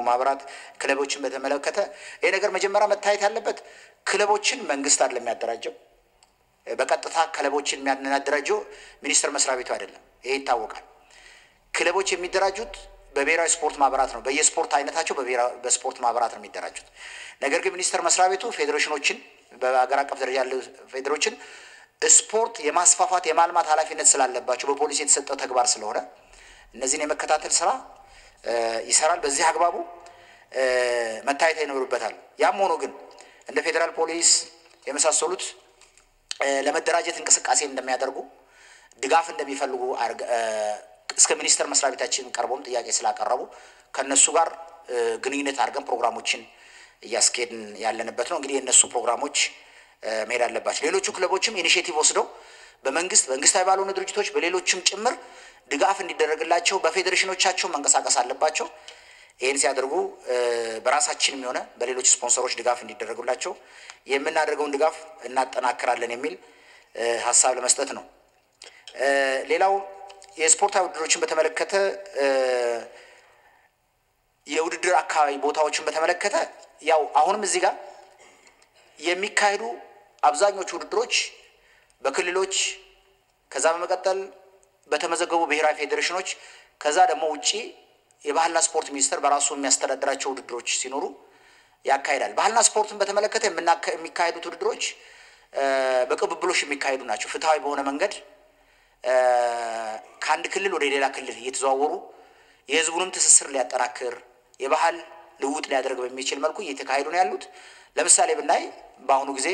ማህበራት ክለቦችን በተመለከተ ይህ ነገር መጀመሪያ መታየት ያለበት ክለቦችን መንግስት አይደለም የሚያደራጀው። በቀጥታ ክለቦችን የሚያደራጀው ሚኒስቴር መስሪያ ቤቱ አይደለም። ይሄ ይታወቃል። ክለቦች የሚደራጁት በብሔራዊ ስፖርት ማህበራት ነው። በየስፖርት አይነታቸው በስፖርት ማህበራት ነው የሚደራጁት። ነገር ግን ሚኒስቴር መስሪያ ቤቱ ፌዴሬሽኖችን በሀገር አቀፍ ደረጃ ያሉ ፌዴሬሽን ስፖርት የማስፋፋት የማልማት ኃላፊነት ስላለባቸው በፖሊሲ የተሰጠው ተግባር ስለሆነ እነዚህን የመከታተል ስራ ይሰራል። በዚህ አግባቡ መታየት ይኖርበታል። ያም ሆኖ ግን እንደ ፌዴራል ፖሊስ የመሳሰሉት ለመደራጀት እንቅስቃሴ እንደሚያደርጉ ድጋፍ እንደሚፈልጉ እስከ ሚኒስቴር መስሪያ ቤታችን ቀርቦም ጥያቄ ስላቀረቡ ከእነሱ ጋር ግንኙነት አድርገን ፕሮግራሞችን እያስኬድን ያለንበት ነው። እንግዲህ የእነሱ ፕሮግራሞች መሄድ አለባቸው። ሌሎቹ ክለቦችም ኢኒሽቲቭ ወስደው በመንግስት መንግስታዊ ባልሆኑ ድርጅቶች በሌሎችም ጭምር ድጋፍ እንዲደረግላቸው በፌዴሬሽኖቻቸው መንቀሳቀስ አለባቸው። ይህን ሲያደርጉ በራሳችንም የሆነ በሌሎች ስፖንሰሮች ድጋፍ እንዲደረጉላቸው የምናደርገውን ድጋፍ እናጠናክራለን የሚል ሀሳብ ለመስጠት ነው። ሌላው የስፖርታዊ ውድድሮችን በተመለከተ የውድድር አካባቢ ቦታዎችን በተመለከተ ያው አሁንም እዚህ ጋር የሚካሄዱ አብዛኞቹ ውድድሮች በክልሎች ከዛ በመቀጠል በተመዘገቡ ብሔራዊ ፌዴሬሽኖች ከዛ ደግሞ ውጪ የባህልና ስፖርት ሚኒስቴር በራሱ የሚያስተዳድራቸው ውድድሮች ሲኖሩ ያካሂዳል። ባህልና ስፖርትን በተመለከተ የሚካሄዱት ውድድሮች በቅብብሎሽ የሚካሄዱ ናቸው። ፍትሐዊ በሆነ መንገድ ከአንድ ክልል ወደ ሌላ ክልል እየተዘዋወሩ የሕዝቡንም ትስስር ሊያጠናክር የባህል ልውጥ ሊያደርግ በሚችል መልኩ እየተካሄዱ ነው ያሉት። ለምሳሌ ብናይ በአሁኑ ጊዜ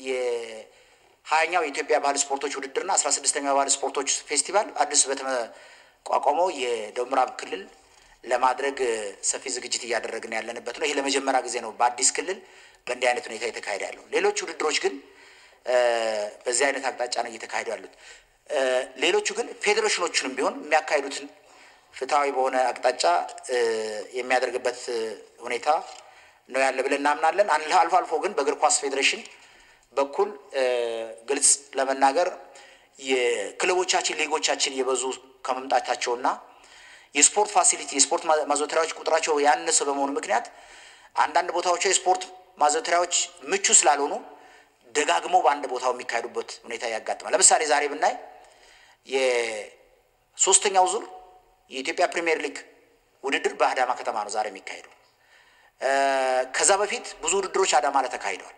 የሀያኛው የኢትዮጵያ ባህል ስፖርቶች ውድድርና አስራ ስድስተኛው ባህል ስፖርቶች ፌስቲቫል አዲስ በተቋቋመው የደቡብ ምዕራብ ክልል ለማድረግ ሰፊ ዝግጅት እያደረግን ያለንበት ነው። ይሄ ለመጀመሪያ ጊዜ ነው በአዲስ ክልል በእንዲህ አይነት ሁኔታ የተካሄደ ያለው። ሌሎች ውድድሮች ግን በዚህ አይነት አቅጣጫ ነው እየተካሄዱ ያሉት። ሌሎቹ ግን ፌዴሬሽኖቹንም ቢሆን የሚያካሂዱትን ፍትሐዊ በሆነ አቅጣጫ የሚያደርግበት ሁኔታ ነው ያለ ብለን እናምናለን። አልፎ አልፎ ግን በእግር ኳስ ፌዴሬሽን በኩል ግልጽ ለመናገር የክለቦቻችን ሊጎቻችን እየበዙ ከመምጣታቸውና የስፖርት ፋሲሊቲ የስፖርት ማዘውተሪያዎች ቁጥራቸው ያነሰ በመሆኑ ምክንያት አንዳንድ ቦታዎች የስፖርት ማዘውተሪያዎች ምቹ ስላልሆኑ ደጋግመው በአንድ ቦታው የሚካሄዱበት ሁኔታ ያጋጥማል። ለምሳሌ ዛሬ ብናይ የሶስተኛው ዙር የኢትዮጵያ ፕሪሚየር ሊግ ውድድር በአዳማ ከተማ ነው ዛሬ የሚካሄደው። ከዛ በፊት ብዙ ውድድሮች አዳማ ላይ ተካሂደዋል።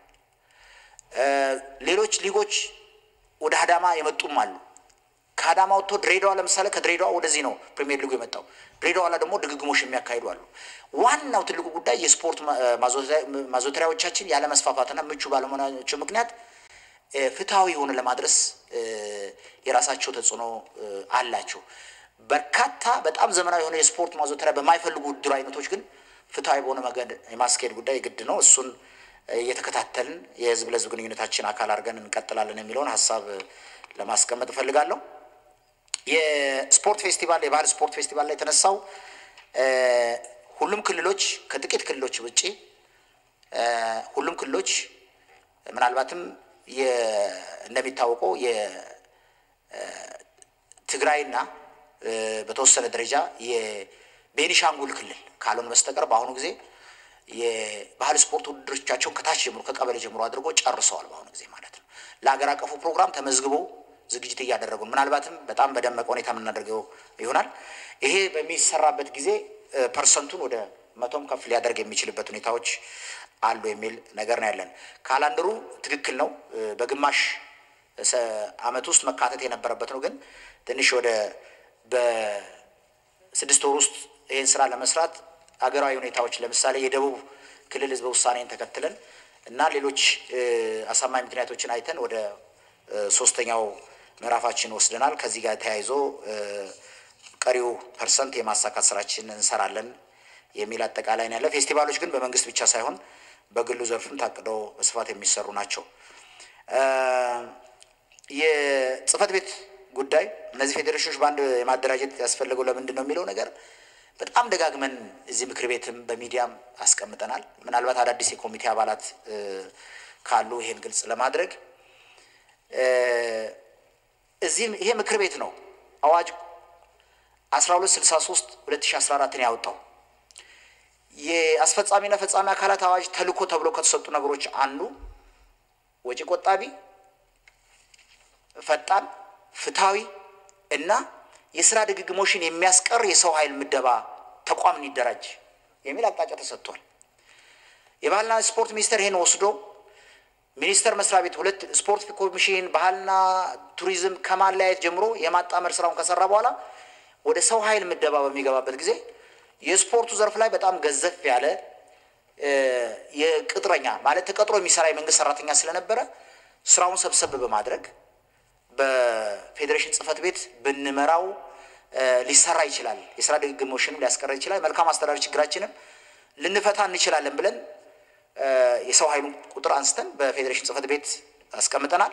ሌሎች ሊጎች ወደ አዳማ የመጡም አሉ። ከአዳማ ወጥቶ ድሬዳዋ ለምሳሌ ከድሬዳዋ ወደዚህ ነው ፕሪሚየር ሊጉ የመጣው። ድሬዳዋ ላይ ደግሞ ድግግሞሽ የሚያካሂዱ አሉ። ዋናው ትልቁ ጉዳይ የስፖርት ማዘውተሪያዎቻችን ያለመስፋፋትና ምቹ ባለመሆናቸው ምክንያት ፍትሐዊ የሆነ ለማድረስ የራሳቸው ተጽዕኖ አላቸው። በርካታ በጣም ዘመናዊ የሆነ የስፖርት ማዘውተሪያ በማይፈልጉ ውድድር አይነቶች ግን ፍትሐዊ በሆነ መንገድ የማስኬድ ጉዳይ ግድ ነው። እሱን እየተከታተልን የህዝብ ለህዝብ ግንኙነታችን አካል አድርገን እንቀጥላለን የሚለውን ሀሳብ ለማስቀመጥ እፈልጋለሁ። የስፖርት ፌስቲቫል የባህል ስፖርት ፌስቲቫል ላይ የተነሳው ሁሉም ክልሎች ከጥቂት ክልሎች ውጭ ሁሉም ክልሎች ምናልባትም እንደሚታወቀው የትግራይና በተወሰነ ደረጃ የቤኒሻንጉል ክልል ካልሆነ በስተቀር በአሁኑ ጊዜ የባህል ስፖርት ውድድሮቻቸውን ከታች ጀምሮ ከቀበሌ ጀምሮ አድርጎ ጨርሰዋል። በአሁኑ ጊዜ ማለት ነው። ለሀገር አቀፉ ፕሮግራም ተመዝግበው ዝግጅት እያደረጉ ነው። ምናልባትም በጣም በደመቀ ሁኔታ የምናደርገው ይሆናል። ይሄ በሚሰራበት ጊዜ ፐርሰንቱን ወደ መቶም ከፍ ሊያደርግ የሚችልበት ሁኔታዎች አሉ የሚል ነገር ነው ያለን። ካላንደሩ ትክክል ነው። በግማሽ ዓመት ውስጥ መካተት የነበረበት ነው። ግን ትንሽ ወደ በስድስት ወር ውስጥ ይህን ስራ ለመስራት አገራዊ ሁኔታዎች ለምሳሌ የደቡብ ክልል ህዝበ ውሳኔን ተከትለን እና ሌሎች አሳማኝ ምክንያቶችን አይተን ወደ ሶስተኛው ምዕራፋችን ወስደናል። ከዚህ ጋር ተያይዞ ቀሪው ፐርሰንት የማሳካት ስራችን እንሰራለን የሚል አጠቃላይ ነው ያለ። ፌስቲቫሎች ግን በመንግስት ብቻ ሳይሆን በግሉ ዘርፍም ታቅደው በስፋት የሚሰሩ ናቸው። የጽህፈት ቤት ጉዳይ እነዚህ ፌዴሬሽኖች በአንድ የማደራጀት ያስፈለገው ለምንድን ነው የሚለው ነገር በጣም ደጋግመን እዚህ ምክር ቤትም በሚዲያም አስቀምጠናል። ምናልባት አዳዲስ የኮሚቴ አባላት ካሉ ይሄን ግልጽ ለማድረግ እዚህም ይሄ ምክር ቤት ነው አዋጅ 1263 2014ን ያወጣው። የአስፈጻሚና ፈጻሚ አካላት አዋጅ ተልዕኮ ተብሎ ከተሰጡ ነገሮች አንዱ ወጪ ቆጣቢ፣ ፈጣን፣ ፍትሐዊ እና የስራ ድግግሞሽን የሚያስቀር የሰው ኃይል ምደባ ተቋም እንዲደራጅ የሚል አቅጣጫ ተሰጥቷል። የባህልና ስፖርት ሚኒስቴር ይሄን ወስዶ ሚኒስቴር መስሪያ ቤት ሁለት ስፖርት ኮሚሽን ባህልና ቱሪዝም ከማለያየት ጀምሮ የማጣመር ስራውን ከሰራ በኋላ ወደ ሰው ኃይል ምደባ በሚገባበት ጊዜ የስፖርቱ ዘርፍ ላይ በጣም ገዘፍ ያለ የቅጥረኛ ማለት ተቀጥሮ የሚሰራ የመንግስት ሰራተኛ ስለነበረ ስራውን ሰብሰብ በማድረግ በፌዴሬሽን ጽህፈት ቤት ብንመራው ሊሰራ ይችላል፣ የስራ ድግግሞሽንም ሊያስቀረ ይችላል፣ መልካም አስተዳደር ችግራችንም ልንፈታ እንችላለን ብለን የሰው ኃይሉን ቁጥር አንስተን በፌዴሬሽን ጽህፈት ቤት አስቀምጠናል።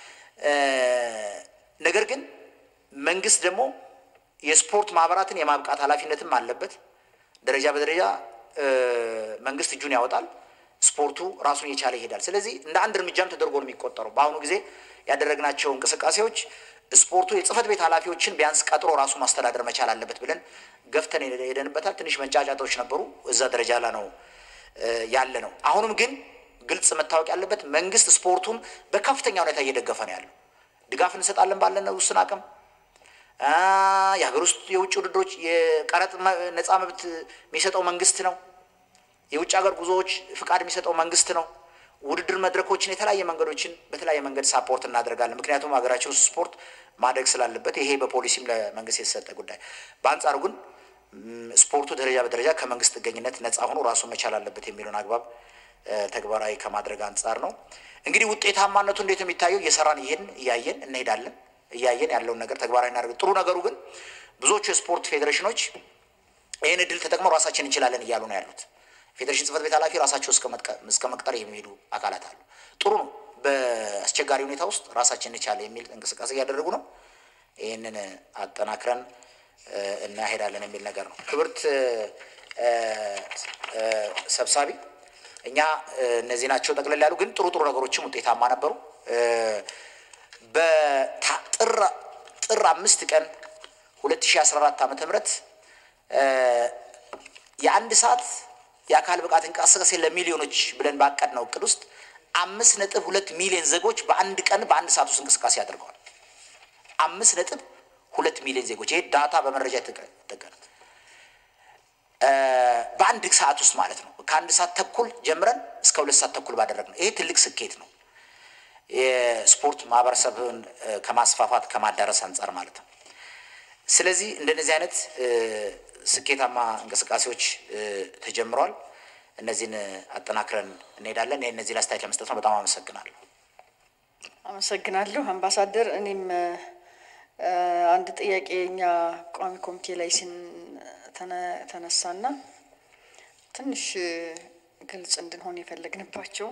ነገር ግን መንግስት ደግሞ የስፖርት ማህበራትን የማብቃት ኃላፊነትም አለበት። ደረጃ በደረጃ መንግስት እጁን ያወጣል፣ ስፖርቱ ራሱን የቻለ ይሄዳል። ስለዚህ እንደ አንድ እርምጃም ተደርጎ ነው የሚቆጠረው። በአሁኑ ጊዜ ያደረግናቸው እንቅስቃሴዎች ስፖርቱ የጽህፈት ቤት ኃላፊዎችን ቢያንስ ቀጥሮ ራሱ ማስተዳደር መቻል አለበት ብለን ገፍተን ሄደንበታል። ትንሽ መንጫጫቶች ነበሩ፣ እዛ ደረጃ ላይ ነው ያለ ነው። አሁንም ግን ግልጽ መታወቅ ያለበት መንግስት ስፖርቱን በከፍተኛ ሁኔታ እየደገፈ ነው ያለው። ድጋፍ እንሰጣለን ባለን ውስን አቅም የሀገር ውስጥ የውጭ ውድድሮች የቀረጥ ነፃ መብት የሚሰጠው መንግስት ነው። የውጭ ሀገር ጉዞዎች ፍቃድ የሚሰጠው መንግስት ነው። ውድድር መድረኮችን የተለያየ መንገዶችን በተለያየ መንገድ ሳፖርት እናደርጋለን። ምክንያቱም ሀገራችን ውስጥ ስፖርት ማደግ ስላለበት ይሄ በፖሊሲም ለመንግስት የተሰጠ ጉዳይ። በአንጻሩ ግን ስፖርቱ ደረጃ በደረጃ ከመንግስት ጥገኝነት ነፃ ሆኖ ራሱን መቻል አለበት የሚለውን አግባብ ተግባራዊ ከማድረግ አንጻር ነው። እንግዲህ ውጤታማነቱ እንዴት ነው የሚታየው? እየሰራን ይሄን እያየን እንሄዳለን። እያየን ያለውን ነገር ተግባራዊ እናደርግ። ጥሩ ነገሩ ግን ብዙዎቹ የስፖርት ፌዴሬሽኖች ይህን እድል ተጠቅመው ራሳችን እንችላለን እያሉ ነው ያሉት። ፌዴሬሽን ጽህፈት ቤት ኃላፊ ራሳቸው እስከ መቅጠር የሚሄዱ አካላት አሉ። ጥሩ ነው። በአስቸጋሪ ሁኔታ ውስጥ ራሳችን እንቻለ የሚል እንቅስቃሴ እያደረጉ ነው። ይህንን አጠናክረን እናሄዳለን የሚል ነገር ነው። ክብርት ሰብሳቢ፣ እኛ እነዚህ ናቸው ጠቅለል ያሉ ግን ጥሩ ጥሩ ነገሮችም ውጤታማ ነበሩ። በጥር አምስት ቀን 2014 ዓመተ ምህረት የአንድ ሰዓት የአካል ብቃት እንቅስቃሴ ለሚሊዮኖች ብለን ባቀድነው እቅድ ውስጥ አምስት ነጥብ ሁለት ሚሊዮን ዜጎች በአንድ ቀን በአንድ ሰዓት ውስጥ እንቅስቃሴ አድርገዋል። አምስት ነጥብ ሁለት ሚሊዮን ዜጎች ይሄ ዳታ በመረጃ የተጠቀነ በአንድ ሰዓት ውስጥ ማለት ነው። ከአንድ ሰዓት ተኩል ጀምረን እስከ ሁለት ሰዓት ተኩል ባደረግነው ይሄ ትልቅ ስኬት ነው። የስፖርት ማህበረሰብን ከማስፋፋት ከማዳረስ አንጻር ማለት ነው። ስለዚህ እንደነዚህ አይነት ስኬታማ እንቅስቃሴዎች ተጀምረዋል። እነዚህን አጠናክረን እንሄዳለን። እነዚህ ላይ አስተያየት ለመስጠት ነው። በጣም አመሰግናለሁ። አመሰግናለሁ አምባሳደር። እኔም አንድ ጥያቄ እኛ ቋሚ ኮሚቴ ላይ ሲን ተነሳና ትንሽ ግልጽ እንድንሆን የፈለግንባቸው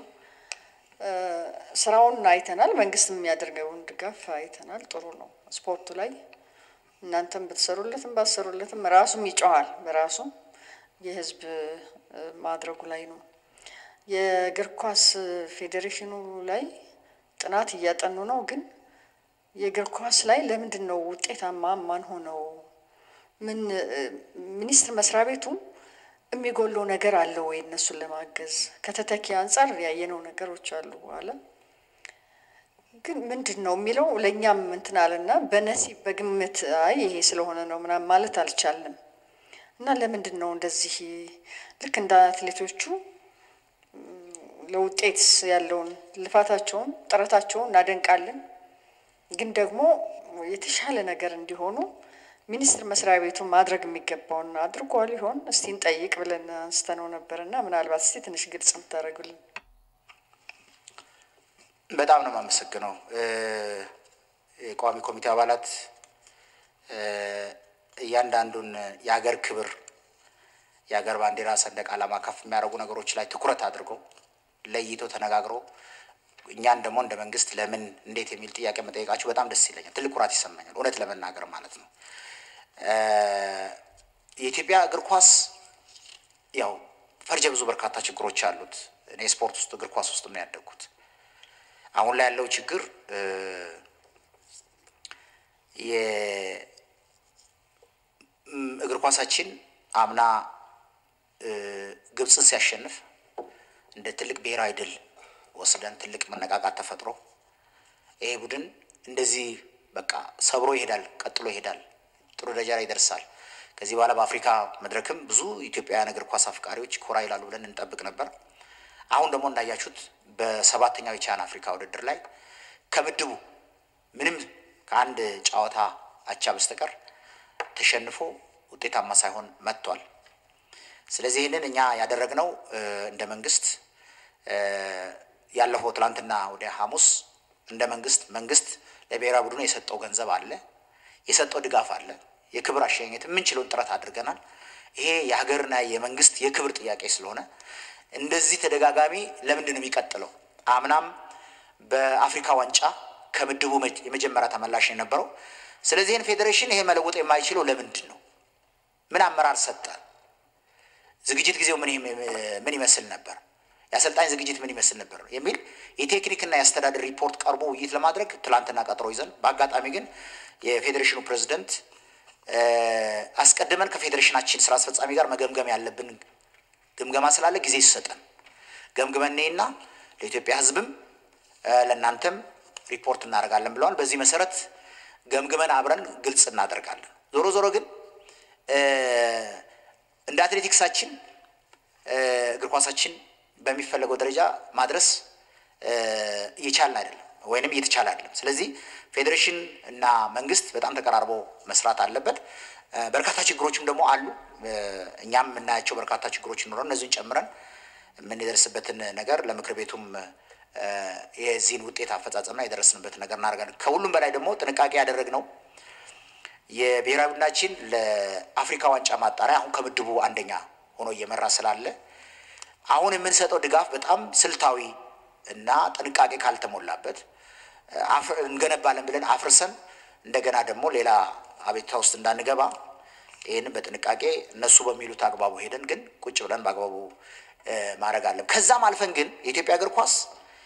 ስራውን አይተናል። መንግስት የሚያደርገውን ድጋፍ አይተናል። ጥሩ ነው። ስፖርቱ ላይ እናንተም ብትሰሩለትም ባትሰሩለትም ራሱም ይጮሃል። በራሱ የህዝብ ማድረጉ ላይ ነው። የእግር ኳስ ፌዴሬሽኑ ላይ ጥናት እያጠኑ ነው። ግን የእግር ኳስ ላይ ለምንድን ነው ውጤታማ ማን ሆነው? ምን ሚኒስቴር መስሪያ ቤቱ የሚጎለው ነገር አለ ወይ? እነሱን ለማገዝ ከተተኪ አንጻር ያየነው ነገሮች አሉ። በኋላ ግን ምንድን ነው የሚለው ለእኛም እንትን አለና በነሲብ በግምት አይ ይሄ ስለሆነ ነው ምናምን ማለት አልቻልንም። እና ለምንድን ነው እንደዚህ ልክ እንደ አትሌቶቹ ለውጤት ያለውን ልፋታቸውን ጥረታቸውን እናደንቃለን። ግን ደግሞ የተሻለ ነገር እንዲሆኑ ሚኒስቴር መስሪያ ቤቱ ማድረግ የሚገባውን አድርጓል ይሆን እስቲ እንጠይቅ ብለን አንስተነው ነበር እና ምናልባት እስቲ ትንሽ ግልጽ የምታደርጉልን። በጣም ነው የማመሰግነው። የቋሚ ኮሚቴ አባላት እያንዳንዱን የሀገር ክብር የሀገር ባንዲራ፣ ሰንደቅ ዓላማ ከፍ የሚያደርጉ ነገሮች ላይ ትኩረት አድርገው ለይቶ ተነጋግሮ እኛን ደግሞ እንደ መንግስት ለምን እንዴት የሚል ጥያቄ መጠየቃችሁ በጣም ደስ ይለኛል። ትልቅ ኩራት ይሰማኛል፣ እውነት ለመናገር ማለት ነው። የኢትዮጵያ እግር ኳስ ያው ፈርጀ ብዙ በርካታ ችግሮች አሉት። እኔ ስፖርት ውስጥ እግር ኳስ ውስጥ ነው ያደግኩት። አሁን ላይ ያለው ችግር የእግር ኳሳችን አምና ግብፅን ሲያሸንፍ እንደ ትልቅ ብሔራዊ ድል ወስደን ትልቅ መነቃቃት ተፈጥሮ ይሄ ቡድን እንደዚህ በቃ ሰብሮ ይሄዳል፣ ቀጥሎ ይሄዳል፣ ጥሩ ደረጃ ላይ ይደርሳል። ከዚህ በኋላ በአፍሪካ መድረክም ብዙ ኢትዮጵያውያን እግር ኳስ አፍቃሪዎች ኮራ ይላሉ ብለን እንጠብቅ ነበር። አሁን ደግሞ እንዳያችሁት በሰባተኛው የቻን አፍሪካ ውድድር ላይ ከምድቡ ምንም ከአንድ ጨዋታ አቻ በስተቀር ተሸንፎ ውጤታማ ሳይሆን መጥቷል። ስለዚህ ይህንን እኛ ያደረግነው እንደ መንግስት ያለፈው ትላንትና ወደ ሐሙስ እንደ መንግስት መንግስት ለብሔራዊ ቡድኑ የሰጠው ገንዘብ አለ፣ የሰጠው ድጋፍ አለ። የክብር አሸኘት የምንችለውን ጥረት አድርገናል። ይሄ የሀገርና የመንግስት የክብር ጥያቄ ስለሆነ እንደዚህ ተደጋጋሚ ለምንድን ነው የሚቀጥለው? አምናም በአፍሪካ ዋንጫ ከምድቡ የመጀመሪያ ተመላሽ የነበረው። ስለዚህ ይህን ፌዴሬሽን ይሄ መለወጥ የማይችለው ለምንድን ነው? ምን አመራር ሰጠ? ዝግጅት ጊዜው ምን ይመስል ነበር? የአሰልጣኝ ዝግጅት ምን ይመስል ነበር? የሚል የቴክኒክና የአስተዳደር ሪፖርት ቀርቦ ውይይት ለማድረግ ትላንትና ቀጠሮ ይዘን፣ በአጋጣሚ ግን የፌዴሬሽኑ ፕሬዚደንት አስቀድመን ከፌዴሬሽናችን ስራ አስፈጻሚ ጋር መገምገም ያለብን ግምገማ ስላለ ጊዜ ይሰጠን ገምግመኔና ለኢትዮጵያ ሕዝብም ለእናንተም ሪፖርት እናደርጋለን ብለዋል። በዚህ መሰረት ገምግመን አብረን ግልጽ እናደርጋለን። ዞሮ ዞሮ ግን እንደ አትሌቲክሳችን እግር ኳሳችን በሚፈለገው ደረጃ ማድረስ እየቻልን አይደለም፣ ወይንም እየተቻለ አይደለም። ስለዚህ ፌዴሬሽን እና መንግስት በጣም ተቀራርቦ መስራት አለበት። በርካታ ችግሮችም ደግሞ አሉ። እኛም የምናያቸው በርካታ ችግሮች ይኖራል። እነዚህን ጨምረን የምንደርስበትን ነገር ለምክር ቤቱም የዚህን ውጤት አፈጻጸምና የደረስንበትን ነገር እናደርጋለን። ከሁሉም በላይ ደግሞ ጥንቃቄ ያደረግነው የብሔራዊ ቡድናችን ለአፍሪካ ዋንጫ ማጣሪያ አሁን ከምድቡ አንደኛ ሆኖ እየመራ ስላለ አሁን የምንሰጠው ድጋፍ በጣም ስልታዊ እና ጥንቃቄ ካልተሞላበት እንገነባለን ብለን አፍርሰን እንደገና ደግሞ ሌላ አቤቱታ ውስጥ እንዳንገባ ይህንን በጥንቃቄ እነሱ በሚሉት አግባቡ ሄደን ግን ቁጭ ብለን በአግባቡ ማድረግ አለም። ከዛም አልፈን ግን የኢትዮጵያ እግር ኳስ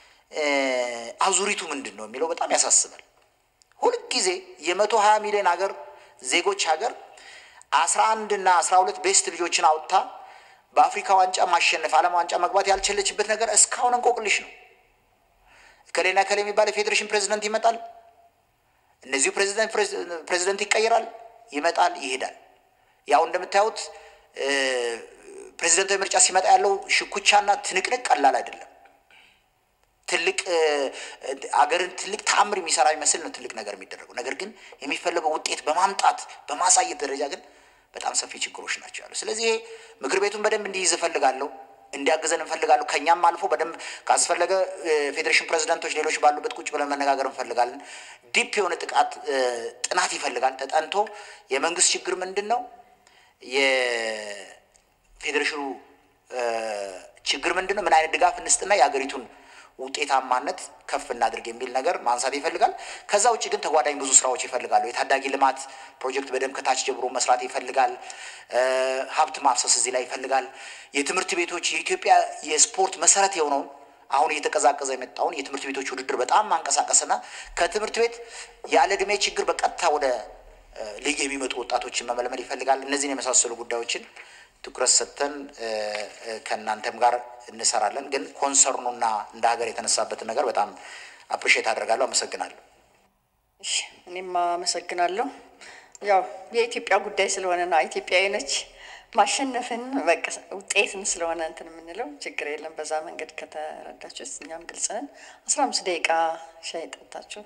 አዙሪቱ ምንድን ነው የሚለው በጣም ያሳስባል። ሁልጊዜ የመቶ ሀያ ሚሊዮን ሀገር ዜጎች ሀገር አስራ አንድ እና አስራ ሁለት ቤስት ልጆችን አውጥታ በአፍሪካ ዋንጫ ማሸነፍ ዓለም ዋንጫ መግባት ያልቻለችበት ነገር እስካሁን እንቆቅልሽ ነው። ከሌና ከሌ የሚባል የፌዴሬሽን ፕሬዚደንት ይመጣል፣ እነዚሁ ፕሬዚደንት ይቀይራል፣ ይመጣል፣ ይሄዳል። ያው እንደምታዩት ፕሬዚደንታዊ ምርጫ ሲመጣ ያለው ሽኩቻና ትንቅንቅ ቀላል አይደለም። ትልቅ አገርን ትልቅ ተአምር የሚሰራ ይመስል ነው ትልቅ ነገር የሚደረገው። ነገር ግን የሚፈለገው ውጤት በማምጣት በማሳየት ደረጃ ግን በጣም ሰፊ ችግሮች ናቸው ያሉ። ስለዚህ ይሄ ምክር ቤቱን በደንብ እንዲይዝ እፈልጋለሁ፣ እንዲያግዘን እንፈልጋለሁ። ከእኛም አልፎ በደንብ ካስፈለገ ፌዴሬሽን ፕሬዚዳንቶች፣ ሌሎች ባሉበት ቁጭ ብለን መነጋገር እንፈልጋለን። ዲፕ የሆነ ጥቃት ጥናት ይፈልጋል ተጠንቶ የመንግስት ችግር ምንድን ነው የፌዴሬሽኑ ችግር ምንድን ነው? ምን አይነት ድጋፍ እንስጥና የሀገሪቱን ውጤታማነት ከፍ እናድርግ የሚል ነገር ማንሳት ይፈልጋል። ከዛ ውጭ ግን ተጓዳኝ ብዙ ስራዎች ይፈልጋሉ። የታዳጊ ልማት ፕሮጀክት በደንብ ከታች ጀምሮ መስራት ይፈልጋል። ሀብት ማፍሰስ እዚህ ላይ ይፈልጋል። የትምህርት ቤቶች የኢትዮጵያ የስፖርት መሰረት የሆነውን አሁን እየተቀዛቀዘ የመጣውን የትምህርት ቤቶች ውድድር በጣም ማንቀሳቀስና ከትምህርት ቤት ያለ ዕድሜ ችግር በቀጥታ ወደ ሊግ የሚመጡ ወጣቶችን መመልመል ይፈልጋል። እነዚህን የመሳሰሉ ጉዳዮችን ትኩረት ሰጥተን ከእናንተም ጋር እንሰራለን። ግን ኮንሰርኑና እንደ ሀገር የተነሳበትን ነገር በጣም አፕሪሼት አደርጋለሁ። አመሰግናለሁ። እሺ እኔም አመሰግናለሁ። ያው የኢትዮጵያ ጉዳይ ስለሆነ ነው ኢትዮጵያዊ ነች ማሸነፍን በቃ ውጤትን ስለሆነ እንትን የምንለው ችግር የለም። በዛ መንገድ ከተረዳችሁት እኛም ግልጽ ነን። አስራ አምስት ደቂቃ ሻይ ጠጣችሁ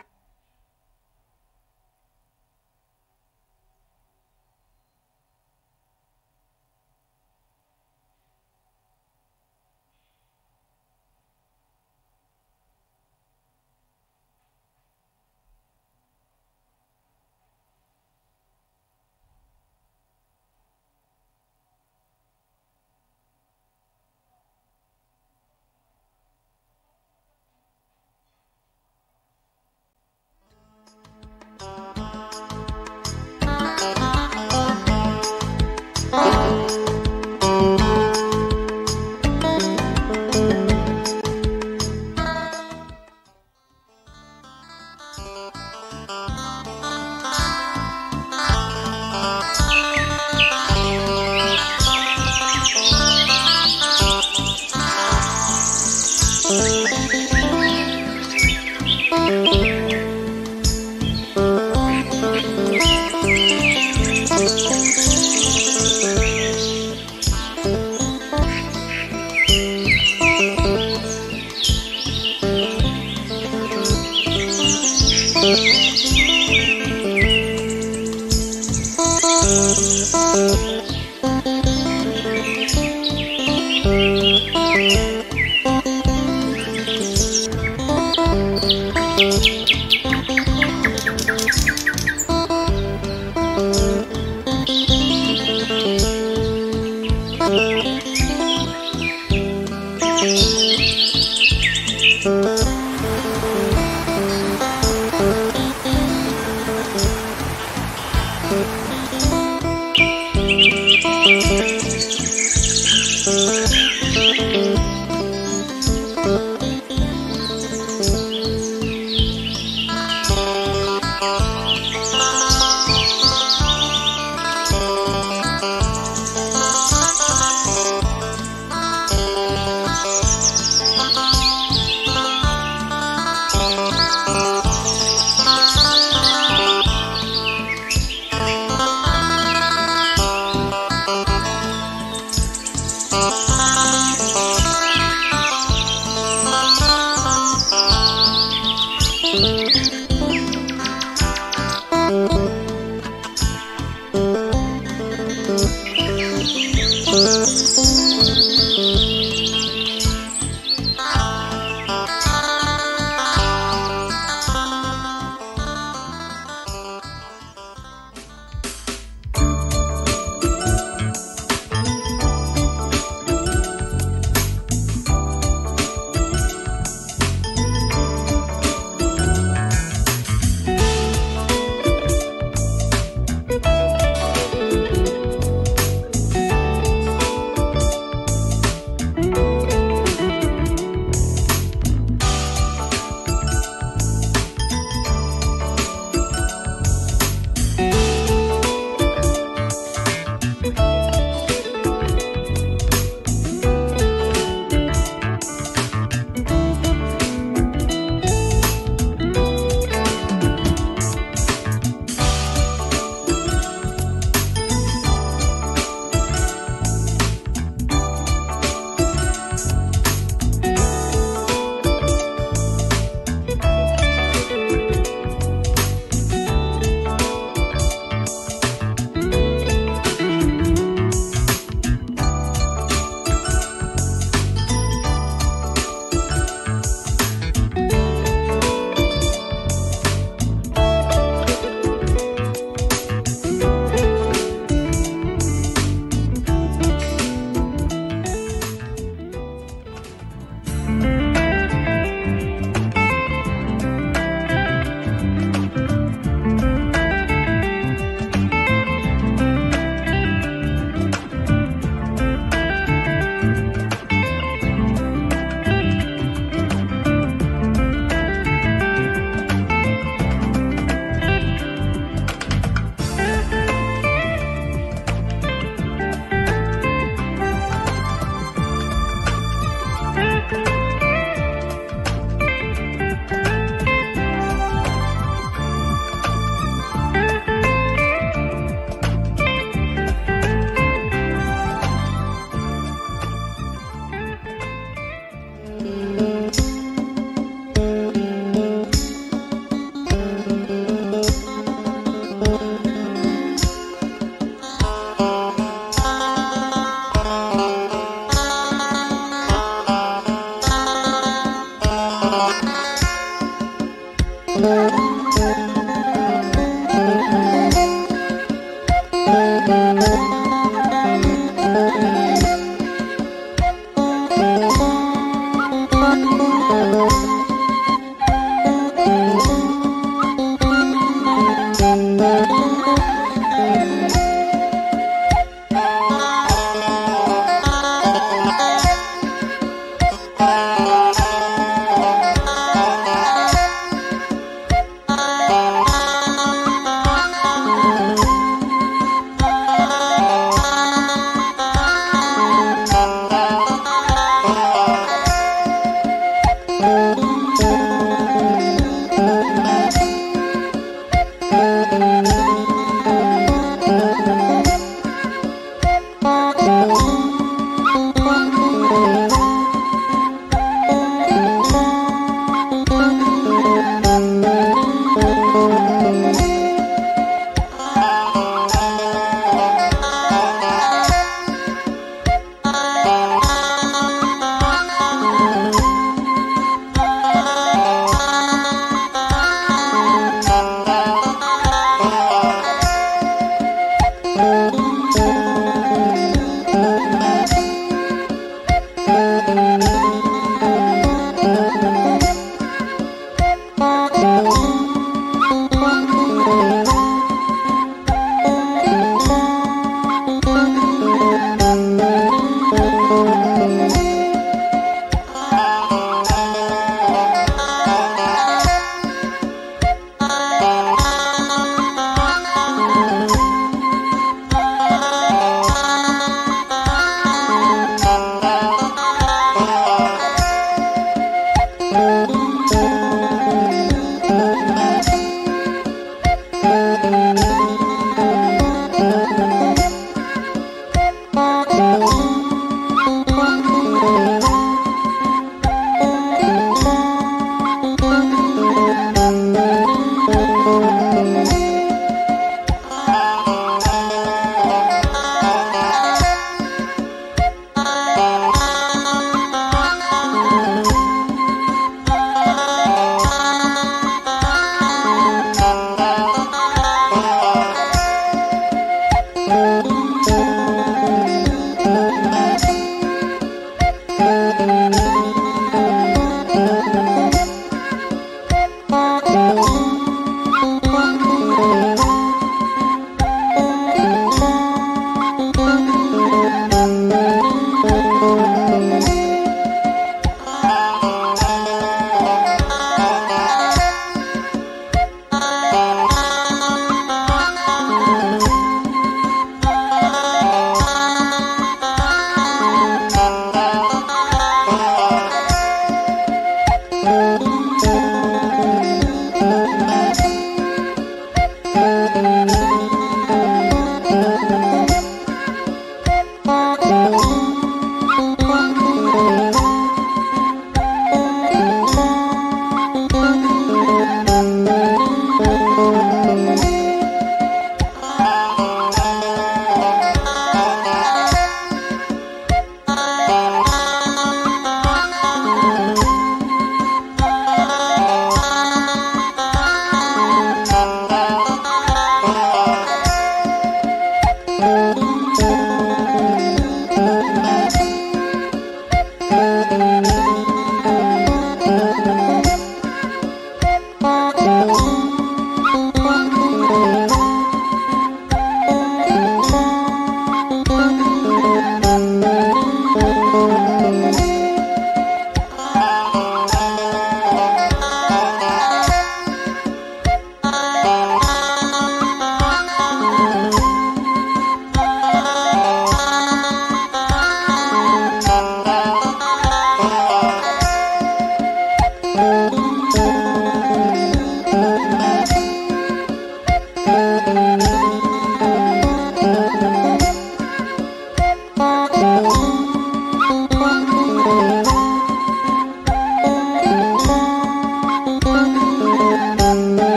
Thank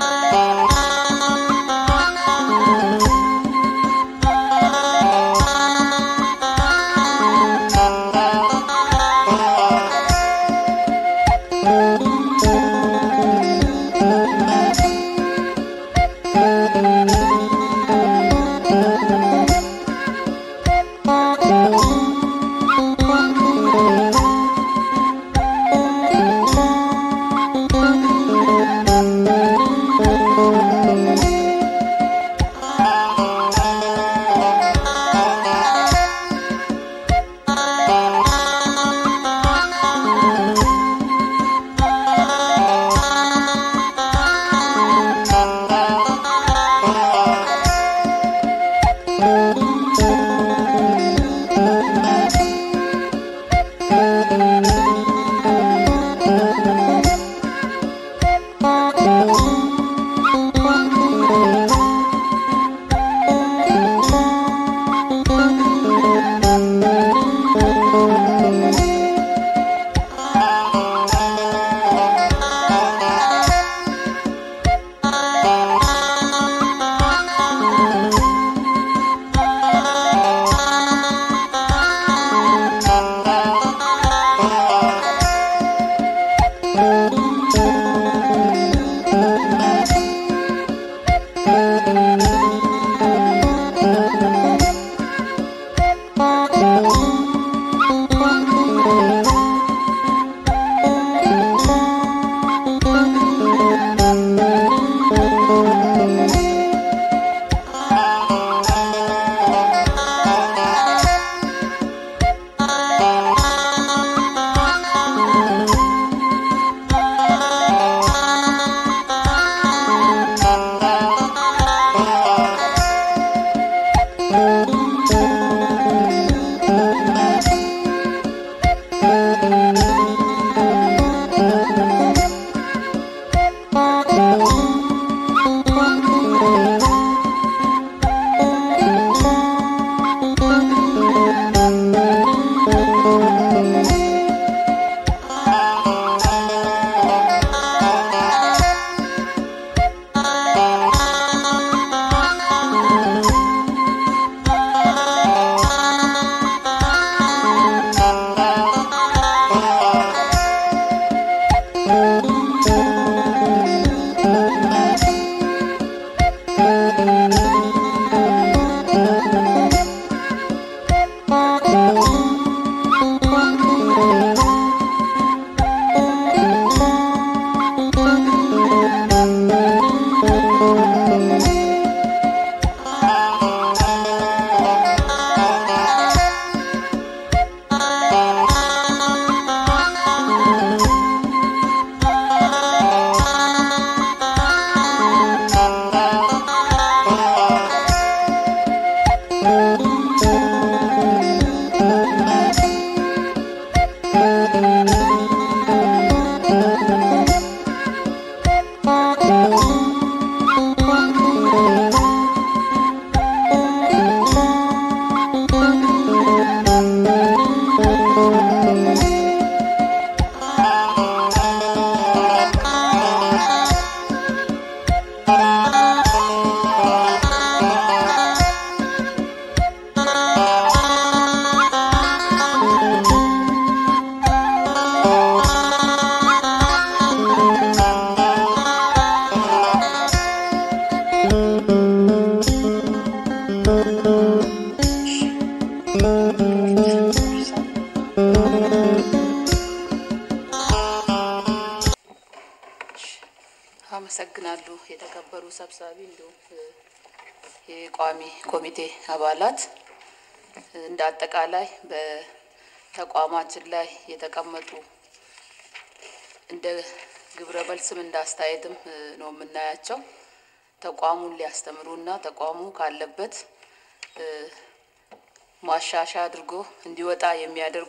አመሰግናለሁ። የተከበሩ ሰብሳቢ፣ እንዲሁም የቋሚ ኮሚቴ አባላት፣ እንደ አጠቃላይ በተቋማችን ላይ የተቀመጡ እንደ ግብረ መልስም እንደ አስተያየትም ነው የምናያቸው ተቋሙን ሊያስተምሩና ተቋሙ ካለበት ማሻሻያ አድርጎ እንዲወጣ የሚያደርጉ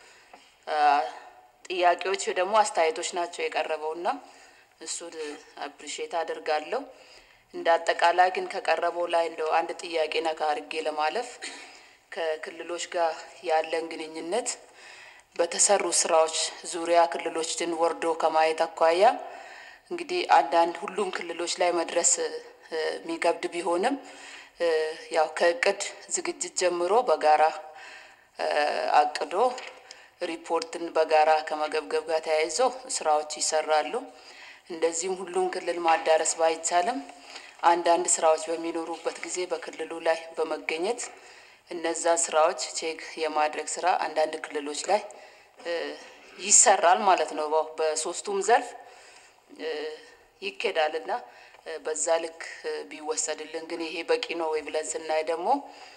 ጥያቄዎች ደግሞ አስተያየቶች ናቸው የቀረበውና እሱን አፕሪሼት አደርጋለሁ። እንደ አጠቃላይ ግን ከቀረበው ላይ እንደው አንድ ጥያቄ ነካ አድርጌ ለማለፍ ከክልሎች ጋር ያለን ግንኙነት በተሰሩ ስራዎች ዙሪያ ክልሎችን ወርዶ ከማየት አኳያ እንግዲህ አንዳንድ ሁሉም ክልሎች ላይ መድረስ የሚከብድ ቢሆንም ያው ከእቅድ ዝግጅት ጀምሮ በጋራ አቅዶ ሪፖርትን በጋራ ከመገብገብ ጋር ተያይዞ ስራዎች ይሰራሉ። እንደዚሁም ሁሉም ክልል ማዳረስ ባይቻልም አንዳንድ ስራዎች በሚኖሩበት ጊዜ በክልሉ ላይ በመገኘት እነዛን ስራዎች ቼክ የማድረግ ስራ አንዳንድ ክልሎች ላይ ይሰራል ማለት ነው። በሶስቱም ዘርፍ ይኬዳል እና በዛ ልክ ቢወሰድልን ግን ይሄ በቂ ነው ወይ ብለን ስናይ ደግሞ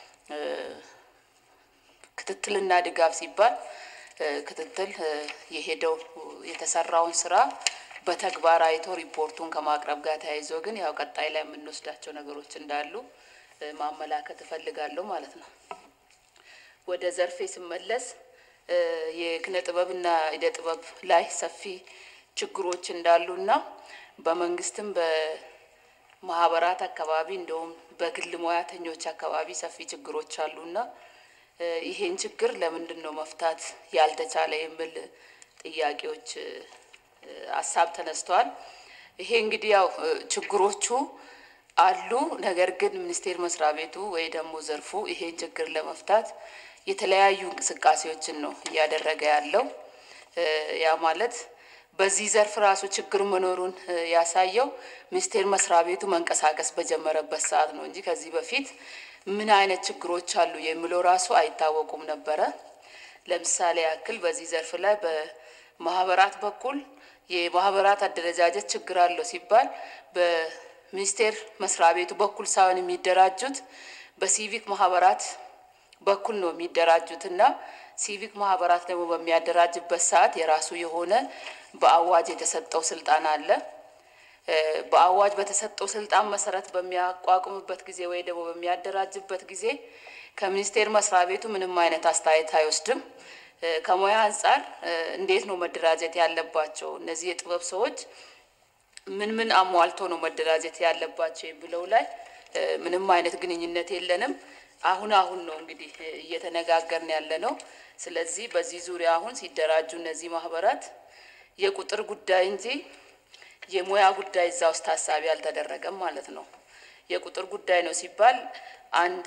ክትትልና ድጋፍ ሲባል ክትትል የሄደው የተሰራውን ስራ በተግባር አይቶ ሪፖርቱን ከማቅረብ ጋር ተያይዞ ግን ያው ቀጣይ ላይ የምንወስዳቸው ነገሮች እንዳሉ ማመላከት እፈልጋለሁ ማለት ነው። ወደ ዘርፌ ስመለስ የኪነ ጥበብና እደ ጥበብ ላይ ሰፊ ችግሮች እንዳሉና በመንግስትም በማህበራት አካባቢ እንደውም በግል ሙያተኞች አካባቢ ሰፊ ችግሮች አሉና ይሄን ችግር ለምንድን ነው መፍታት ያልተቻለ የሚል ጥያቄዎች ሀሳብ ተነስተዋል። ይሄ እንግዲህ ያው ችግሮቹ አሉ። ነገር ግን ሚኒስቴር መስሪያ ቤቱ ወይ ደግሞ ዘርፉ ይሄን ችግር ለመፍታት የተለያዩ እንቅስቃሴዎችን ነው እያደረገ ያለው። ያ ማለት በዚህ ዘርፍ ራሱ ችግር መኖሩን ያሳየው ሚኒስቴር መስሪያ ቤቱ መንቀሳቀስ በጀመረበት ሰዓት ነው እንጂ ከዚህ በፊት ምን አይነት ችግሮች አሉ የሚለው ራሱ አይታወቁም ነበረ። ለምሳሌ ያክል በዚህ ዘርፍ ላይ በማህበራት በኩል የማህበራት አደረጃጀት ችግር አለው ሲባል በሚኒስቴር መስሪያ ቤቱ በኩል ሳይሆን የሚደራጁት በሲቪክ ማህበራት በኩል ነው የሚደራጁት እና ሲቪክ ማህበራት ደግሞ በሚያደራጅበት ሰዓት የራሱ የሆነ በአዋጅ የተሰጠው ስልጣን አለ። በአዋጅ በተሰጠው ስልጣን መሰረት በሚያቋቁምበት ጊዜ ወይ ደግሞ በሚያደራጅበት ጊዜ ከሚኒስቴር መስሪያ ቤቱ ምንም አይነት አስተያየት አይወስድም። ከሙያ አንጻር እንዴት ነው መደራጀት ያለባቸው እነዚህ የጥበብ ሰዎች ምን ምን አሟልቶ ነው መደራጀት ያለባቸው የሚለው ላይ ምንም አይነት ግንኙነት የለንም። አሁን አሁን ነው እንግዲህ እየተነጋገርን ያለ ነው። ስለዚህ በዚህ ዙሪያ አሁን ሲደራጁ እነዚህ ማህበራት የቁጥር ጉዳይ እንጂ የሙያ ጉዳይ እዛ ውስጥ ታሳቢ አልተደረገም ማለት ነው። የቁጥር ጉዳይ ነው ሲባል አንድ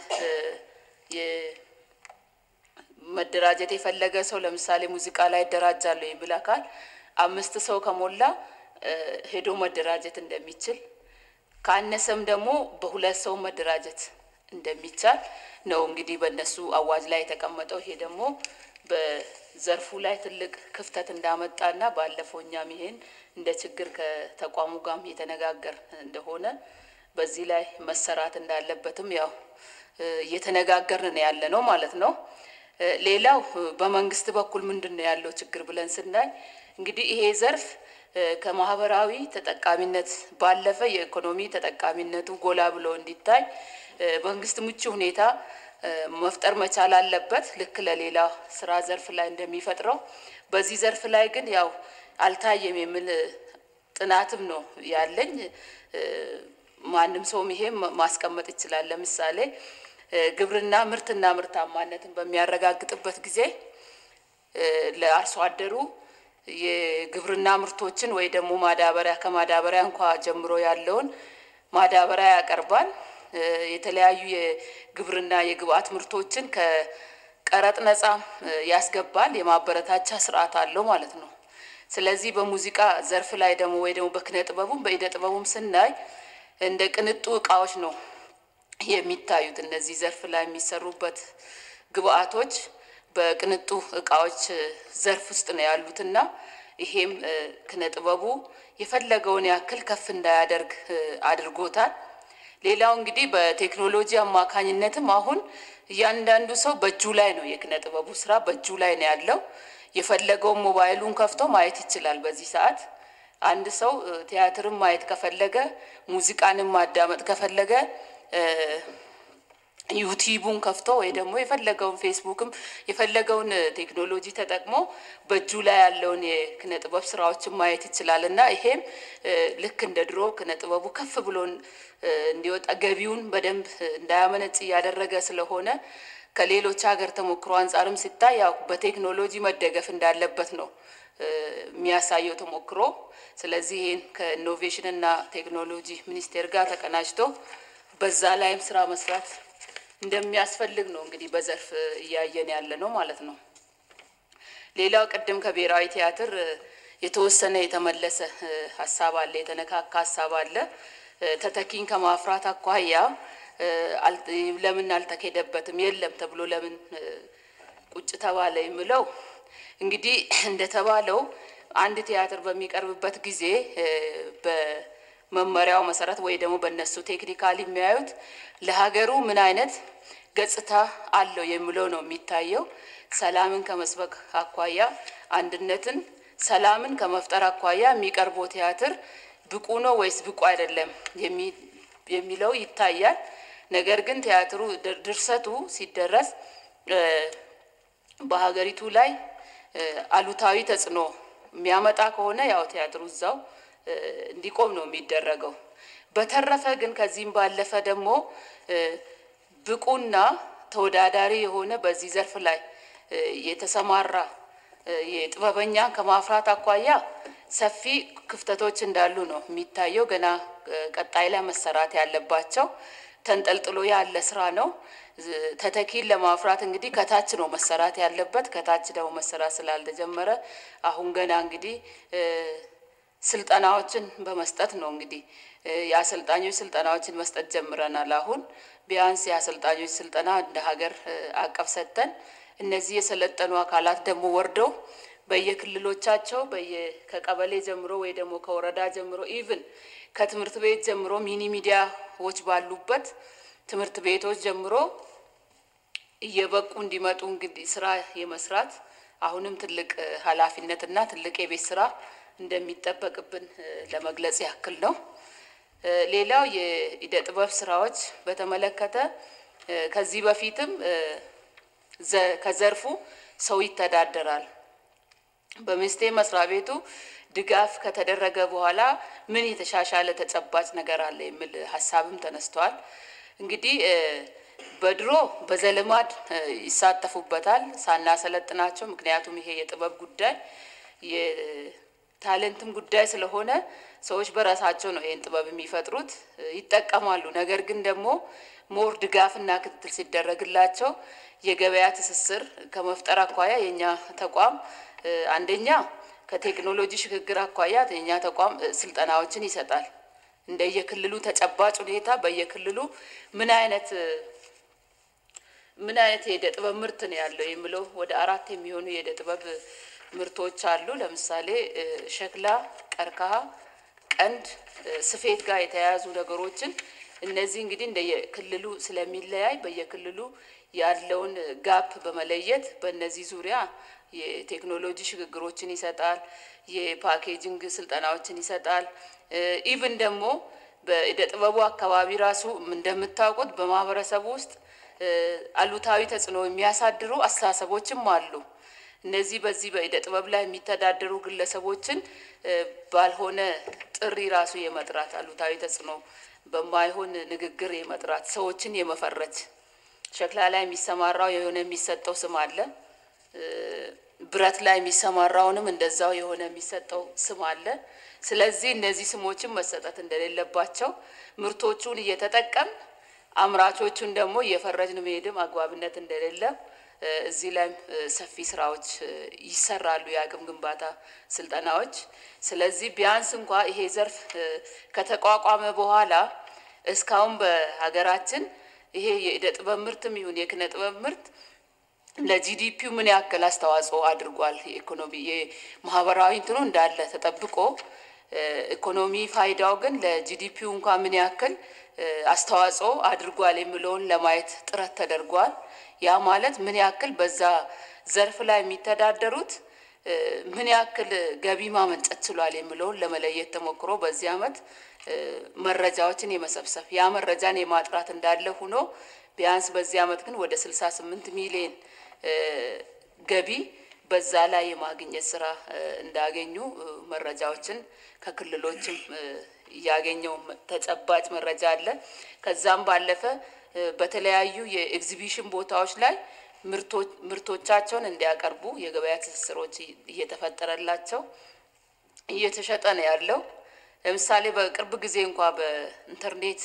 መደራጀት የፈለገ ሰው ለምሳሌ ሙዚቃ ላይ ይደራጃለሁ የሚል አካል አምስት ሰው ከሞላ ሄዶ መደራጀት እንደሚችል ካነሰም ደግሞ በሁለት ሰው መደራጀት እንደሚቻል ነው እንግዲህ በእነሱ አዋጅ ላይ የተቀመጠው። ይሄ ደግሞ በዘርፉ ላይ ትልቅ ክፍተት እንዳመጣና ባለፈው እኛም ይሄን እንደ ችግር ከተቋሙ ጋርም የተነጋገር እንደሆነ በዚህ ላይ መሰራት እንዳለበትም ያው እየተነጋገርን ነው ያለ ነው ማለት ነው። ሌላው በመንግስት በኩል ምንድን ነው ያለው ችግር ብለን ስናይ እንግዲህ ይሄ ዘርፍ ከማህበራዊ ተጠቃሚነት ባለፈ የኢኮኖሚ ተጠቃሚነቱ ጎላ ብሎ እንዲታይ መንግስት ምቹ ሁኔታ መፍጠር መቻል አለበት። ልክ ለሌላ ስራ ዘርፍ ላይ እንደሚፈጥረው በዚህ ዘርፍ ላይ ግን ያው አልታየም የሚል ጥናትም ነው ያለኝ። ማንም ሰውም ይሄም ማስቀመጥ ይችላል። ለምሳሌ ግብርና ምርትና ምርታማነትን በሚያረጋግጥበት ጊዜ ለአርሶ አደሩ የግብርና ምርቶችን ወይ ደግሞ ማዳበሪያ ከማዳበሪያ እንኳ ጀምሮ ያለውን ማዳበሪያ ያቀርባል። የተለያዩ የግብርና የግብአት ምርቶችን ከቀረጥ ነጻ ያስገባል። የማበረታቻ ስርዓት አለው ማለት ነው። ስለዚህ በሙዚቃ ዘርፍ ላይ ደግሞ ወይ ደግሞ በኪነ ጥበቡም በኢደ ጥበቡም ስናይ እንደ ቅንጡ እቃዎች ነው የሚታዩት። እነዚህ ዘርፍ ላይ የሚሰሩበት ግብአቶች በቅንጡ እቃዎች ዘርፍ ውስጥ ነው ያሉትና ይሄም ኪነ ጥበቡ የፈለገውን ያክል ከፍ እንዳያደርግ አድርጎታል። ሌላው እንግዲህ በቴክኖሎጂ አማካኝነትም አሁን እያንዳንዱ ሰው በእጁ ላይ ነው የኪነ ጥበቡ ስራ በእጁ ላይ ነው ያለው። የፈለገውን ሞባይሉን ከፍቶ ማየት ይችላል። በዚህ ሰዓት አንድ ሰው ቲያትርን ማየት ከፈለገ፣ ሙዚቃንም ማዳመጥ ከፈለገ ዩቲዩቡን ከፍቶ ወይ ደግሞ የፈለገውን ፌስቡክም የፈለገውን ቴክኖሎጂ ተጠቅሞ በእጁ ላይ ያለውን የኪነ ጥበብ ስራዎችን ማየት ይችላል እና ይሄም ልክ እንደ ድሮ ኪነ ጥበቡ ከፍ ብሎ እንዲወጣ ገቢውን በደንብ እንዳያመነጭ እያደረገ ስለሆነ ከሌሎች ሀገር ተሞክሮ አንጻርም ሲታይ ያው በቴክኖሎጂ መደገፍ እንዳለበት ነው የሚያሳየው ተሞክሮ። ስለዚህ ይህን ከኢኖቬሽን እና ቴክኖሎጂ ሚኒስቴር ጋር ተቀናጅቶ በዛ ላይም ስራ መስራት እንደሚያስፈልግ ነው እንግዲህ በዘርፍ እያየን ያለ ነው ማለት ነው። ሌላው ቅድም ከብሔራዊ ቲያትር የተወሰነ የተመለሰ ሀሳብ አለ፣ የተነካካ ሀሳብ አለ። ተተኪን ከማፍራት አኳያ ለምን አልተኬደበትም? የለም ተብሎ ለምን ቁጭ ተባለ የሚለው እንግዲህ እንደተባለው አንድ ቲያትር በሚቀርብበት ጊዜ በመመሪያው መሰረት ወይ ደግሞ በእነሱ ቴክኒካል የሚያዩት ለሀገሩ ምን አይነት ገጽታ አለው የሚለው ነው የሚታየው። ሰላምን ከመስበክ አኳያ፣ አንድነትን፣ ሰላምን ከመፍጠር አኳያ የሚቀርበው ቲያትር ብቁ ነው ወይስ ብቁ አይደለም የሚለው ይታያል። ነገር ግን ቲያትሩ ድርሰቱ ሲደረስ በሀገሪቱ ላይ አሉታዊ ተጽዕኖ የሚያመጣ ከሆነ ያው ቲያትሩ እዛው እንዲቆም ነው የሚደረገው። በተረፈ ግን ከዚህም ባለፈ ደግሞ ብቁና ተወዳዳሪ የሆነ በዚህ ዘርፍ ላይ የተሰማራ የጥበበኛ ከማፍራት አኳያ ሰፊ ክፍተቶች እንዳሉ ነው የሚታየው። ገና ቀጣይ ላይ መሰራት ያለባቸው ተንጠልጥሎ ያለ ስራ ነው። ተተኪን ለማፍራት እንግዲህ ከታች ነው መሰራት ያለበት። ከታች ደግሞ መሰራት ስላልተጀመረ አሁን ገና እንግዲህ ስልጠናዎችን በመስጠት ነው እንግዲህ የአሰልጣኞች ስልጠናዎችን መስጠት ጀምረናል። አሁን ቢያንስ የአሰልጣኞች ስልጠና እንደ ሀገር አቀፍ ሰጥተን እነዚህ የሰለጠኑ አካላት ደግሞ ወርደው በየክልሎቻቸው ከቀበሌ ጀምሮ ወይ ደግሞ ከወረዳ ጀምሮ ኢቭን ከትምህርት ቤት ጀምሮ ሚኒ ሚዲያዎች ባሉበት ትምህርት ቤቶች ጀምሮ እየበቁ እንዲመጡ እንግዲህ ስራ የመስራት አሁንም ትልቅ ኃላፊነትና ትልቅ የቤት ስራ እንደሚጠበቅብን ለመግለጽ ያክል ነው። ሌላው የኢደ ጥበብ ስራዎች በተመለከተ ከዚህ በፊትም ከዘርፉ ሰው ይተዳደራል። በሚኒስቴር መስሪያ ቤቱ ድጋፍ ከተደረገ በኋላ ምን የተሻሻለ ተጨባጭ ነገር አለ የሚል ሀሳብም ተነስተዋል። እንግዲህ በድሮ በዘልማድ ይሳተፉበታል ሳናሰለጥናቸው። ምክንያቱም ይሄ የጥበብ ጉዳይ የታለንትም ጉዳይ ስለሆነ ሰዎች በራሳቸው ነው ይህን ጥበብ የሚፈጥሩት ይጠቀማሉ። ነገር ግን ደግሞ ሞር ድጋፍና ክትትል ሲደረግላቸው የገበያ ትስስር ከመፍጠር አኳያ የእኛ ተቋም አንደኛ ከቴክኖሎጂ ሽግግር አኳያ የእኛ ተቋም ስልጠናዎችን ይሰጣል። እንደየክልሉ ተጨባጭ ሁኔታ በየክልሉ ምን አይነት ምን አይነት የእደ ጥበብ ምርት ነው ያለው የሚለው ወደ አራት የሚሆኑ የእደ ጥበብ ምርቶች አሉ። ለምሳሌ ሸክላ፣ ቀርከሃ፣ ቀንድ፣ ስፌት ጋር የተያያዙ ነገሮችን እነዚህ እንግዲህ እንደየክልሉ ስለሚለያይ በየክልሉ ያለውን ጋፕ በመለየት በእነዚህ ዙሪያ የቴክኖሎጂ ሽግግሮችን ይሰጣል። የፓኬጂንግ ስልጠናዎችን ይሰጣል። ኢቭን ደግሞ በእደ ጥበቡ አካባቢ ራሱ እንደምታውቁት በማህበረሰቡ ውስጥ አሉታዊ ተጽዕኖ የሚያሳድሩ አስተሳሰቦችም አሉ። እነዚህ በዚህ በእደ ጥበብ ላይ የሚተዳደሩ ግለሰቦችን ባልሆነ ጥሪ ራሱ የመጥራት አሉታዊ ተጽዕኖ በማይሆን ንግግር የመጥራት ሰዎችን የመፈረጅ ሸክላ ላይ የሚሰማራው የሆነ የሚሰጠው ስም አለ። ብረት ላይ የሚሰማራውንም እንደዛው የሆነ የሚሰጠው ስም አለ። ስለዚህ እነዚህ ስሞችን መሰጠት እንደሌለባቸው ምርቶቹን እየተጠቀም አምራቾቹን ደግሞ እየፈረጅን መሄድም አግባብነት እንደሌለ እዚህ ላይም ሰፊ ስራዎች ይሰራሉ፣ የአቅም ግንባታ ስልጠናዎች። ስለዚህ ቢያንስ እንኳ ይሄ ዘርፍ ከተቋቋመ በኋላ እስካሁን በሀገራችን ይሄ የእደ ጥበብ ምርትም ይሁን የኪነ ጥበብ ምርት ለጂዲፒው ምን ያክል አስተዋጽኦ አድርጓል? የኢኮኖሚ የማህበራዊ እንትኑ እንዳለ ተጠብቆ ኢኮኖሚ ፋይዳው ግን ለጂዲፒው እንኳ ምን ያክል አስተዋጽኦ አድርጓል የሚለውን ለማየት ጥረት ተደርጓል። ያ ማለት ምን ያክል በዛ ዘርፍ ላይ የሚተዳደሩት ምን ያክል ገቢ ማመንጨት ችሏል የሚለውን ለመለየት ተሞክሮ በዚህ ዓመት መረጃዎችን የመሰብሰብ ያ መረጃን የማጥራት እንዳለ ሆኖ ቢያንስ በዚህ ዓመት ግን ወደ 68 ሚሊዮን ገቢ በዛ ላይ የማግኘት ስራ እንዳገኙ መረጃዎችን ከክልሎችም ያገኘው ተጨባጭ መረጃ አለ። ከዛም ባለፈ በተለያዩ የኤግዚቢሽን ቦታዎች ላይ ምርቶቻቸውን እንዲያቀርቡ የገበያ ትስስሮች እየተፈጠረላቸው እየተሸጠ ነው ያለው። ለምሳሌ በቅርብ ጊዜ እንኳ በኢንተርኔት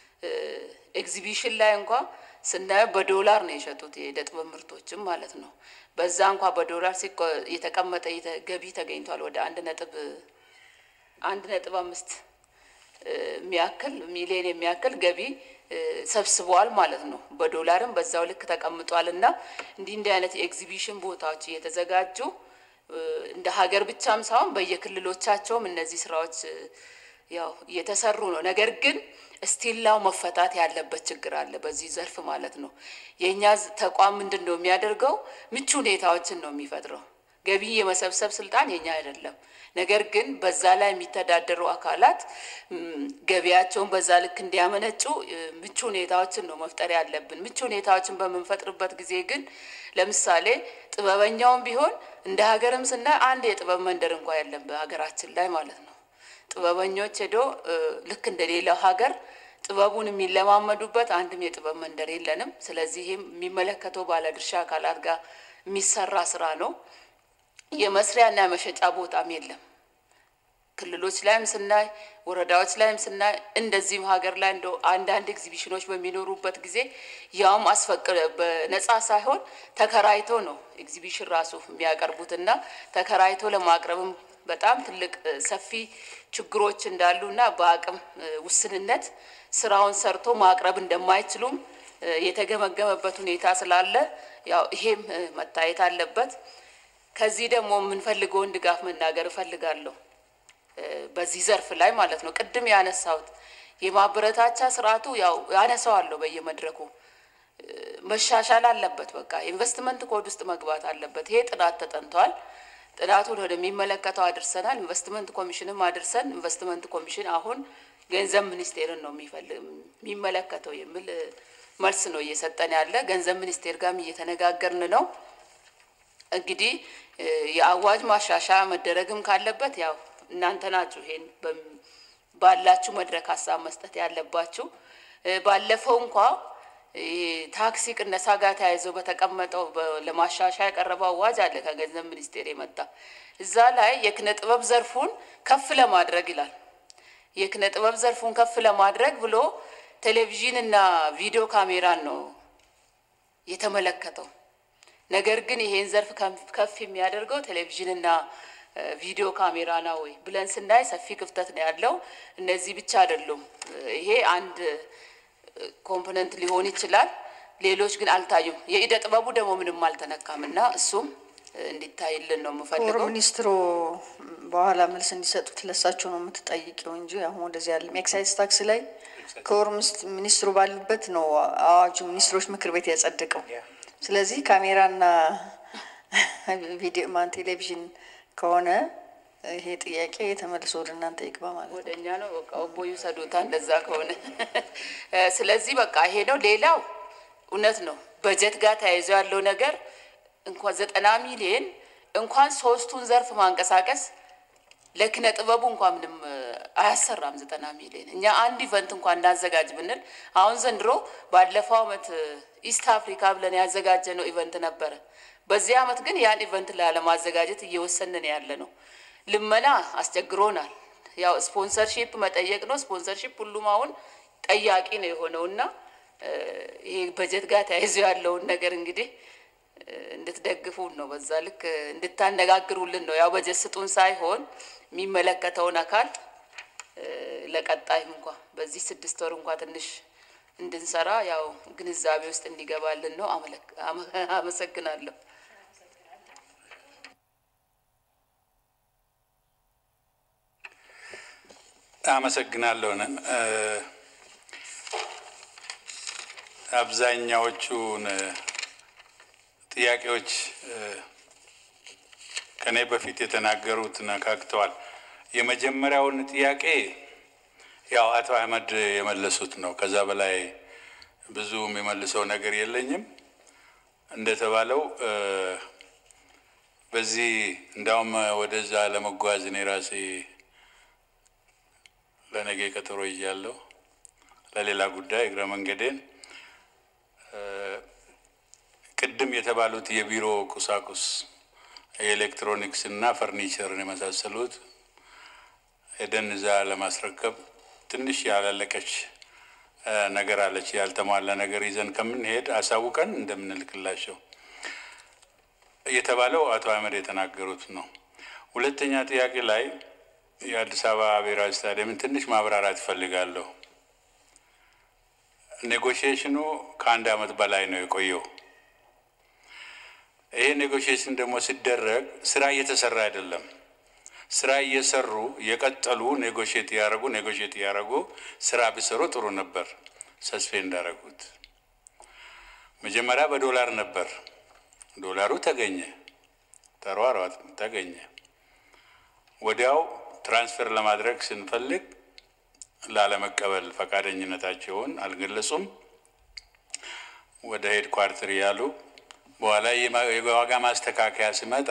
ኤግዚቢሽን ላይ እንኳ ስናየው በዶላር ነው የሸጡት የእደ ጥበብ ምርቶችም ማለት ነው። በዛ እንኳ በዶላር የተቀመጠ ገቢ ተገኝቷል። ወደ አንድ ነጥብ አንድ ነጥብ አምስት የሚያክል ሚሊዮን የሚያክል ገቢ ሰብስበዋል ማለት ነው። በዶላርም በዛው ልክ ተቀምጧል እና እንዲህ እንዲህ አይነት የኤግዚቢሽን ቦታዎች እየተዘጋጁ እንደ ሀገር ብቻም ሳይሆን በየክልሎቻቸውም እነዚህ ስራዎች ያው እየተሰሩ ነው። ነገር ግን ስቲላው መፈታት ያለበት ችግር አለ በዚህ ዘርፍ ማለት ነው። የእኛ ተቋም ምንድን ነው የሚያደርገው? ምቹ ሁኔታዎችን ነው የሚፈጥረው። ገቢ የመሰብሰብ ስልጣን የኛ አይደለም። ነገር ግን በዛ ላይ የሚተዳደሩ አካላት ገቢያቸውን በዛ ልክ እንዲያመነጩ ምቹ ሁኔታዎችን ነው መፍጠር ያለብን። ምቹ ሁኔታዎችን በምንፈጥርበት ጊዜ ግን ለምሳሌ ጥበበኛውም ቢሆን እንደ ሀገርም ስናይ አንድ የጥበብ መንደር እንኳ የለም በሀገራችን ላይ ማለት ነው። ጥበበኞች ሄዶ ልክ እንደ ሌላው ሀገር ጥበቡን የሚለማመዱበት አንድም የጥበብ መንደር የለንም። ስለዚህ ይህም የሚመለከተው ባለድርሻ አካላት ጋር የሚሰራ ስራ ነው። የመስሪያና የመሸጫ ቦታም የለም። ክልሎች ላይም ስናይ ወረዳዎች ላይም ስናይ እንደዚህም ሀገር ላይ እንደ አንዳንድ ኤግዚቢሽኖች በሚኖሩበት ጊዜ ያውም አስፈቅደ በነጻ ሳይሆን ተከራይቶ ነው ኤግዚቢሽን ራሱ የሚያቀርቡት እና ተከራይቶ ለማቅረብም በጣም ትልቅ ሰፊ ችግሮች እንዳሉና በአቅም ውስንነት ስራውን ሰርቶ ማቅረብ እንደማይችሉም የተገመገመበት ሁኔታ ስላለ ያው ይሄም መታየት አለበት። ከዚህ ደግሞ የምንፈልገውን ድጋፍ መናገር እፈልጋለሁ። በዚህ ዘርፍ ላይ ማለት ነው። ቅድም ያነሳሁት የማበረታቻ ስርዓቱ ያው ያነሳዋለሁ በየመድረኩ መሻሻል አለበት። በቃ ኢንቨስትመንት ኮድ ውስጥ መግባት አለበት። ይሄ ጥናት ተጠንቷል። ጥናቱን ወደሚመለከተው አድርሰናል። ኢንቨስትመንት ኮሚሽንም አድርሰን ኢንቨስትመንት ኮሚሽን አሁን ገንዘብ ሚኒስቴርን ነው የሚመለከተው የሚል መልስ ነው እየሰጠን ያለ። ገንዘብ ሚኒስቴር ጋርም እየተነጋገርን ነው። እንግዲህ የአዋጅ ማሻሻያ መደረግም ካለበት ያው እናንተ ናችሁ ይሄን ባላችሁ መድረክ ሀሳብ መስጠት ያለባችሁ። ባለፈው እንኳ ታክሲ ቅነሳ ጋር ተያይዘው በተቀመጠው ለማሻሻያ የቀረበው አዋጅ አለ ከገንዘብ ሚኒስቴር የመጣ እዛ ላይ የኪነ ጥበብ ዘርፉን ከፍ ለማድረግ ይላል። የኪነ ጥበብ ዘርፉን ከፍ ለማድረግ ብሎ ቴሌቪዥን እና ቪዲዮ ካሜራን ነው የተመለከተው። ነገር ግን ይሄን ዘርፍ ከፍ የሚያደርገው ቴሌቪዥንና ቪዲዮ ካሜራ ነው ወይ ብለን ስናይ ሰፊ ክፍተት ነው ያለው። እነዚህ ብቻ አይደሉም። ይሄ አንድ ኮምፖነንት ሊሆን ይችላል። ሌሎች ግን አልታዩም። የኢደ ጥበቡ ደግሞ ምንም አልተነካም እና እሱም እንዲታይልን ነው ክቡር የምፈልገው። ሚኒስትሩ በኋላ መልስ እንዲሰጡት ለሳቸው ነው የምትጠይቂው እንጂ አሁን ወደዚህ ያለም ኤክሳይዝ ታክስ ላይ ክቡር ሚኒስ- ሚኒስትሩ ባሉበት ነው አዋጁ ሚኒስትሮች ምክር ቤት ያጸደቀው። ስለዚህ ካሜራና ቪዲዮ ማን ቴሌቪዥን ከሆነ ይሄ ጥያቄ ተመልሶ ወደ እናንተ ይግባ ማለት ነው። ወደ እኛ ነው በቃ ኦቦ ይውሰዱታ እንደዛ ከሆነ ስለዚህ በቃ ይሄ ነው። ሌላው እውነት ነው በጀት ጋር ተያይዞ ያለው ነገር እንኳን ዘጠና ሚሊየን እንኳን ሶስቱን ዘርፍ ማንቀሳቀስ ለኪነ ጥበቡ እንኳን ምንም እ፣ አያሰራም። ዘጠና ሚሊዮን እኛ አንድ ኢቨንት እንኳን እናዘጋጅ ብንል አሁን ዘንድሮ ባለፈው አመት እ፣ ኢስት አፍሪካ ብለን ያዘጋጀ ነው ኢቨንት ነበረ። በዚህ አመት ግን ያን ኢቨንት ላለማዘጋጀት እየወሰንን ያለ ነው። ልመና አስቸግሮናል። ያው ስፖንሰርሺፕ መጠየቅ ነው። ስፖንሰርሺፕ ሁሉም አሁን ጠያቂ ነው የሆነው እና እ፣ ይሄ በጀት ጋር ተያይዞ ያለውን ነገር እንግዲህ እ፣ እንድትደግፉን ነው። በዛ ልክ እ፣ እንድታነጋግሩልን ነው። ያው በጀት ስጡን ሳይሆን የሚመለከተውን አካል እ፣ ለቀጣይም እንኳ በዚህ ስድስት ወር እንኳ ትንሽ እንድንሰራ ያው ግንዛቤ ውስጥ እንዲገባልን ነው። አመለክ- አመ- አመሰግናለሁ። አመሰግናለሁ። ነን አብዛኛዎቹን እ፣ ጥያቄዎች እ፣ ከኔ በፊት የተናገሩት ነካክተዋል። የመጀመሪያውን ጥያቄ ያው አቶ አህመድ የመለሱት ነው። ከዛ በላይ ብዙ የሚመልሰው ነገር የለኝም። እንደተባለው እ፣ በዚህ እንዳውም ወደዛ ለመጓዝ እኔ ራሴ ለነገ ቀጠሮ ይዣለሁ። ለሌላ ጉዳይ እግረ መንገዴን እ፣ ቅድም የተባሉት የቢሮ ቁሳቁስ የኤሌክትሮኒክስ እና ፈርኒቸርን የመሳሰሉት ሄደን እዛ ለማስረከብ ትንሽ ያላለቀች ነገር አለች። ያልተሟላ ነገር ይዘን ከምንሄድ አሳውቀን እንደምንልክላቸው የተባለው አቶ አህመድ የተናገሩት ነው። ሁለተኛ ጥያቄ ላይ የአዲስ አበባ ብሔራዊ ስታዲየምን ትንሽ ማብራራት እፈልጋለሁ። ኔጎሽዬሽኑ ከአንድ ዓመት በላይ ነው የቆየው። ይሄ ኔጎሽዬሽን ደግሞ ሲደረግ ስራ እየተሰራ አይደለም። ስራ እየሰሩ የቀጠሉ ኔጎሽት ያደረጉ ኔጎሽት ያደረጉ ስራ ቢሰሩ ጥሩ ነበር። ሰስፔንድ እንዳደረጉት መጀመሪያ በዶላር ነበር። ዶላሩ ተገኘ፣ ተሯሯጥ ተገኘ። ወዲያው ትራንስፈር ለማድረግ ስንፈልግ ላለመቀበል ፈቃደኝነታቸውን አልገለጹም። ወደ ሄድ ኳርተር ያሉ በኋላ የዋጋ ማስተካከያ ሲመጣ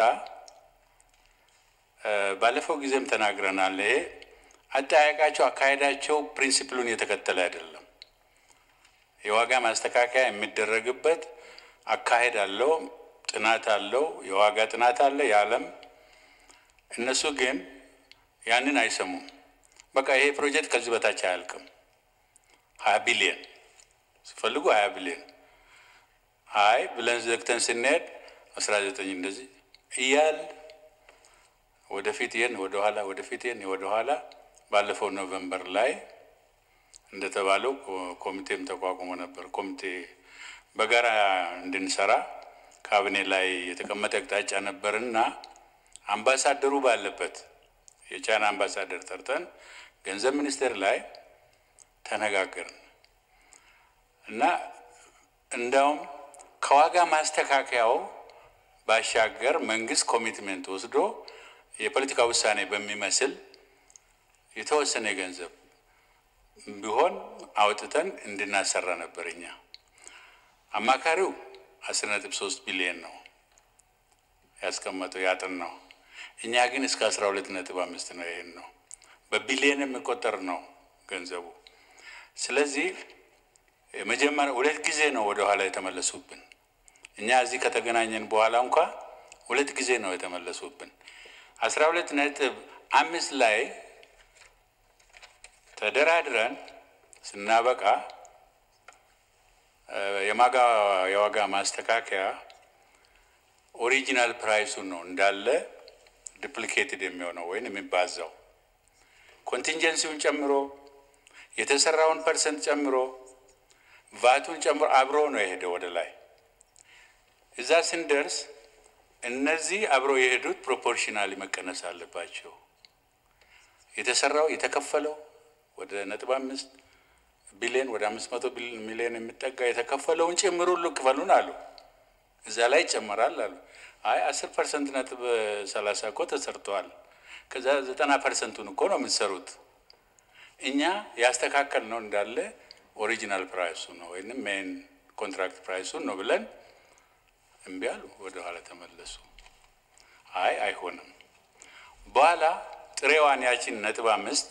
ባለፈው ጊዜም ተናግረናል። ይሄ አጠያየቃቸው፣ አካሄዳቸው ፕሪንሲፕሉን የተከተለ አይደለም። የዋጋ ማስተካከያ የሚደረግበት አካሄድ አለው፣ ጥናት አለው፣ የዋጋ ጥናት አለ የዓለም እነሱ ግን ያንን አይሰሙም። በቃ ይሄ ፕሮጀክት ከዚህ በታች አያልቅም። ሀያ ቢሊየን ሲፈልጉ ሀያ ቢሊየን አይ ብለን ዘግተን ስንሄድ አስራ ዘጠኝ እንደዚህ እያል ወደፊት ይህን ወደኋላ ወደፊት ይህን ወደኋላ ባለፈው ኖቨምበር ላይ እንደተባለው ኮሚቴም ተቋቁሞ ነበር። ኮሚቴ በጋራ እንድንሰራ ካቢኔ ላይ የተቀመጠ አቅጣጫ ነበርና አምባሳደሩ ባለበት የቻይና አምባሳደር ጠርተን ገንዘብ ሚኒስቴር ላይ ተነጋገርን እና እንዳውም ከዋጋ ማስተካከያው ባሻገር መንግስት ኮሚትሜንት ወስዶ የፖለቲካ ውሳኔ በሚመስል የተወሰነ ገንዘብ ቢሆን አውጥተን እንድናሰራ ነበር። እኛ አማካሪው አስር ነጥብ ሶስት ቢሊየን ነው ያስቀመጠው ያጥናው። እኛ ግን እስከ አስራ ሁለት ነጥብ አምስት ነው። ይሄን ነው በቢሊየን የሚቆጠር ነው ገንዘቡ። ስለዚህ መጀመሪያ ሁለት ጊዜ ነው ወደ ኋላ የተመለሱብን። እኛ እዚህ ከተገናኘን በኋላ እንኳ ሁለት ጊዜ ነው የተመለሱብን። አስራ ሁለት ነጥብ አምስት ላይ ተደራድረን ስናበቃ የማጋ የዋጋ ማስተካከያ ኦሪጂናል ፕራይሱን ነው እንዳለ ዱፕሊኬትድ የሚሆነው ወይም የሚባዛው ኮንቲንጀንሲውን ጨምሮ የተሰራውን ፐርሰንት ጨምሮ ቫቱን ጨምሮ አብሮ ነው የሄደው ወደ ላይ። እዛ ስንደርስ እነዚህ አብሮ የሄዱት ፕሮፖርሽናሊ መቀነስ አለባቸው። የተሰራው የተከፈለው ወደ ነጥብ አምስት ቢሊዮን ወደ አምስት መቶ ሚሊዮን የሚጠጋ የተከፈለውን ጭምር ሁሉ ክፈሉን አሉ። እዛ ላይ ይጨመራል አሉ። አይ አስር ፐርሰንት ነጥብ ሰላሳ እኮ ተሰርተዋል። ከዛ ዘጠና ፐርሰንቱን እኮ ነው የምትሰሩት። እኛ ያስተካከል ነው እንዳለ ኦሪጂናል ፕራይሱ ነው ወይም ሜን ኮንትራክት ፕራይሱን ነው ብለን እምቢ አሉ። ወደ ኋላ ተመለሱ። አይ አይሆንም። በኋላ ጥሬዋን ያችን ነጥብ አምስት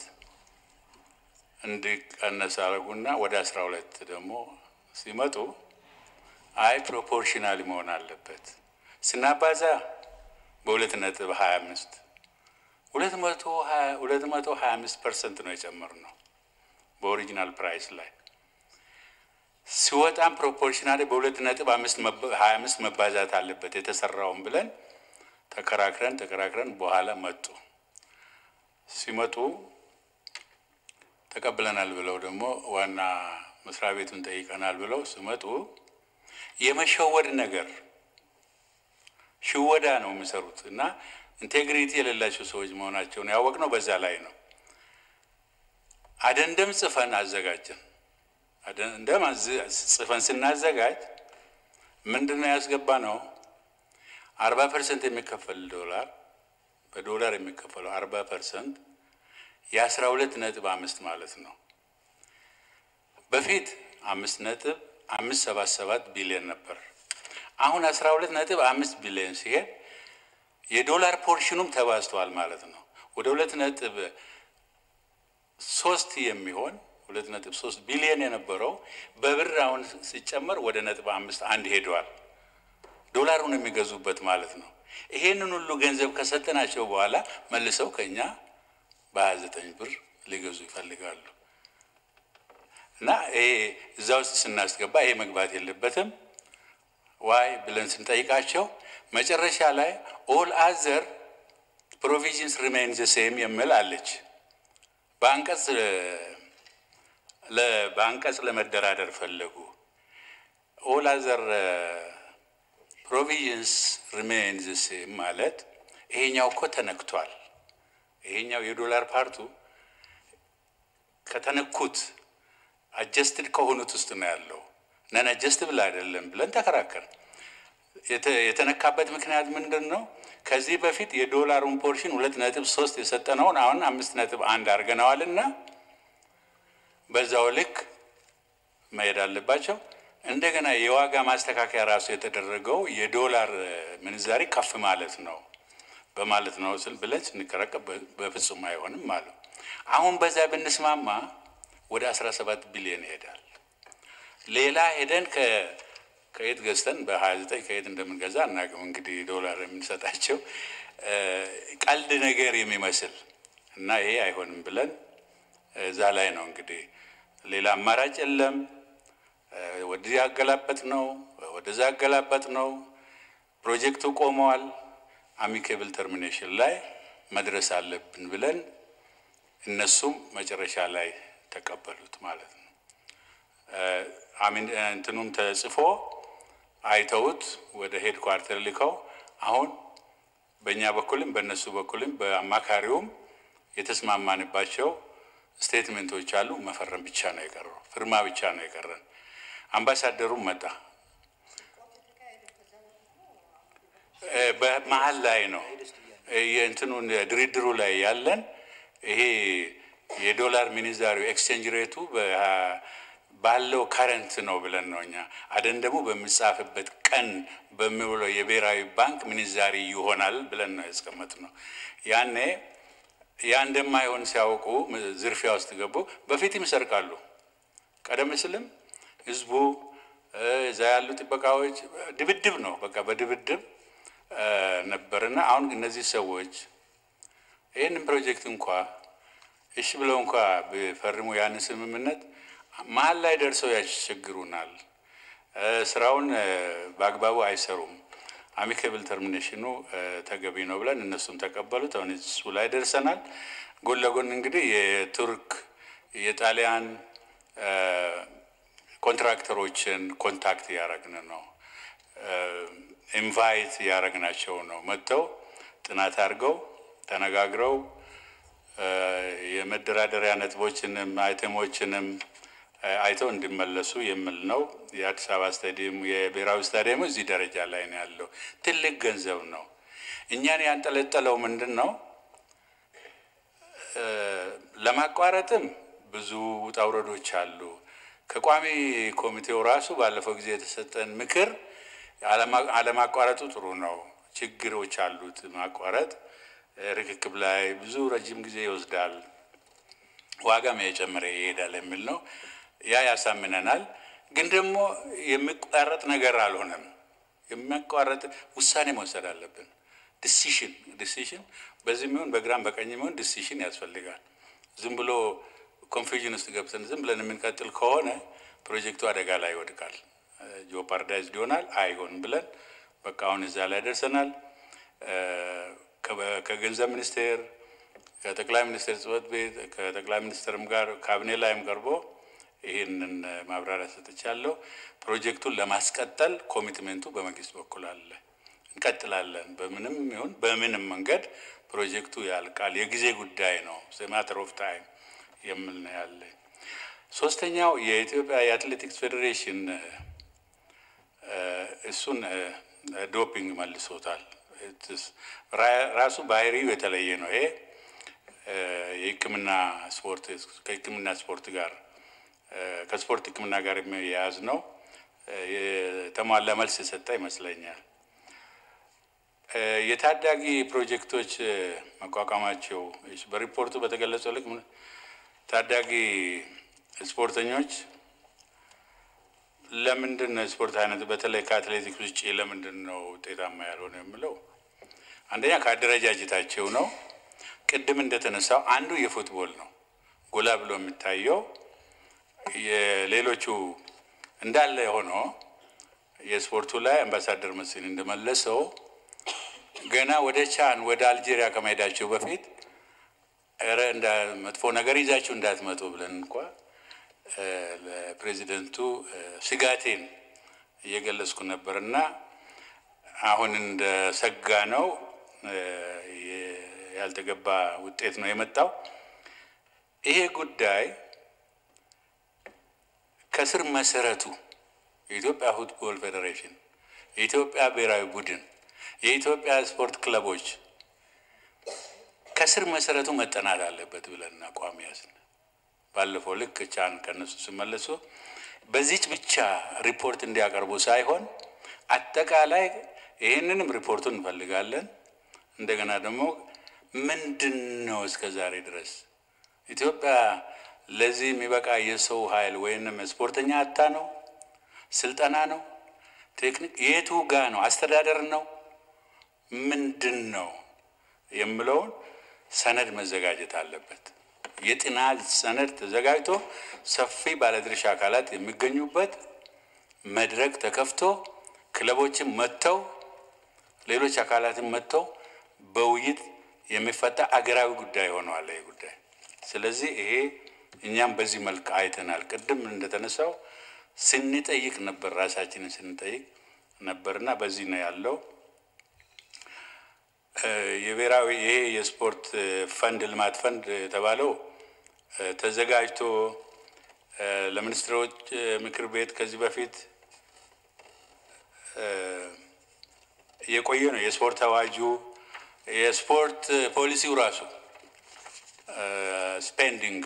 እንዲቀነስ አደረጉና ወደ አስራ ሁለት ደግሞ ሲመጡ አይ ፕሮፖርሽናል መሆን አለበት ስናባዛ በሁለት ነጥብ ሀያ አምስት ሁለት መቶ ሁለት መቶ ሀያ አምስት ፐርሰንት ነው የጨመርነው በኦሪጂናል ፕራይስ ላይ ሲወጣም ፕሮፖርሽናል በሁለት ነጥብ አምስት ሀያ አምስት መባዛት አለበት የተሰራውን ብለን ተከራክረን ተከራክረን በኋላ መጡ። ሲመጡ ተቀብለናል ብለው ደግሞ ዋና መስሪያ ቤቱን ጠይቀናል ብለው ሲመጡ የመሸወድ ነገር ሽወዳ ነው የሚሰሩት እና ኢንቴግሪቲ የሌላቸው ሰዎች መሆናቸውን ያወቅነው በዛ ላይ ነው። አደንደም ጽፈን አዘጋጀን። አደንደም ጽፈን ስናዘጋጅ ምንድን ነው ያስገባ ነው አርባ ፐርሰንት የሚከፈል ዶላር በዶላር የሚከፈለው አርባ ፐርሰንት የአስራ ሁለት ነጥብ አምስት ማለት ነው። በፊት አምስት ነጥብ አምስት ሰባት ሰባት ቢሊዮን ነበር። አሁን አስራ ሁለት ነጥብ አምስት ቢሊዮን ሲሄድ የዶላር ፖርሽኑም ተባዝተዋል ማለት ነው። ወደ ሁለት ነጥብ ሶስት የሚሆን ሁለት ነጥብ ሶስት ቢሊዮን የነበረው በብር አሁን ሲጨመር ወደ ነጥብ አምስት አንድ ሄደዋል። ዶላሩን የሚገዙበት ማለት ነው። ይሄንን ሁሉ ገንዘብ ከሰጠናቸው በኋላ መልሰው ከኛ በሀያ ዘጠኝ ብር ሊገዙ ይፈልጋሉ። እና ይሄ እዛ ውስጥ ስናስገባ ይሄ መግባት የለበትም ዋይ ብለን ስንጠይቃቸው መጨረሻ ላይ ኦል አዘር ፕሮቪዥንስ ሪሜን ዘ ሴም የሚል አለች። በአንቀጽ በአንቀጽ ለመደራደር ፈለጉ። ኦል አዘር ፕሮቪዥንስ ሪሜን ዘ ሴም ማለት ይሄኛው እኮ ተነክቷል። ይሄኛው የዶላር ፓርቱ ከተነኩት አጀስትድ ከሆኑት ውስጥ ነው ያለው ነን አጀስትብል አይደለም ብለን ተከራከር። የተነካበት ምክንያት ምንድን ነው? ከዚህ በፊት የዶላሩን ፖርሽን ሁለት ነጥብ ሶስት የሰጠነውን አሁን አምስት ነጥብ አንድ አድርገነዋል እና በዛው ልክ መሄድ አለባቸው። እንደገና የዋጋ ማስተካከያ ራሱ የተደረገው የዶላር ምንዛሪ ከፍ ማለት ነው በማለት ነው ስል ብለን ስንከራከር በፍጹም አይሆንም ማለት አሁን በዛ ብንስማማ ወደ 17 ቢሊዮን ይሄዳል። ሌላ ሄደን ከየት ገዝተን በ29 ከየት እንደምንገዛ አናውቅም። እንግዲህ ዶላር የምንሰጣቸው ቀልድ ነገር የሚመስል እና ይሄ አይሆንም ብለን እዛ ላይ ነው እንግዲህ ሌላ አማራጭ የለም። ወደዚህ ያገላበጥ ነው፣ ወደዛ ያገላበጥ ነው። ፕሮጀክቱ ቆመዋል። አሚኬብል ተርሚኔሽን ላይ መድረስ አለብን ብለን እነሱም መጨረሻ ላይ ተቀበሉት ማለት ነው። አሚን እንትኑም ተጽፎ አይተውት ወደ ሄድ ኳርተር ልከው አሁን በእኛ በኩልም በእነሱ በኩልም በአማካሪውም የተስማማንባቸው ስቴትሜንቶች አሉ። መፈረም ብቻ ነው የቀረው፣ ፍርማ ብቻ ነው የቀረን። አምባሳደሩም መጣ። በመሀል ላይ ነው የእንትኑን ድርድሩ ላይ ያለን ይሄ የዶላር ሚኒዛሪው ኤክስቼንጅ ሬቱ ባለው ከረንት ነው ብለን ነው እኛ አደን ደግሞ በሚጻፍበት ቀን በሚውለው የብሔራዊ ባንክ ሚኒዛሪ ይሆናል ብለን ነው ያስቀመጥ ነው። ያኔ ያ እንደማይሆን ሲያውቁ ዝርፊያ ውስጥ ገቡ። በፊትም ይሰርቃሉ። ቀደም ሲልም ህዝቡ እዛ ያሉ ጥበቃዎች ድብድብ ነው በቃ በድብድብ ነበርና አሁን እነዚህ ሰዎች ይህንን ፕሮጀክት እንኳ እሺ ብለው እንኳ ቢፈርሙ ያንን ስምምነት መሀል ላይ ደርሰው ያስቸግሩናል። ስራውን በአግባቡ አይሰሩም። አሚኬብል ተርሚኔሽኑ ተገቢ ነው ብለን እነሱም ተቀበሉት። አሁን እሱ ላይ ደርሰናል። ጎን ለጎን እንግዲህ የቱርክ የጣሊያን ኮንትራክተሮችን ኮንታክት እያደረግን ነው። ኢንቫይት እያደረግናቸው ነው። መጥተው ጥናት አድርገው ተነጋግረው የመደራደሪያ ነጥቦችንም አይተሞችንም አይተው እንዲመለሱ የሚል ነው። የአዲስ አበባ ስታዲየም የብሔራዊ ስታዲየሙ እዚህ ደረጃ ላይ ነው ያለው። ትልቅ ገንዘብ ነው። እኛን ያንጠለጠለው ምንድን ነው? ለማቋረጥም ብዙ ውጣ ውረዶች አሉ። ከቋሚ ኮሚቴው ራሱ ባለፈው ጊዜ የተሰጠን ምክር አለማቋረጡ ጥሩ ነው፣ ችግሮች አሉት። ማቋረጥ ርክክብ ላይ ብዙ ረጅም ጊዜ ይወስዳል፣ ዋጋም የጨመረ ይሄዳል የሚል ነው። ያ ያሳምነናል። ግን ደግሞ የሚቋረጥ ነገር አልሆነም። የሚያቋረጥ ውሳኔ መውሰድ አለብን። ዲሲሽን ዲሲሽን በዚህ የሚሆን በግራም በቀኝ የሚሆን ዲሲሽን ያስፈልጋል። ዝም ብሎ ኮንፊውዥን ውስጥ ገብተን ዝም ብለን የምንቀጥል ከሆነ ፕሮጀክቱ አደጋ ላይ ይወድቃል፣ ጂኦፓርዳይዝድ ይሆናል። አይሆንም ብለን በቃ አሁን እዛ ላይ ደርሰናል። ከገንዘብ ሚኒስቴር ከጠቅላይ ሚኒስቴር ጽሕፈት ቤት ከጠቅላይ ሚኒስትርም ጋር ካቢኔ ላይም ቀርቦ ይህንን ማብራሪያ ሰጥቻለሁ። ፕሮጀክቱን ለማስቀጠል ኮሚትሜንቱ በመንግስት በኩል አለ። እንቀጥላለን። በምንም ይሁን በምንም መንገድ ፕሮጀክቱ ያልቃል። የጊዜ ጉዳይ ነው። ማተር ኦፍ ታይም የምል ነው ያለ። ሶስተኛው የኢትዮጵያ የአትሌቲክስ ፌዴሬሽን እሱን ዶፒንግ መልሶታል። ራሱ ባህሪው የተለየ ነው። ይሄ የሕክምና ስፖርት ከሕክምና ስፖርት ጋር ከስፖርት ሕክምና ጋር የሚያያዝ ነው። የተሟላ መልስ የሰጠ ይመስለኛል። የታዳጊ ፕሮጀክቶች መቋቋማቸው በሪፖርቱ በተገለጸው ልክ ታዳጊ ስፖርተኞች ለምንድን ነው የስፖርት አይነት በተለይ ከአትሌቲክስ ውጭ ለምንድን ነው ውጤታማ ያልሆነ የምለው አንደኛ ከአደረጃጀታቸው ነው። ቅድም እንደተነሳው አንዱ የፉትቦል ነው ጎላ ብሎ የሚታየው የሌሎቹ እንዳለ ሆኖ የስፖርቱ ላይ አምባሳደር መስፍን እንደመለሰው ገና ወደ ቻን ወደ አልጄሪያ ከመሄዳቸው በፊት ኧረ እንዳ መጥፎ ነገር ይዛችሁ እንዳትመጡ ብለን እንኳ ለፕሬዚደንቱ ስጋቴን እየገለጽኩ ነበር እና አሁን እንደ ሰጋ ነው ያልተገባ ውጤት ነው የመጣው። ይሄ ጉዳይ ከስር መሰረቱ የኢትዮጵያ ፉትቦል ፌዴሬሽን፣ የኢትዮጵያ ብሔራዊ ቡድን፣ የኢትዮጵያ ስፖርት ክለቦች ከስር መሰረቱ መጠናት አለበት ብለን አቋም ያዝን። ባለፈው ልክ ቻን ከነሱ ሲመለሱ በዚች ብቻ ሪፖርት እንዲያቀርቡ ሳይሆን አጠቃላይ ይህንንም ሪፖርቱን እንፈልጋለን። እንደገና ደግሞ ምንድን ነው እስከ ዛሬ ድረስ ኢትዮጵያ ለዚህ የሚበቃ የሰው ኃይል ወይንም ስፖርተኛ አታ ነው? ስልጠና ነው? ቴክኒክ የቱ ጋ ነው? አስተዳደር ነው? ምንድን ነው የምለውን ሰነድ መዘጋጀት አለበት። የጥናት ሰነድ ተዘጋጅቶ ሰፊ ባለድርሻ አካላት የሚገኙበት መድረክ ተከፍቶ ክለቦችን መጥተው ሌሎች አካላትን መጥተው በውይይት የሚፈታ አገራዊ ጉዳይ ሆነዋል ይህ ጉዳይ። ስለዚህ ይሄ እኛም በዚህ መልክ አይተናል። ቅድም እንደተነሳው ስንጠይቅ ነበር፣ ራሳችንን ስንጠይቅ ነበርና በዚህ ነው ያለው። የብሔራዊ ይሄ የስፖርት ፈንድ ልማት ፈንድ የተባለው ተዘጋጅቶ ለሚኒስትሮች ምክር ቤት ከዚህ በፊት የቆየ ነው። የስፖርት አዋጁ የስፖርት ፖሊሲው ራሱ ስፔንዲንግ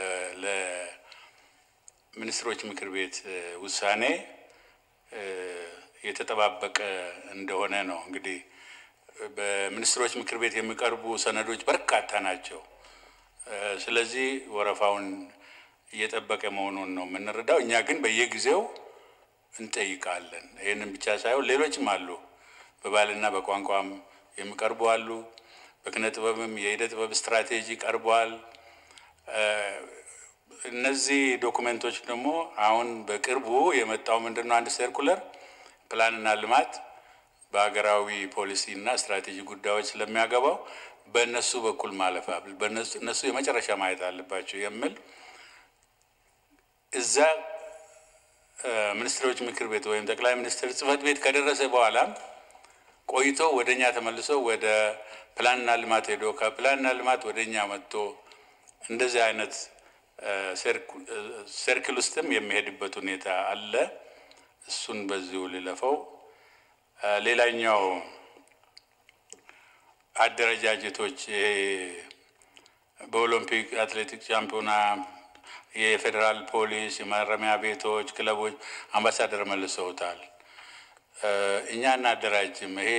ለሚኒስትሮች ምክር ቤት ውሳኔ የተጠባበቀ እንደሆነ ነው። እንግዲህ በሚኒስትሮች ምክር ቤት የሚቀርቡ ሰነዶች በርካታ ናቸው። ስለዚህ ወረፋውን እየጠበቀ መሆኑን ነው የምንረዳው። እኛ ግን በየጊዜው እንጠይቃለን። ይህንን ብቻ ሳይሆን ሌሎችም አሉ። በባህልና በቋንቋም የሚቀርቡ አሉ። በኪነ ጥበብም የሂደ ጥበብ ስትራቴጂ ቀርበዋል። እነዚህ ዶኩሜንቶች ደግሞ አሁን በቅርቡ የመጣው ምንድን ነው? አንድ ሰርኩለር ፕላንና ልማት በሀገራዊ ፖሊሲ እና ስትራቴጂ ጉዳዮች ስለሚያገባው በእነሱ በኩል ማለፍ እነሱ የመጨረሻ ማየት አለባቸው የሚል እዛ ሚኒስትሮች ምክር ቤት ወይም ጠቅላይ ሚኒስትር ጽህፈት ቤት ከደረሰ በኋላም ቆይቶ ወደ እኛ ተመልሶ ወደ ፕላንና ልማት ሄዶ ከፕላንና ልማት ወደ እኛ መጥቶ እንደዚህ አይነት ሰርክል ውስጥም የሚሄድበት ሁኔታ አለ። እሱን በዚሁ ልለፈው። ሌላኛው አደረጃጀቶች ይሄ በኦሎምፒክ አትሌቲክስ ሻምፒዮና የፌዴራል ፖሊስ፣ የማረሚያ ቤቶች፣ ክለቦች አምባሳደር መልሰውታል። እኛ እናደራጅም። ይሄ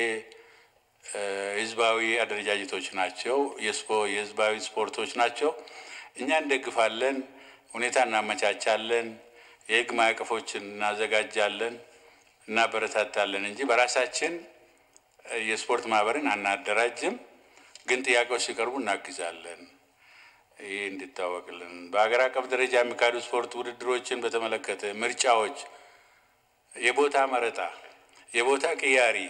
ህዝባዊ አደረጃጀቶች ናቸው፣ የህዝባዊ ስፖርቶች ናቸው። እኛ እንደግፋለን፣ ሁኔታ እናመቻቻለን፣ የህግ ማዕቀፎችን እናዘጋጃለን፣ እናበረታታለን እንጂ በራሳችን የስፖርት ማህበርን አናደራጅም። ግን ጥያቄዎች ሲቀርቡ እናግዛለን። ይህ እንዲታወቅልን። በሀገር አቀፍ ደረጃ የሚካሄዱ ስፖርት ውድድሮችን በተመለከተ ምርጫዎች፣ የቦታ መረጣ፣ የቦታ ቅያሪ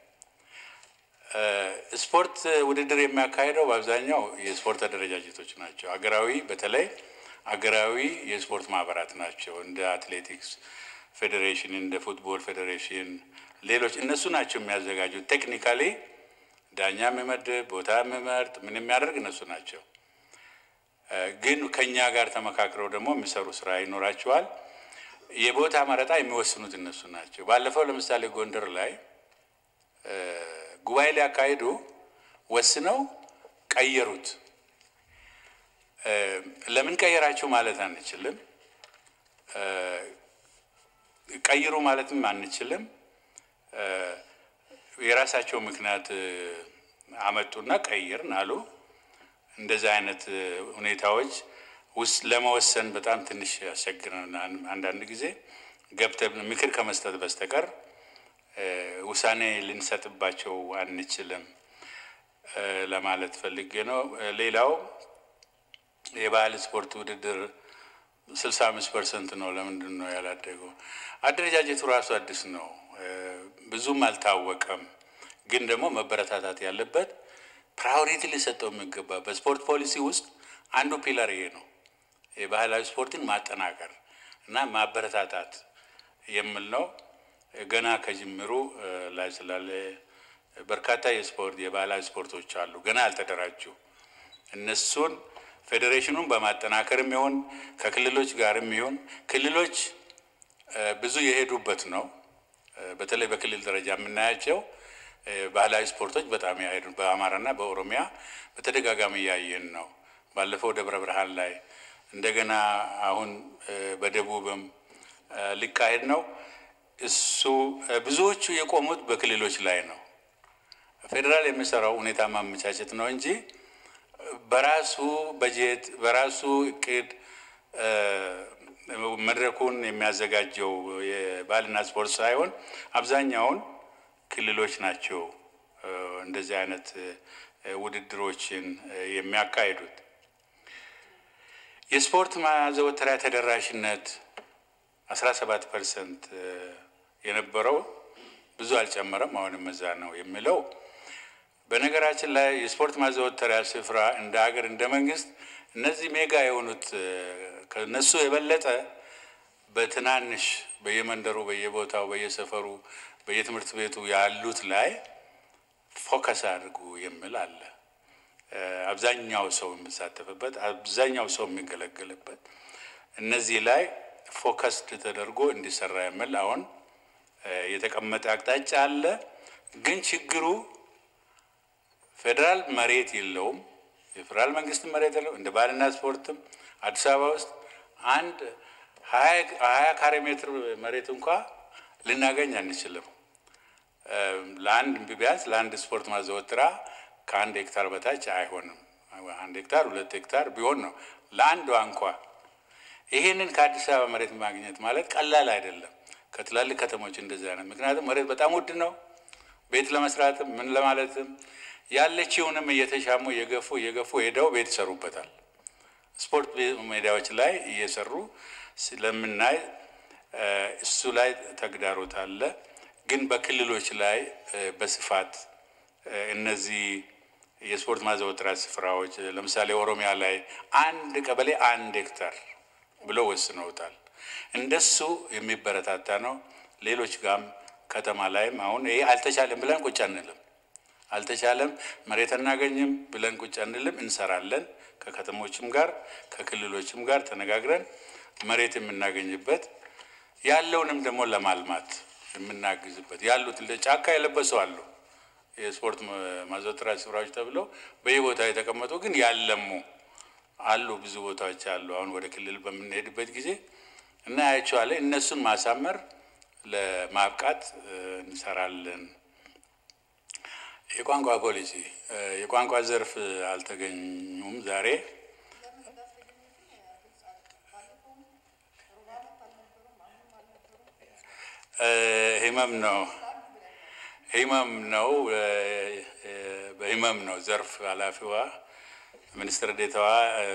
ስፖርት ውድድር የሚያካሄደው በአብዛኛው የስፖርት አደረጃጀቶች ናቸው። አገራዊ በተለይ አገራዊ የስፖርት ማህበራት ናቸው። እንደ አትሌቲክስ ፌዴሬሽን፣ እንደ ፉትቦል ፌዴሬሽን፣ ሌሎች እነሱ ናቸው የሚያዘጋጁት። ቴክኒካሊ ዳኛ የሚመድብ ቦታ የሚመርጥ ምን የሚያደርግ እነሱ ናቸው። ግን ከኛ ጋር ተመካክረው ደግሞ የሚሰሩ ስራ ይኖራቸዋል። የቦታ መረጣ የሚወስኑት እነሱ ናቸው። ባለፈው ለምሳሌ ጎንደር ላይ ጉባኤ ሊያካሂዱ ወስነው ቀየሩት። ለምን ቀየራችሁ ማለት አንችልም። ቀይሩ ማለትም አንችልም። የራሳቸው ምክንያት አመጡና ቀይርን አሉ። እንደዚህ አይነት ሁኔታዎች ውስጥ ለመወሰን በጣም ትንሽ ያስቸግረናል አንዳንድ ጊዜ። ገብተን ምክር ከመስጠት በስተቀር ውሳኔ ልንሰጥባቸው አንችልም ለማለት ፈልጌ ነው። ሌላው የባህል ስፖርት ውድድር ስልሳ አምስት ፐርሰንት ነው። ለምንድን ነው ያላደገው? አደረጃጀቱ ራሱ አዲስ ነው፣ ብዙም አልታወቀም። ግን ደግሞ መበረታታት ያለበት ፕራዮሪቲ ሊሰጠው የሚገባ በስፖርት ፖሊሲ ውስጥ አንዱ ፒለር ይሄ ነው። የባህላዊ ስፖርትን ማጠናከር እና ማበረታታት የሚል ነው። ገና ከጅምሩ ላይ ስላለ በርካታ የስፖርት የባህላዊ ስፖርቶች አሉ ገና ያልተደራጁ እነሱን ፌዴሬሽኑን በማጠናከርም ይሁን ከክልሎች ጋርም ይሁን ክልሎች ብዙ የሄዱበት ነው። በተለይ በክልል ደረጃ የምናያቸው ባህላዊ ስፖርቶች በጣም ያሄዱ በአማራና በኦሮሚያ በተደጋጋሚ እያየን ነው። ባለፈው ደብረ ብርሃን ላይ እንደገና አሁን በደቡብም ሊካሄድ ነው። እሱ ብዙዎቹ የቆሙት በክልሎች ላይ ነው። ፌዴራል የሚሰራው ሁኔታ ማመቻቸት ነው እንጂ በራሱ በጀት በራሱ እቅድ መድረኩን የሚያዘጋጀው የባህልና ስፖርት ሳይሆን አብዛኛውን ክልሎች ናቸው እንደዚህ አይነት ውድድሮችን የሚያካሂዱት። የስፖርት ማዘወተሪያ ተደራሽነት አስራ ሰባት ፐርሰንት የነበረው ብዙ አልጨመረም፣ አሁንም እዛ ነው የሚለው በነገራችን ላይ የስፖርት ማዘወተሪያ ስፍራ እንደ ሀገር እንደ መንግስት እነዚህ ሜጋ የሆኑት ከነሱ የበለጠ በትናንሽ በየመንደሩ፣ በየቦታው፣ በየሰፈሩ፣ በየትምህርት ቤቱ ያሉት ላይ ፎከስ አድርጉ የሚል አለ። አብዛኛው ሰው የሚሳተፍበት፣ አብዛኛው ሰው የሚገለገልበት እነዚህ ላይ ፎከስድ ተደርጎ እንዲሰራ የሚል አሁን የተቀመጠ አቅጣጫ አለ። ግን ችግሩ ፌዴራል መሬት የለውም። የፌዴራል መንግስት መሬት የለውም። እንደ ባህልና ስፖርትም አዲስ አበባ ውስጥ አንድ ሀያ ካሬ ሜትር መሬት እንኳ ልናገኝ አንችልም። ለአንድ ቢያንስ ለአንድ ስፖርት ማዘወትሪያ ከአንድ ሄክታር በታች አይሆንም። አንድ ሄክታር ሁለት ሄክታር ቢሆን ነው ለአንዷ እንኳ። ይሄንን ከአዲስ አበባ መሬት ማግኘት ማለት ቀላል አይደለም። ከትላልቅ ከተሞች እንደዚህ አይነት ምክንያቱም መሬት በጣም ውድ ነው። ቤት ለመስራትም ምን ለማለትም ያለችውንም እየተሻሙ እየገፉ እየገፉ ሄደው ቤት ይሰሩበታል። ስፖርት ሜዳዎች ላይ እየሰሩ ስለምናይ እሱ ላይ ተግዳሮት አለ። ግን በክልሎች ላይ በስፋት እነዚህ የስፖርት ማዘወተሪያ ስፍራዎች ለምሳሌ ኦሮሚያ ላይ አንድ ቀበሌ አንድ ሄክታር ብለው ወስነውታል። እንደሱ የሚበረታታ ነው። ሌሎች ጋም ከተማ ላይም አሁን ይሄ አልተቻለም ብለን ቁጭ አንልም። አልተቻለም መሬት አናገኝም ብለን ቁጭ አንልም። እንሰራለን። ከከተሞችም ጋር ከክልሎችም ጋር ተነጋግረን መሬት የምናገኝበት ያለውንም ደግሞ ለማልማት የምናግዝበት ያሉት ጫካ የለበሱ አሉ የስፖርት ማዘውተሪያ ስፍራዎች ተብለው በየቦታው የተቀመጡ ግን ያለሙ አሉ። ብዙ ቦታዎች አሉ። አሁን ወደ ክልል በምንሄድበት ጊዜ እናያቸዋለን። እነሱን ማሳመር ለማብቃት እንሰራለን። የቋንቋ ፖሊሲ የቋንቋ ዘርፍ አልተገኙም ዛሬ ህመም ነው ህመም ነው በህመም ነው ዘርፍ ኃላፊዋ ሚኒስትር ዴታዋ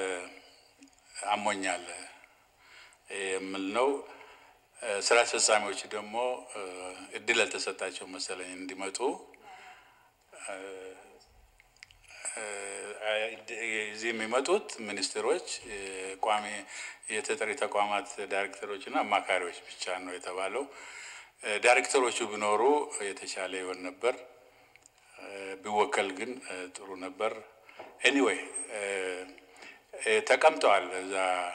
አሞኛል የምል ነው። ስራ አስፈጻሚዎች ደግሞ እድል አልተሰጣቸው መሰለኝ እንዲመጡ እዚህ የሚመጡት ሚኒስትሮች፣ ቋሚ የተጠሪ ተቋማት ዳይሬክተሮች እና አማካሪዎች ብቻ ነው የተባለው። ዳይሬክተሮቹ ቢኖሩ የተሻለ ይሆን ነበር። ቢወከል ግን ጥሩ ነበር። ኤኒዌይ ተቀምጠዋል፣ እዛ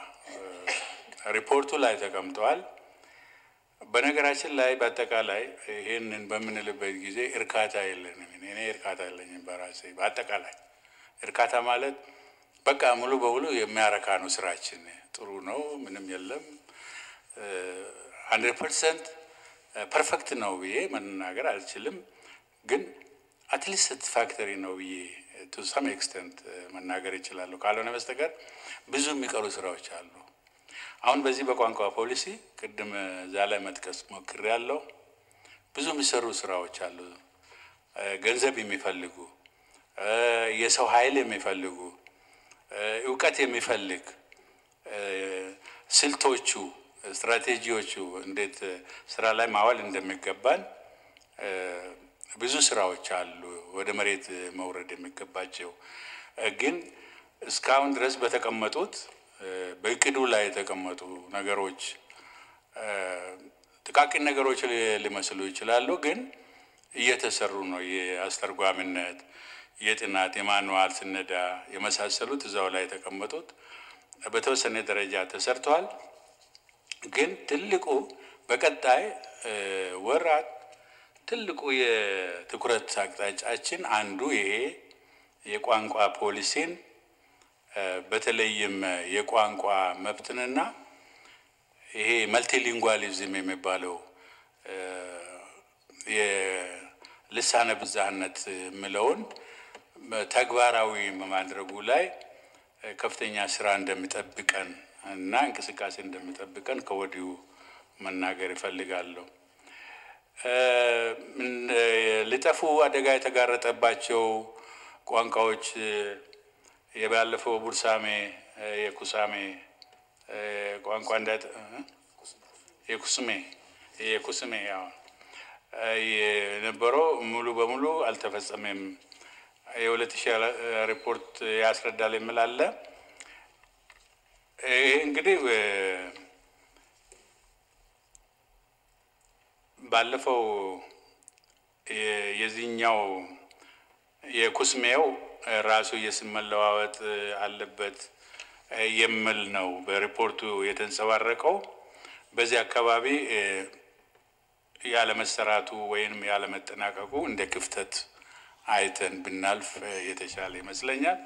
ሪፖርቱ ላይ ተቀምጠዋል። በነገራችን ላይ በአጠቃላይ ይህንን በምንልበት ጊዜ እርካታ የለንም። እኔ እርካታ የለኝም በራሴ በአጠቃላይ እርካታ ማለት በቃ ሙሉ በሙሉ የሚያረካ ነው። ስራችን ጥሩ ነው፣ ምንም የለም። ሀንድሬድ ፐርሰንት ፐርፌክት ነው ብዬ መናገር አልችልም፣ ግን አትሊስት ሳቲስፋክተሪ ነው ብዬ ቱ ሰም ኤክስተንት መናገር ይችላለሁ። ካልሆነ በስተቀር ብዙ የሚቀሩ ስራዎች አሉ። አሁን በዚህ በቋንቋ ፖሊሲ ቅድም እዛ ላይ መጥቀስ ሞክሬያለሁ። ብዙ የሚሰሩ ስራዎች አሉ። ገንዘብ የሚፈልጉ የሰው ኃይል የሚፈልጉ እውቀት የሚፈልግ ስልቶቹ፣ ስትራቴጂዎቹ እንዴት ስራ ላይ ማዋል እንደሚገባን ብዙ ስራዎች አሉ ወደ መሬት መውረድ የሚገባቸው ግን እስካሁን ድረስ በተቀመጡት በእቅዱ ላይ የተቀመጡ ነገሮች ጥቃቅን ነገሮች ሊመስሉ ይችላሉ፣ ግን እየተሰሩ ነው። የአስተርጓሚነት፣ የጥናት፣ የማኑዋል ስነዳ የመሳሰሉት እዛው ላይ የተቀመጡት በተወሰነ ደረጃ ተሰርተዋል። ግን ትልቁ በቀጣይ ወራት ትልቁ የትኩረት አቅጣጫችን አንዱ ይሄ የቋንቋ ፖሊሲን በተለይም የቋንቋ መብትንና ይሄ መልቲሊንጓሊዝም የሚባለው የልሳነ ብዝሃነት የምለውን ተግባራዊ በማድረጉ ላይ ከፍተኛ ስራ እንደሚጠብቀን እና እንቅስቃሴ እንደሚጠብቀን ከወዲሁ መናገር ይፈልጋለሁ። ሊጠፉ አደጋ የተጋረጠባቸው ቋንቋዎች የባለፈው ቡርሳሜ የኩሳሜ ቋንቋ እንዳ የኩስሜ የኩስሜ ያው የነበረው ሙሉ በሙሉ አልተፈጸመም። የሁለት ሺህ ሪፖርት ያስረዳል የሚል አለ። ይሄ እንግዲህ ባለፈው የዚህኛው የኩስሜው ራሱ የስም መለዋወጥ አለበት የሚል ነው በሪፖርቱ የተንጸባረቀው። በዚህ አካባቢ ያለመሰራቱ ወይም ያለመጠናቀቁ እንደ ክፍተት አይተን ብናልፍ የተሻለ ይመስለኛል።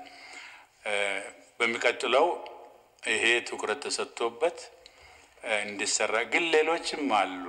በሚቀጥለው ይሄ ትኩረት ተሰጥቶበት እንዲሰራ ግን ሌሎችም አሉ።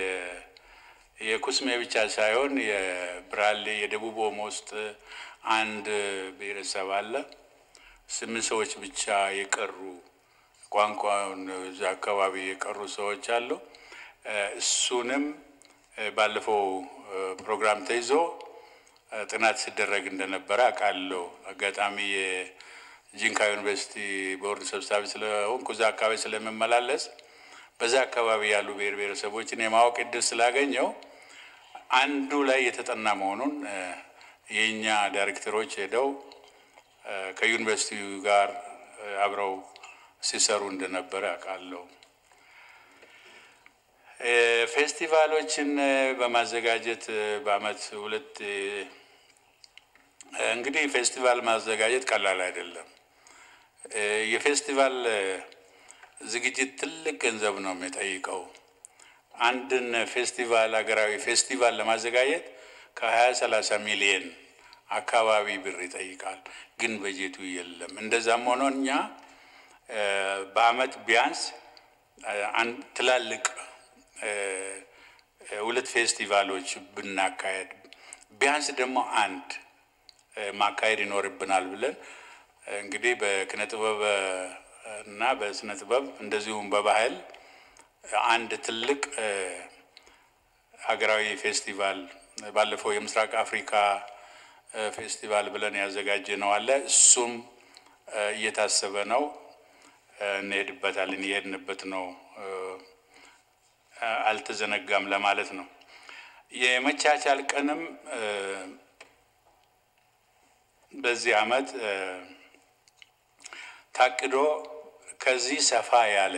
የኩስሜ ብቻ ሳይሆን የብራሌ የደቡብ ኦሞ ውስጥ አንድ ብሔረሰብ አለ። ስምንት ሰዎች ብቻ የቀሩ ቋንቋውን እዛ አካባቢ የቀሩ ሰዎች አሉ። እሱንም ባለፈው ፕሮግራም ተይዞ ጥናት ሲደረግ እንደነበረ አውቃለሁ። አጋጣሚ የጂንካ ዩኒቨርሲቲ ቦርድ ሰብሳቢ ስለሆንኩ እዛ አካባቢ ስለምመላለስ በዛ አካባቢ ያሉ ብሔር ብሔረሰቦችን የማወቅ እድል ስላገኘው አንዱ ላይ የተጠና መሆኑን የእኛ ዳይሬክተሮች ሄደው ከዩኒቨርሲቲው ጋር አብረው ሲሰሩ እንደነበረ አውቃለሁ። ፌስቲቫሎችን በማዘጋጀት በአመት ሁለት እንግዲህ ፌስቲቫል ማዘጋጀት ቀላል አይደለም። የፌስቲቫል ዝግጅት ትልቅ ገንዘብ ነው የሚጠይቀው። አንድን ፌስቲቫል ሀገራዊ ፌስቲቫል ለማዘጋጀት ከሀያ ሰላሳ ሚሊየን አካባቢ ብር ይጠይቃል። ግን በጀቱ የለም። እንደዛም ሆኖ እኛ በአመት ቢያንስ አንድ ትላልቅ ሁለት ፌስቲቫሎች ብናካሄድ ቢያንስ ደግሞ አንድ ማካሄድ ይኖርብናል ብለን እንግዲህ በኪነ ጥበብ እና በስነ ጥበብ እንደዚሁም በባህል አንድ ትልቅ ሀገራዊ ፌስቲቫል ባለፈው የምስራቅ አፍሪካ ፌስቲቫል ብለን ያዘጋጀ ነው አለ። እሱም እየታሰበ ነው። እንሄድበታለን፣ እየሄድንበት ነው። አልተዘነጋም ለማለት ነው። የመቻቻል ቀንም በዚህ አመት ታቅዶ ከዚህ ሰፋ ያለ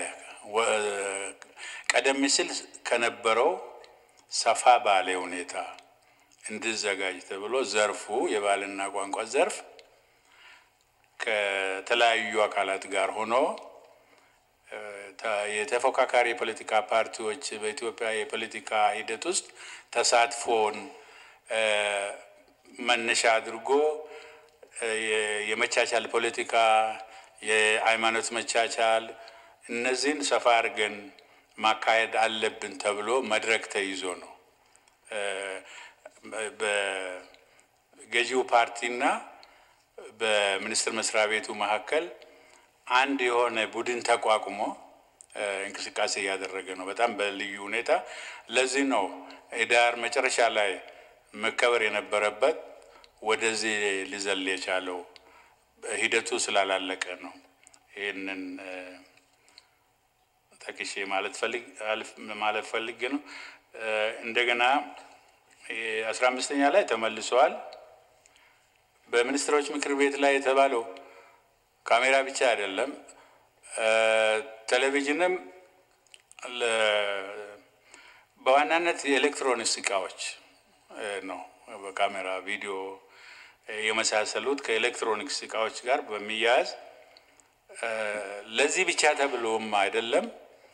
ቀደም ሲል ከነበረው ሰፋ ባለ ሁኔታ እንዲዘጋጅ ተብሎ ዘርፉ የባህልና ቋንቋ ዘርፍ ከተለያዩ አካላት ጋር ሆኖ የተፎካካሪ የፖለቲካ ፓርቲዎች በኢትዮጵያ የፖለቲካ ሂደት ውስጥ ተሳትፎን መነሻ አድርጎ የመቻቻል ፖለቲካ፣ የሃይማኖት መቻቻል እነዚህን ሰፋ አድርገን ማካሄድ አለብን ተብሎ መድረክ ተይዞ ነው በገዢው ፓርቲና በሚኒስቴር መስሪያ ቤቱ መካከል አንድ የሆነ ቡድን ተቋቁሞ እንቅስቃሴ እያደረገ ነው፣ በጣም በልዩ ሁኔታ። ለዚህ ነው ህዳር መጨረሻ ላይ መከበር የነበረበት ወደዚህ ሊዘል የቻለው ሂደቱ ስላላለቀ ነው። ይህንን ጠቅሼ ማለት ፈልግ ማለት ፈልጌ ነው። እንደገና አስራ አምስተኛ ላይ ተመልሰዋል። በሚኒስትሮች ምክር ቤት ላይ የተባለው ካሜራ ብቻ አይደለም፣ ቴሌቪዥንም በዋናነት የኤሌክትሮኒክስ እቃዎች ነው። በካሜራ ቪዲዮ የመሳሰሉት ከኤሌክትሮኒክስ እቃዎች ጋር በሚያያዝ ለዚህ ብቻ ተብሎም አይደለም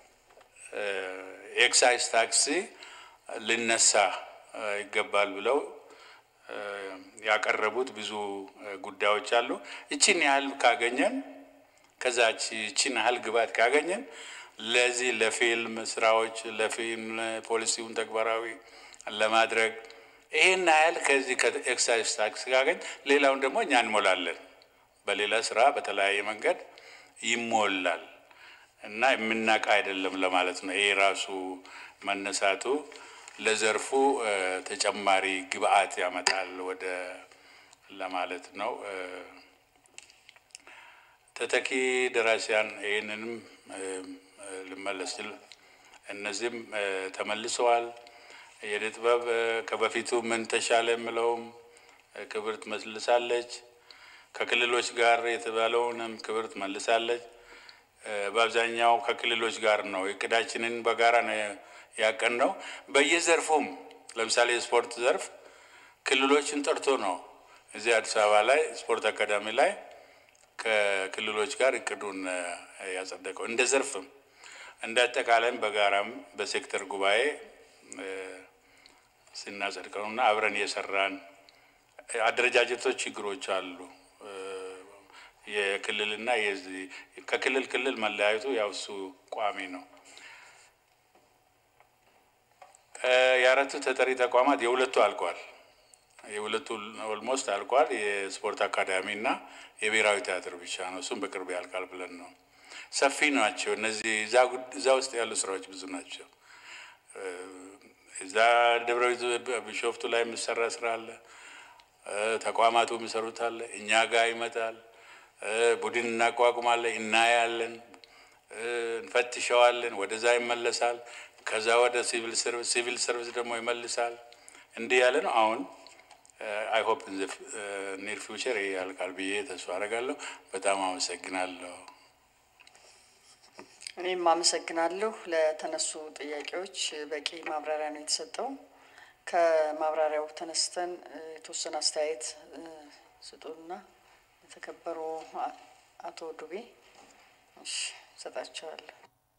ኤክሳይዝ ታክሲ ሊነሳ ይገባል ብለው ያቀረቡት ብዙ ጉዳዮች አሉ። እችን ያህል ካገኘን ከዛች እችን ያህል ግባት ካገኘን ለዚህ ለፊልም ስራዎች ለፊልም ፖሊሲውን ተግባራዊ ለማድረግ ይህን ያህል ከዚህ ከኤክሳይዝ ታክስ ካገኝ ሌላውን ደግሞ እኛ እንሞላለን። በሌላ ስራ በተለያየ መንገድ ይሞላል እና የምናውቅ አይደለም ለማለት ነው። ይሄ ራሱ መነሳቱ ለዘርፉ ተጨማሪ ግብአት ያመጣል ወደ ለማለት ነው። ተተኪ ደራሲያን ይህንንም ልመለስ ስል እነዚህም ተመልሰዋል። የእደ ጥበብ ከበፊቱ ምን ተሻለ የምለውም ክብርት መልሳለች። ከክልሎች ጋር የተባለውንም ክብርት መልሳለች። በአብዛኛው ከክልሎች ጋር ነው እቅዳችንን በጋራ ነው ያቀን ነው። በየዘርፉም ለምሳሌ የስፖርት ዘርፍ ክልሎችን ጠርቶ ነው እዚህ አዲስ አበባ ላይ ስፖርት አካዳሚ ላይ ከክልሎች ጋር እቅዱን ያጸደቀው እንደ ዘርፍም እንደ አጠቃላይም በጋራም በሴክተር ጉባኤ ስናጸድቀው እና አብረን የሰራን አደረጃጀቶች ችግሮች አሉ። የክልልና የዚህ ከክልል ክልል መለያየቱ ያው እሱ ቋሚ ነው። የአራቱ ተጠሪ ተቋማት የሁለቱ አልቋል። የሁለቱ ኦልሞስት አልቋል። የስፖርት አካዳሚ እና የብሔራዊ ቲያትር ብቻ ነው። እሱም በቅርብ ያልቃል ብለን ነው። ሰፊ ናቸው እነዚህ እዛ ውስጥ ያሉ ስራዎች ብዙ ናቸው። እዛ ደብረ ቢሾፍቱ ላይ የሚሰራ ስራ አለ። ተቋማቱ የሚሰሩት አለ። እኛ ጋር ይመጣል። ቡድን እናቋቁማለን፣ እናያለን፣ እንፈትሸዋለን። ወደዛ ይመለሳል። ከዛ ወደ ሲቪል ሰርቪስ፣ ሲቪል ሰርቪስ ደግሞ ይመልሳል። እንዲህ ያለ ነው። አሁን አይ ሆፕ ኒር ፊውቸር ይሄ ያልቃል ብዬ ተስፋ አደርጋለሁ። በጣም አመሰግናለሁ። እኔም አመሰግናለሁ። ለተነሱ ጥያቄዎች በቂ ማብራሪያ ነው የተሰጠው። ከማብራሪያው ተነስተን የተወሰነ አስተያየት ስጡና የተከበሩ አቶ ዱቤ ሰጣቸዋለሁ።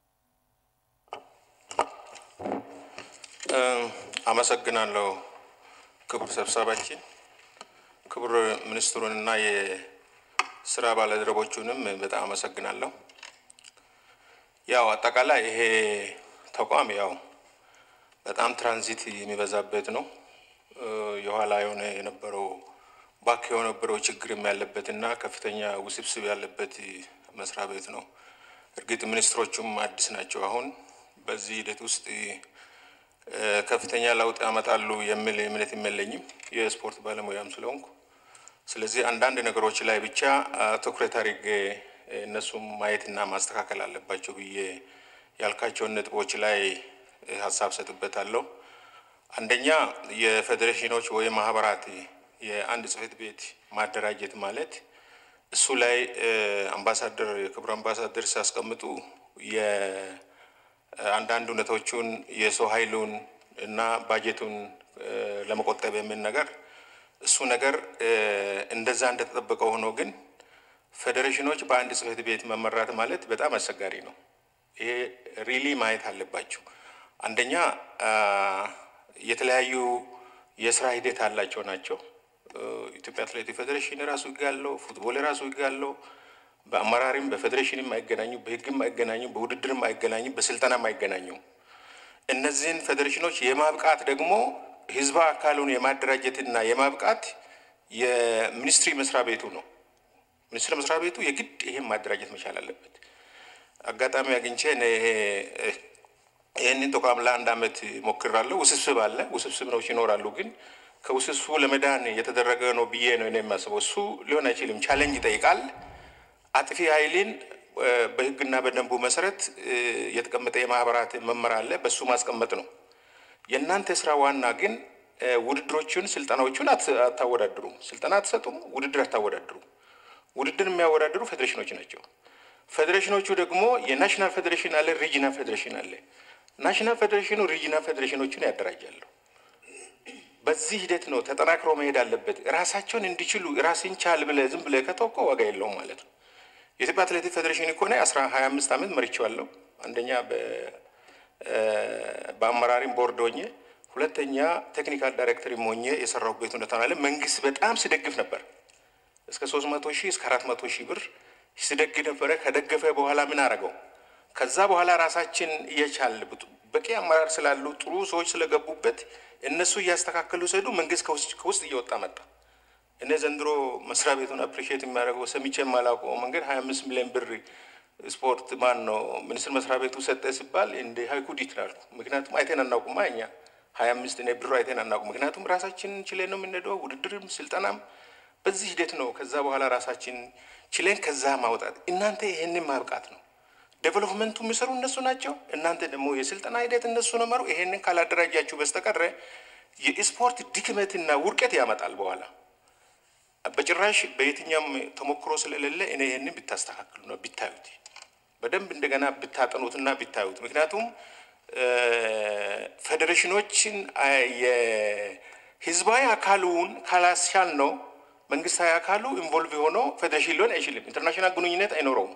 አመሰግናለሁ ክቡር ሰብሳባችን፣ ክቡር ሚኒስትሩንና የስራ ባልደረቦቹንም በጣም አመሰግናለሁ። ያው አጠቃላይ ይሄ ተቋም ያው በጣም ትራንዚት የሚበዛበት ነው። የኋላ የሆነ የነበረው ባክ የነበረው ችግርም ያለበት እና ከፍተኛ ውስብስብ ያለበት መስሪያ ቤት ነው። እርግጥ ሚኒስትሮቹም አዲስ ናቸው። አሁን በዚህ ሂደት ውስጥ ከፍተኛ ለውጥ ያመጣሉ የሚል እምነት የለኝም፣ የስፖርት ባለሙያም ስለሆንኩ። ስለዚህ አንዳንድ ነገሮች ላይ ብቻ ትኩረት አድርጌ እነሱም ማየትና ማስተካከል አለባቸው ብዬ ያልካቸውን ነጥቦች ላይ ሀሳብ ሰጥበታለሁ። አንደኛ የፌዴሬሽኖች ወይም ማህበራት የአንድ ጽሕፈት ቤት ማደራጀት ማለት እሱ ላይ አምባሳደር የክቡር አምባሳደር ሲያስቀምጡ የአንዳንድ እውነቶቹን የሰው ኃይሉን እና ባጀቱን ለመቆጠብ የሚል ነገር እሱ ነገር እንደዛ እንደተጠበቀ ሆኖ ግን ፌዴሬሽኖች በአንድ ጽሕፈት ቤት መመራት ማለት በጣም አስቸጋሪ ነው። ይሄ ሪሊ ማየት አለባቸው። አንደኛ የተለያዩ የስራ ሂደት አላቸው ናቸው። ኢትዮጵያ አትሌቲክ ፌዴሬሽን የራሱ ህግ አለው። ፉትቦል የራሱ ህግ አለው። በአመራሪም በፌዴሬሽንም አይገናኙ፣ በህግም አይገናኙ፣ በውድድርም አይገናኙ፣ በስልጠናም አይገናኙ። እነዚህን ፌዴሬሽኖች የማብቃት ደግሞ ህዝባ አካሉን የማደራጀትና የማብቃት የሚኒስትሪ መስሪያ ቤቱ ነው። ሚኒስትር መስሪያ ቤቱ የግድ ይሄን ማደራጀት መቻል አለበት። አጋጣሚ አግኝቼ እኔ ይህንን ተቋም ለአንድ አመት ሞክራለሁ። ውስብስብ አለ፣ ውስብስብ ነው ይኖራሉ። ግን ከውስብስቡ ለመዳን የተደረገ ነው ብዬ ነው እኔ የማስበው። እሱ ሊሆን አይችልም። ቻሌንጅ ይጠይቃል። አጥፊ ኃይልን በህግና በደንቡ መሰረት የተቀመጠ የማህበራት መመሪያ አለ። በሱ ማስቀመጥ ነው። የእናንተ ስራ ዋና ግን ውድድሮቹን፣ ስልጠናዎቹን አታወዳድሩም። ስልጠና አትሰጡም። ውድድር አታወዳድሩም። ውድድር የሚያወዳድሩ ፌዴሬሽኖች ናቸው። ፌዴሬሽኖቹ ደግሞ የናሽናል ፌዴሬሽን አለ፣ ሪጂናል ፌዴሬሽን አለ። ናሽናል ፌዴሬሽኑ ሪጂናል ፌዴሬሽኖቹን ያደራጃሉ። በዚህ ሂደት ነው ተጠናክሮ መሄድ አለበት። ራሳቸውን እንዲችሉ ራስን ቻል ብለህ ዝም ብለህ ከተወቆ ዋጋ የለውም ማለት ነው። የኢትዮጵያ አትሌቲክ ፌዴሬሽን እኮ ነው አስራ ሀያ አምስት ዓመት መርቼዋለሁ። አንደኛ በአመራሪም ቦርድ ሆኜ፣ ሁለተኛ ቴክኒካል ዳይሬክተርም ሆኜ የሰራሁበት ሁኔታ አለ። መንግስት በጣም ሲደግፍ ነበር። እስከ ሶስት መቶ ሺህ እስከ አራት መቶ ሺህ ብር ሲደግፍ ነበረ። ከደገፈ በኋላ ምን አረገው? ከዛ በኋላ ራሳችን እየቻል በቂ አመራር ስላሉ ጥሩ ሰዎች ስለገቡበት እነሱ እያስተካከሉ ሲሄዱ መንግስት ከውስጥ እየወጣ መጣ። እኔ ዘንድሮ መስሪያ ቤቱን አፕሪሺየት የሚያደርገው ሰምቼ የማላውቀው መንገድ ሀያ አምስት ሚሊዮን ብር ስፖርት ማን ነው ሚኒስትር መስሪያ ቤቱ ሰጠ ሲባል እንደ ሀይኩድ ይትላሉ። ምክንያቱም አይቴን አናውቁማ እኛ ሀያ አምስት እኔ ብሩ አይቴን አናውቁም። ምክንያቱም ራሳችን ችለን ነው የምንሄደው። ውድድርም ስልጠናም በዚህ ሂደት ነው። ከዛ በኋላ ራሳችን ችለን ከዛ ማውጣት እናንተ ይሄንን ማብቃት ነው። ዴቨሎፕመንቱ የሚሰሩ እነሱ ናቸው። እናንተ ደግሞ የስልጠና ሂደት እነሱ ነው መሩ። ይሄንን ካላደራጃችሁ በስተቀረ የስፖርት ድክመትና ውድቀት ያመጣል በኋላ በጭራሽ በየትኛውም ተሞክሮ ስለሌለ እኔ ይህንን ብታስተካክሉ ነው ቢታዩት፣ በደንብ እንደገና ብታጠኑትና ቢታዩት። ምክንያቱም ፌዴሬሽኖችን የህዝባዊ አካሉን ካላስቻል ነው መንግስታዊ አካሉ ኢንቮልቭ የሆነው ፌዴሬሽን ሊሆን አይችልም። ኢንተርናሽናል ግንኙነት አይኖረውም።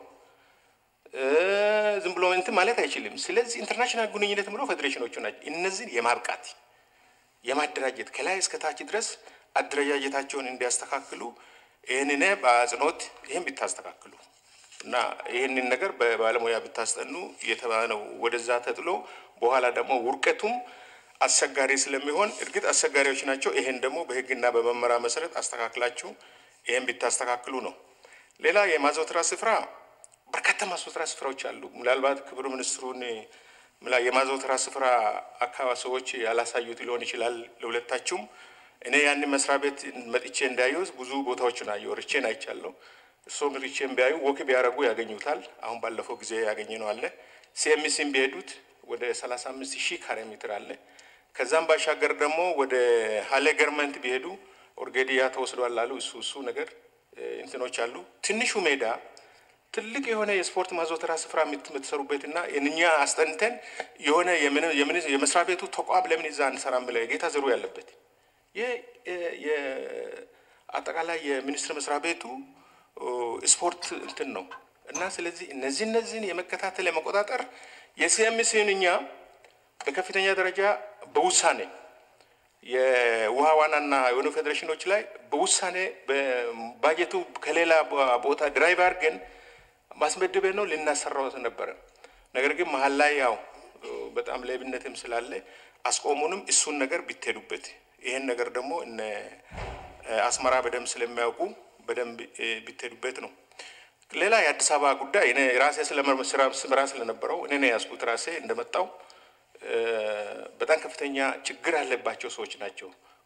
ዝም ብሎ እንትን ማለት አይችልም። ስለዚህ ኢንተርናሽናል ግንኙነት ብሎ ፌዴሬሽኖቹ ናቸው። እነዚህን የማብቃት የማደራጀት ከላይ እስከ ታች ድረስ አደረጃጀታቸውን እንዲያስተካክሉ ይህንን በአጽንኦት ይህን ብታስተካክሉ እና ይህንን ነገር በባለሙያ ብታስጠኑ እየተባለው ወደዛ ተጥሎ በኋላ ደግሞ ውርቀቱም አስቸጋሪ ስለሚሆን እርግጥ አስቸጋሪዎች ናቸው። ይሄን ደግሞ በህግና በመመሪያ መሰረት አስተካክላችሁ ይህን ብታስተካክሉ ነው። ሌላ የማዘውተሪያ ስፍራ በርካታ ማዘውተሪያ ስፍራዎች አሉ። ምናልባት ክቡር ሚኒስትሩን የማዘውተሪያ ስፍራ አካባቢ ሰዎች ያላሳዩት ሊሆን ይችላል ለሁለታችሁም። እኔ ያንን መስሪያ ቤት መጥቼ እንዳየሁት ብዙ ቦታዎችን አየሁ። ርቼን አይቻለሁ። እሱም ርቼን ቢያዩ ወክ ቢያደርጉ ያገኙታል። አሁን ባለፈው ጊዜ ያገኘ ነው አለ። ሲኤምሲም ቢሄዱት ወደ ሰላሳ አምስት ሺህ ካሬ ሜትር አለ። ከዛም ባሻገር ደግሞ ወደ ሀሌ ገርመንት ቢሄዱ ኦርጌዲያ ተወስዷል አሉ። እሱ እሱ ነገር እንትኖች አሉ። ትንሹ ሜዳ ትልቅ የሆነ የስፖርት ማዘውተሪያ ስፍራ የምትሰሩበት እና እኛ አስጠንተን የሆነ የመስሪያ ቤቱ ተቋም ለምን እዛ አንሰራም ብለ ጌታ ዘሩ ያለበት ይህ አጠቃላይ የሚኒስቴር መስሪያ ቤቱ ስፖርት እንትን ነው እና ስለዚህ እነዚህ እነዚህን የመከታተል የመቆጣጠር የሲኤምሲን እኛ በከፍተኛ ደረጃ በውሳኔ የውሃ ዋናና የሆኑ ፌዴሬሽኖች ላይ በውሳኔ ባጀቱ ከሌላ ቦታ ድራይቭ አድርገን ማስመደበ ነው ልናሰራው ነበረ። ነገር ግን መሀል ላይ ያው በጣም ሌብነትም ስላለ አስቆሙንም። እሱን ነገር ቢትሄዱበት ይህን ነገር ደግሞ እነ አስመራ በደንብ ስለሚያውቁ በደንብ ቢትሄዱበት ነው። ሌላ የአዲስ አበባ ጉዳይ እኔ ራሴ ስራ ስለነበረው እኔ ነው ያዝኩት። ራሴ እንደመጣው በጣም ከፍተኛ ችግር ያለባቸው ሰዎች ናቸው።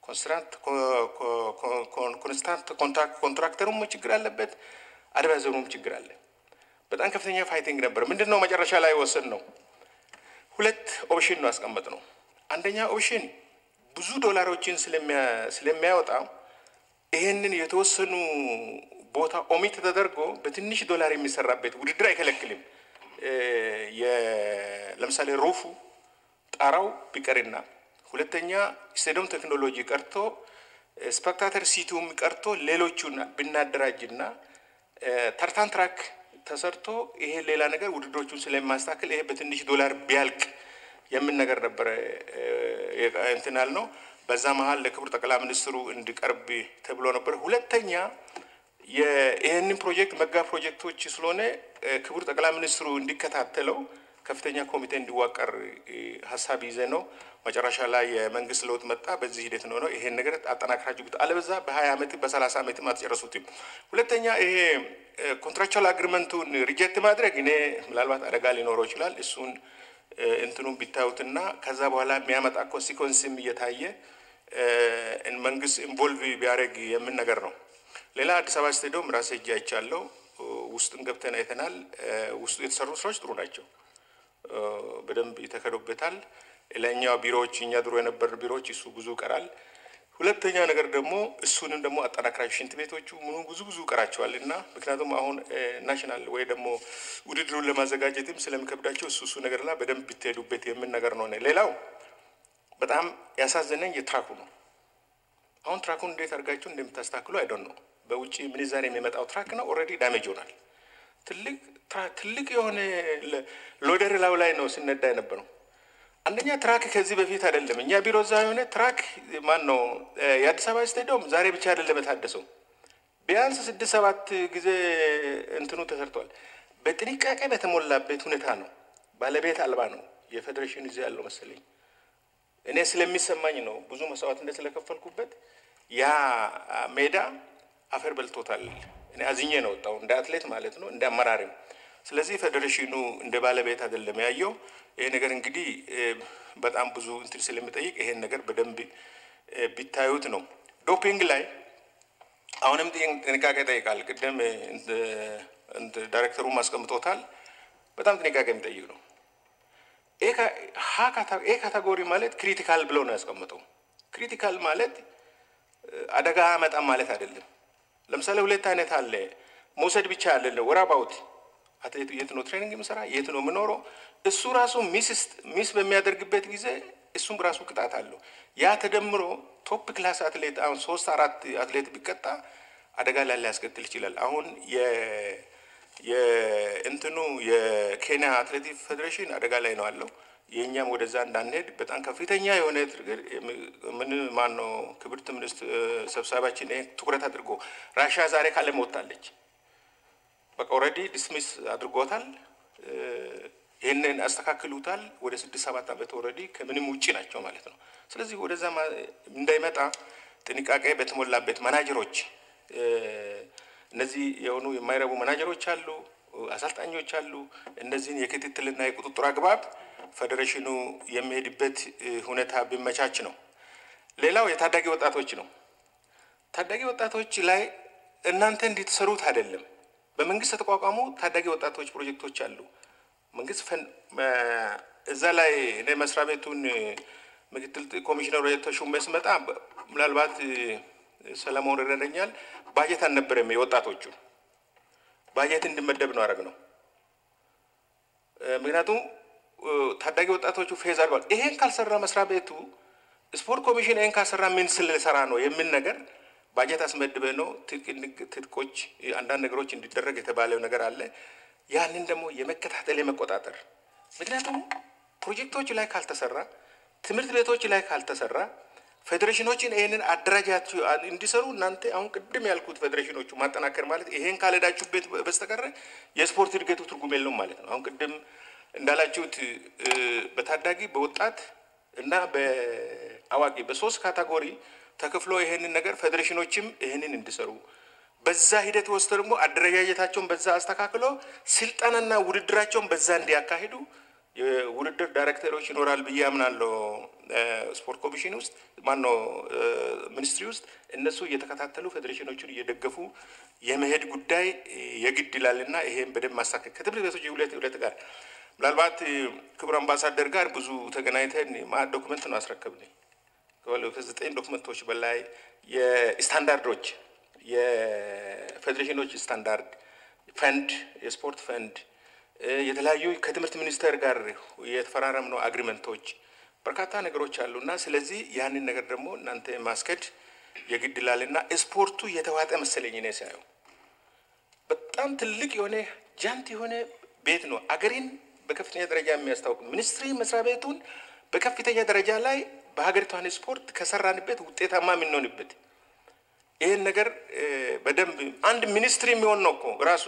ኮንስታንት ኮንትራክተሩም ችግር አለበት፣ አድቫይዘሩም ችግር አለ። በጣም ከፍተኛ ፋይቲንግ ነበር። ምንድን ነው መጨረሻ ላይ ወሰን ነው ሁለት ኦፕሽን ነው ያስቀመጥ ነው። አንደኛ ኦፕሽን ብዙ ዶላሮችን ስለሚያወጣ ይህንን የተወሰኑ ቦታ ኦሚት ተደርጎ በትንሽ ዶላር የሚሰራበት ውድድር አይከለክልም። ለምሳሌ ሩፉ ጣራው ቢቀርና ሁለተኛ ስቴዲየም ቴክኖሎጂ ቀርቶ ስፔክታተር ሲቲውም ቀርቶ ሌሎቹን ብናደራጅና ተርታን ትራክ ተሰርቶ ይሄ ሌላ ነገር ውድድሮቹን ስለማስተካከል ይሄ በትንሽ ዶላር ቢያልቅ የምን ነገር ነበረ እንትን ያልነው። በዛ መሀል ለክቡር ጠቅላይ ሚኒስትሩ እንዲቀርብ ተብሎ ነበር። ሁለተኛ ይህንን ፕሮጀክት መጋ ፕሮጀክቶች ስለሆነ ክቡር ጠቅላይ ሚኒስትሩ እንዲከታተለው ከፍተኛ ኮሚቴ እንዲዋቀር ሀሳብ ይዘ ነው መጨረሻ ላይ የመንግስት ለውጥ መጣ። በዚህ ሂደት ነው ነው ይሄን ነገር አጠናክራችሁ ብት አለበዛ በሀያ ዓመት በሰላሳ ዓመትም አትጨረሱትም። ሁለተኛ ይሄ ኮንትራክቹዋል አግሪመንቱን ሪጀክት ማድረግ እኔ ምናልባት አደጋ ሊኖረው ይችላል። እሱን እንትኑን ቢታዩትና ከዛ በኋላ የሚያመጣ ኮንሲኮንስም እየታየ መንግስት ኢንቮልቭ ቢያደርግ የምን ነገር ነው። ሌላ አዲስ አበባ ስቴዲየም ራሴ እጅ አይቻለሁ። ውስጥን ገብተን አይተናል። ውስጡ የተሰሩ ስራዎች ጥሩ ናቸው። በደንብ የተከዱበታል። ለእኛ ቢሮዎች እኛ ድሮ የነበር ቢሮዎች እሱ ብዙ ይቀራል። ሁለተኛ ነገር ደግሞ እሱንም ደግሞ አጠናክራችሁ ሽንት ቤቶቹ ምኑ ብዙ ብዙ ይቀራቸዋል እና ምክንያቱም አሁን ናሽናል ወይ ደግሞ ውድድሩን ለማዘጋጀትም ስለሚከብዳቸው እሱ እሱ ነገር ላይ በደንብ ብትሄዱበት የምን ነገር ነው። ሌላው በጣም ያሳዘነኝ የትራኩ ነው። አሁን ትራኩን እንዴት አድርጋችሁ እንደምታስተካክሉ አይዶን ነው። በውጭ ምንዛሬ የሚመጣው ትራክ ነው። ኦልሬዲ ዳሜጅ ሆናል። ትልቅ ትልቅ የሆነ ሎደር ላው ላይ ነው ሲነዳ የነበረው። አንደኛ ትራክ ከዚህ በፊት አይደለም እኛ ቢሮ እዛ የሆነ ትራክ ማን ነው የአዲስ አበባ ስቴዲየም ዛሬ ብቻ አይደለም የታደሰው፣ ቢያንስ ስድስት ሰባት ጊዜ እንትኑ ተሰርቷል። በጥንቃቄ በተሞላበት ሁኔታ ነው። ባለቤት አልባ ነው። የፌዴሬሽን እዚህ ያለው መሰለኝ እኔ ስለሚሰማኝ ነው ብዙ መስዋዕትነት ስለከፈልኩበት ያ ሜዳ አፈር በልቶታል። እኔ አዝኜ ነው ወጣው እንደ አትሌት ማለት ነው እንደ አመራሪም። ስለዚህ ፌዴሬሽኑ እንደ ባለቤት አይደለም ያየው። ይሄ ነገር እንግዲህ በጣም ብዙ እንትን ስለሚጠይቅ ይሄን ነገር በደንብ ቢታዩት ነው። ዶፒንግ ላይ አሁንም ጥንቃቄ ይጠይቃል። ቅድም ዳይሬክተሩም አስቀምጦታል። በጣም ጥንቃቄ የሚጠይቅ ነው። ኤ ካታጎሪ ማለት ክሪቲካል ብለው ነው ያስቀምጠው። ክሪቲካል ማለት አደጋ አመጣም ማለት አይደለም። ለምሳሌ ሁለት አይነት አለ። መውሰድ ብቻ ያለ ወራባውት አትሌቱ የት ነው ትሬኒንግ የምሰራ የት ነው የምኖረው፣ እሱ ራሱ ሚስ በሚያደርግበት ጊዜ እሱም ራሱ ቅጣት አለው። ያ ተደምሮ ቶፕ ክላስ አትሌት አሁን ሶስት አራት አትሌት ቢቀጣ አደጋ ላይ ሊያስከትል ይችላል። አሁን የእንትኑ የኬንያ አትሌቲክ ፌዴሬሽን አደጋ ላይ ነው አለው። የእኛም ወደዛ እንዳንሄድ በጣም ከፍተኛ የሆነ ምን ማን ነው ክብርት ሚኒስትር ሰብሳቢያችን ይሄ ትኩረት አድርጎ ራሻ ዛሬ ካለም ወጥታለች። በቃ ኦልሬዲ ዲስሚስ አድርጎታል። ይህንን አስተካክሉታል። ወደ ስድስት ሰባት ዓመት ኦልሬዲ ከምንም ውጭ ናቸው ማለት ነው። ስለዚህ ወደዛ እንዳይመጣ ጥንቃቄ በተሞላበት ማናጀሮች እነዚህ የሆኑ የማይረቡ ማናጀሮች አሉ፣ አሰልጣኞች አሉ። እነዚህን የክትትልና የቁጥጥር አግባብ ፌዴሬሽኑ የሚሄድበት ሁኔታ ቢመቻች ነው። ሌላው የታዳጊ ወጣቶች ነው። ታዳጊ ወጣቶች ላይ እናንተ እንድትሰሩት አይደለም። በመንግስት የተቋቋሙ ታዳጊ ወጣቶች ፕሮጀክቶች አሉ። መንግስት እዛ ላይ እኔ መስሪያ ቤቱን ምክትል ኮሚሽነሩ የተሾመ ስመጣ ምናልባት ሰለሞን ይረዳኛል። ባጀት አልነበረም። የወጣቶቹ ባጀት እንዲመደብ ነው አረግ ነው። ምክንያቱም ታዳጊ ወጣቶቹ ፌዝ አድርጓል። ይሄን ካልሰራ መስሪያ ቤቱ ስፖርት ኮሚሽን ይሄን ካልሰራ ምን ስልሰራ ነው የምን ነገር ባጀት አስመድበ ነው ትጥቆች፣ አንዳንድ ነገሮች እንዲደረግ የተባለው ነገር አለ። ያንን ደግሞ የመከታተል የመቆጣጠር ምክንያቱም ፕሮጀክቶች ላይ ካልተሰራ፣ ትምህርት ቤቶች ላይ ካልተሰራ ፌዴሬሽኖችን ይህንን አደራጃችሁ እንዲሰሩ እናንተ አሁን ቅድም ያልኩት ፌዴሬሽኖቹ ማጠናከር ማለት ይሄን ካልሄዳችሁበት በስተቀረ የስፖርት እድገቱ ትርጉም የለውም ማለት ነው። አሁን ቅድም እንዳላችሁት በታዳጊ በወጣት እና በአዋቂ በሶስት ካታጎሪ ተከፍሎ ይሄንን ነገር ፌዴሬሽኖችም ይሄንን እንዲሰሩ በዛ ሂደት ወስዶ ደግሞ አደረጃጀታቸውን በዛ አስተካክሎ ስልጠናና ውድድራቸውን በዛ እንዲያካሂዱ የውድድር ዳይሬክተሮች ይኖራል ብዬ አምናለሁ። ስፖርት ኮሚሽን ውስጥ ማነው ሚኒስትሪ ውስጥ እነሱ እየተከታተሉ ፌዴሬሽኖቹን እየደገፉ የመሄድ ጉዳይ የግድ ይላልና ይሄን በደንብ ማሳከል ከትምህርት ቤቶች ሁለት ሁለት ጋር ምናልባት ክቡር አምባሳደር ጋር ብዙ ተገናኝተን ማ ዶክመንት ነው አስረከብን ከዘጠኝ ዶክመንቶች በላይ የስታንዳርዶች የፌዴሬሽኖች ስታንዳርድ ፈንድ የስፖርት ፈንድ የተለያዩ ከትምህርት ሚኒስቴር ጋር የተፈራረምነው አግሪመንቶች በርካታ ነገሮች አሉና ስለዚህ ያንን ነገር ደግሞ እናንተ ማስከድ የግድ ይላልና ስፖርቱ የተዋጠ መሰለኝ እኔ ሳየው በጣም ትልቅ የሆነ ጃንት የሆነ ቤት ነው። አገሬን በከፍተኛ ደረጃ የሚያስታውቅ ሚኒስትሪ መስሪያ ቤቱን በከፍተኛ ደረጃ ላይ በሀገሪቷን ስፖርት ከሰራንበት ውጤታማ የምንሆንበት ይህን ነገር በደንብ አንድ ሚኒስትሪ የሚሆን ነው እኮ ራሱ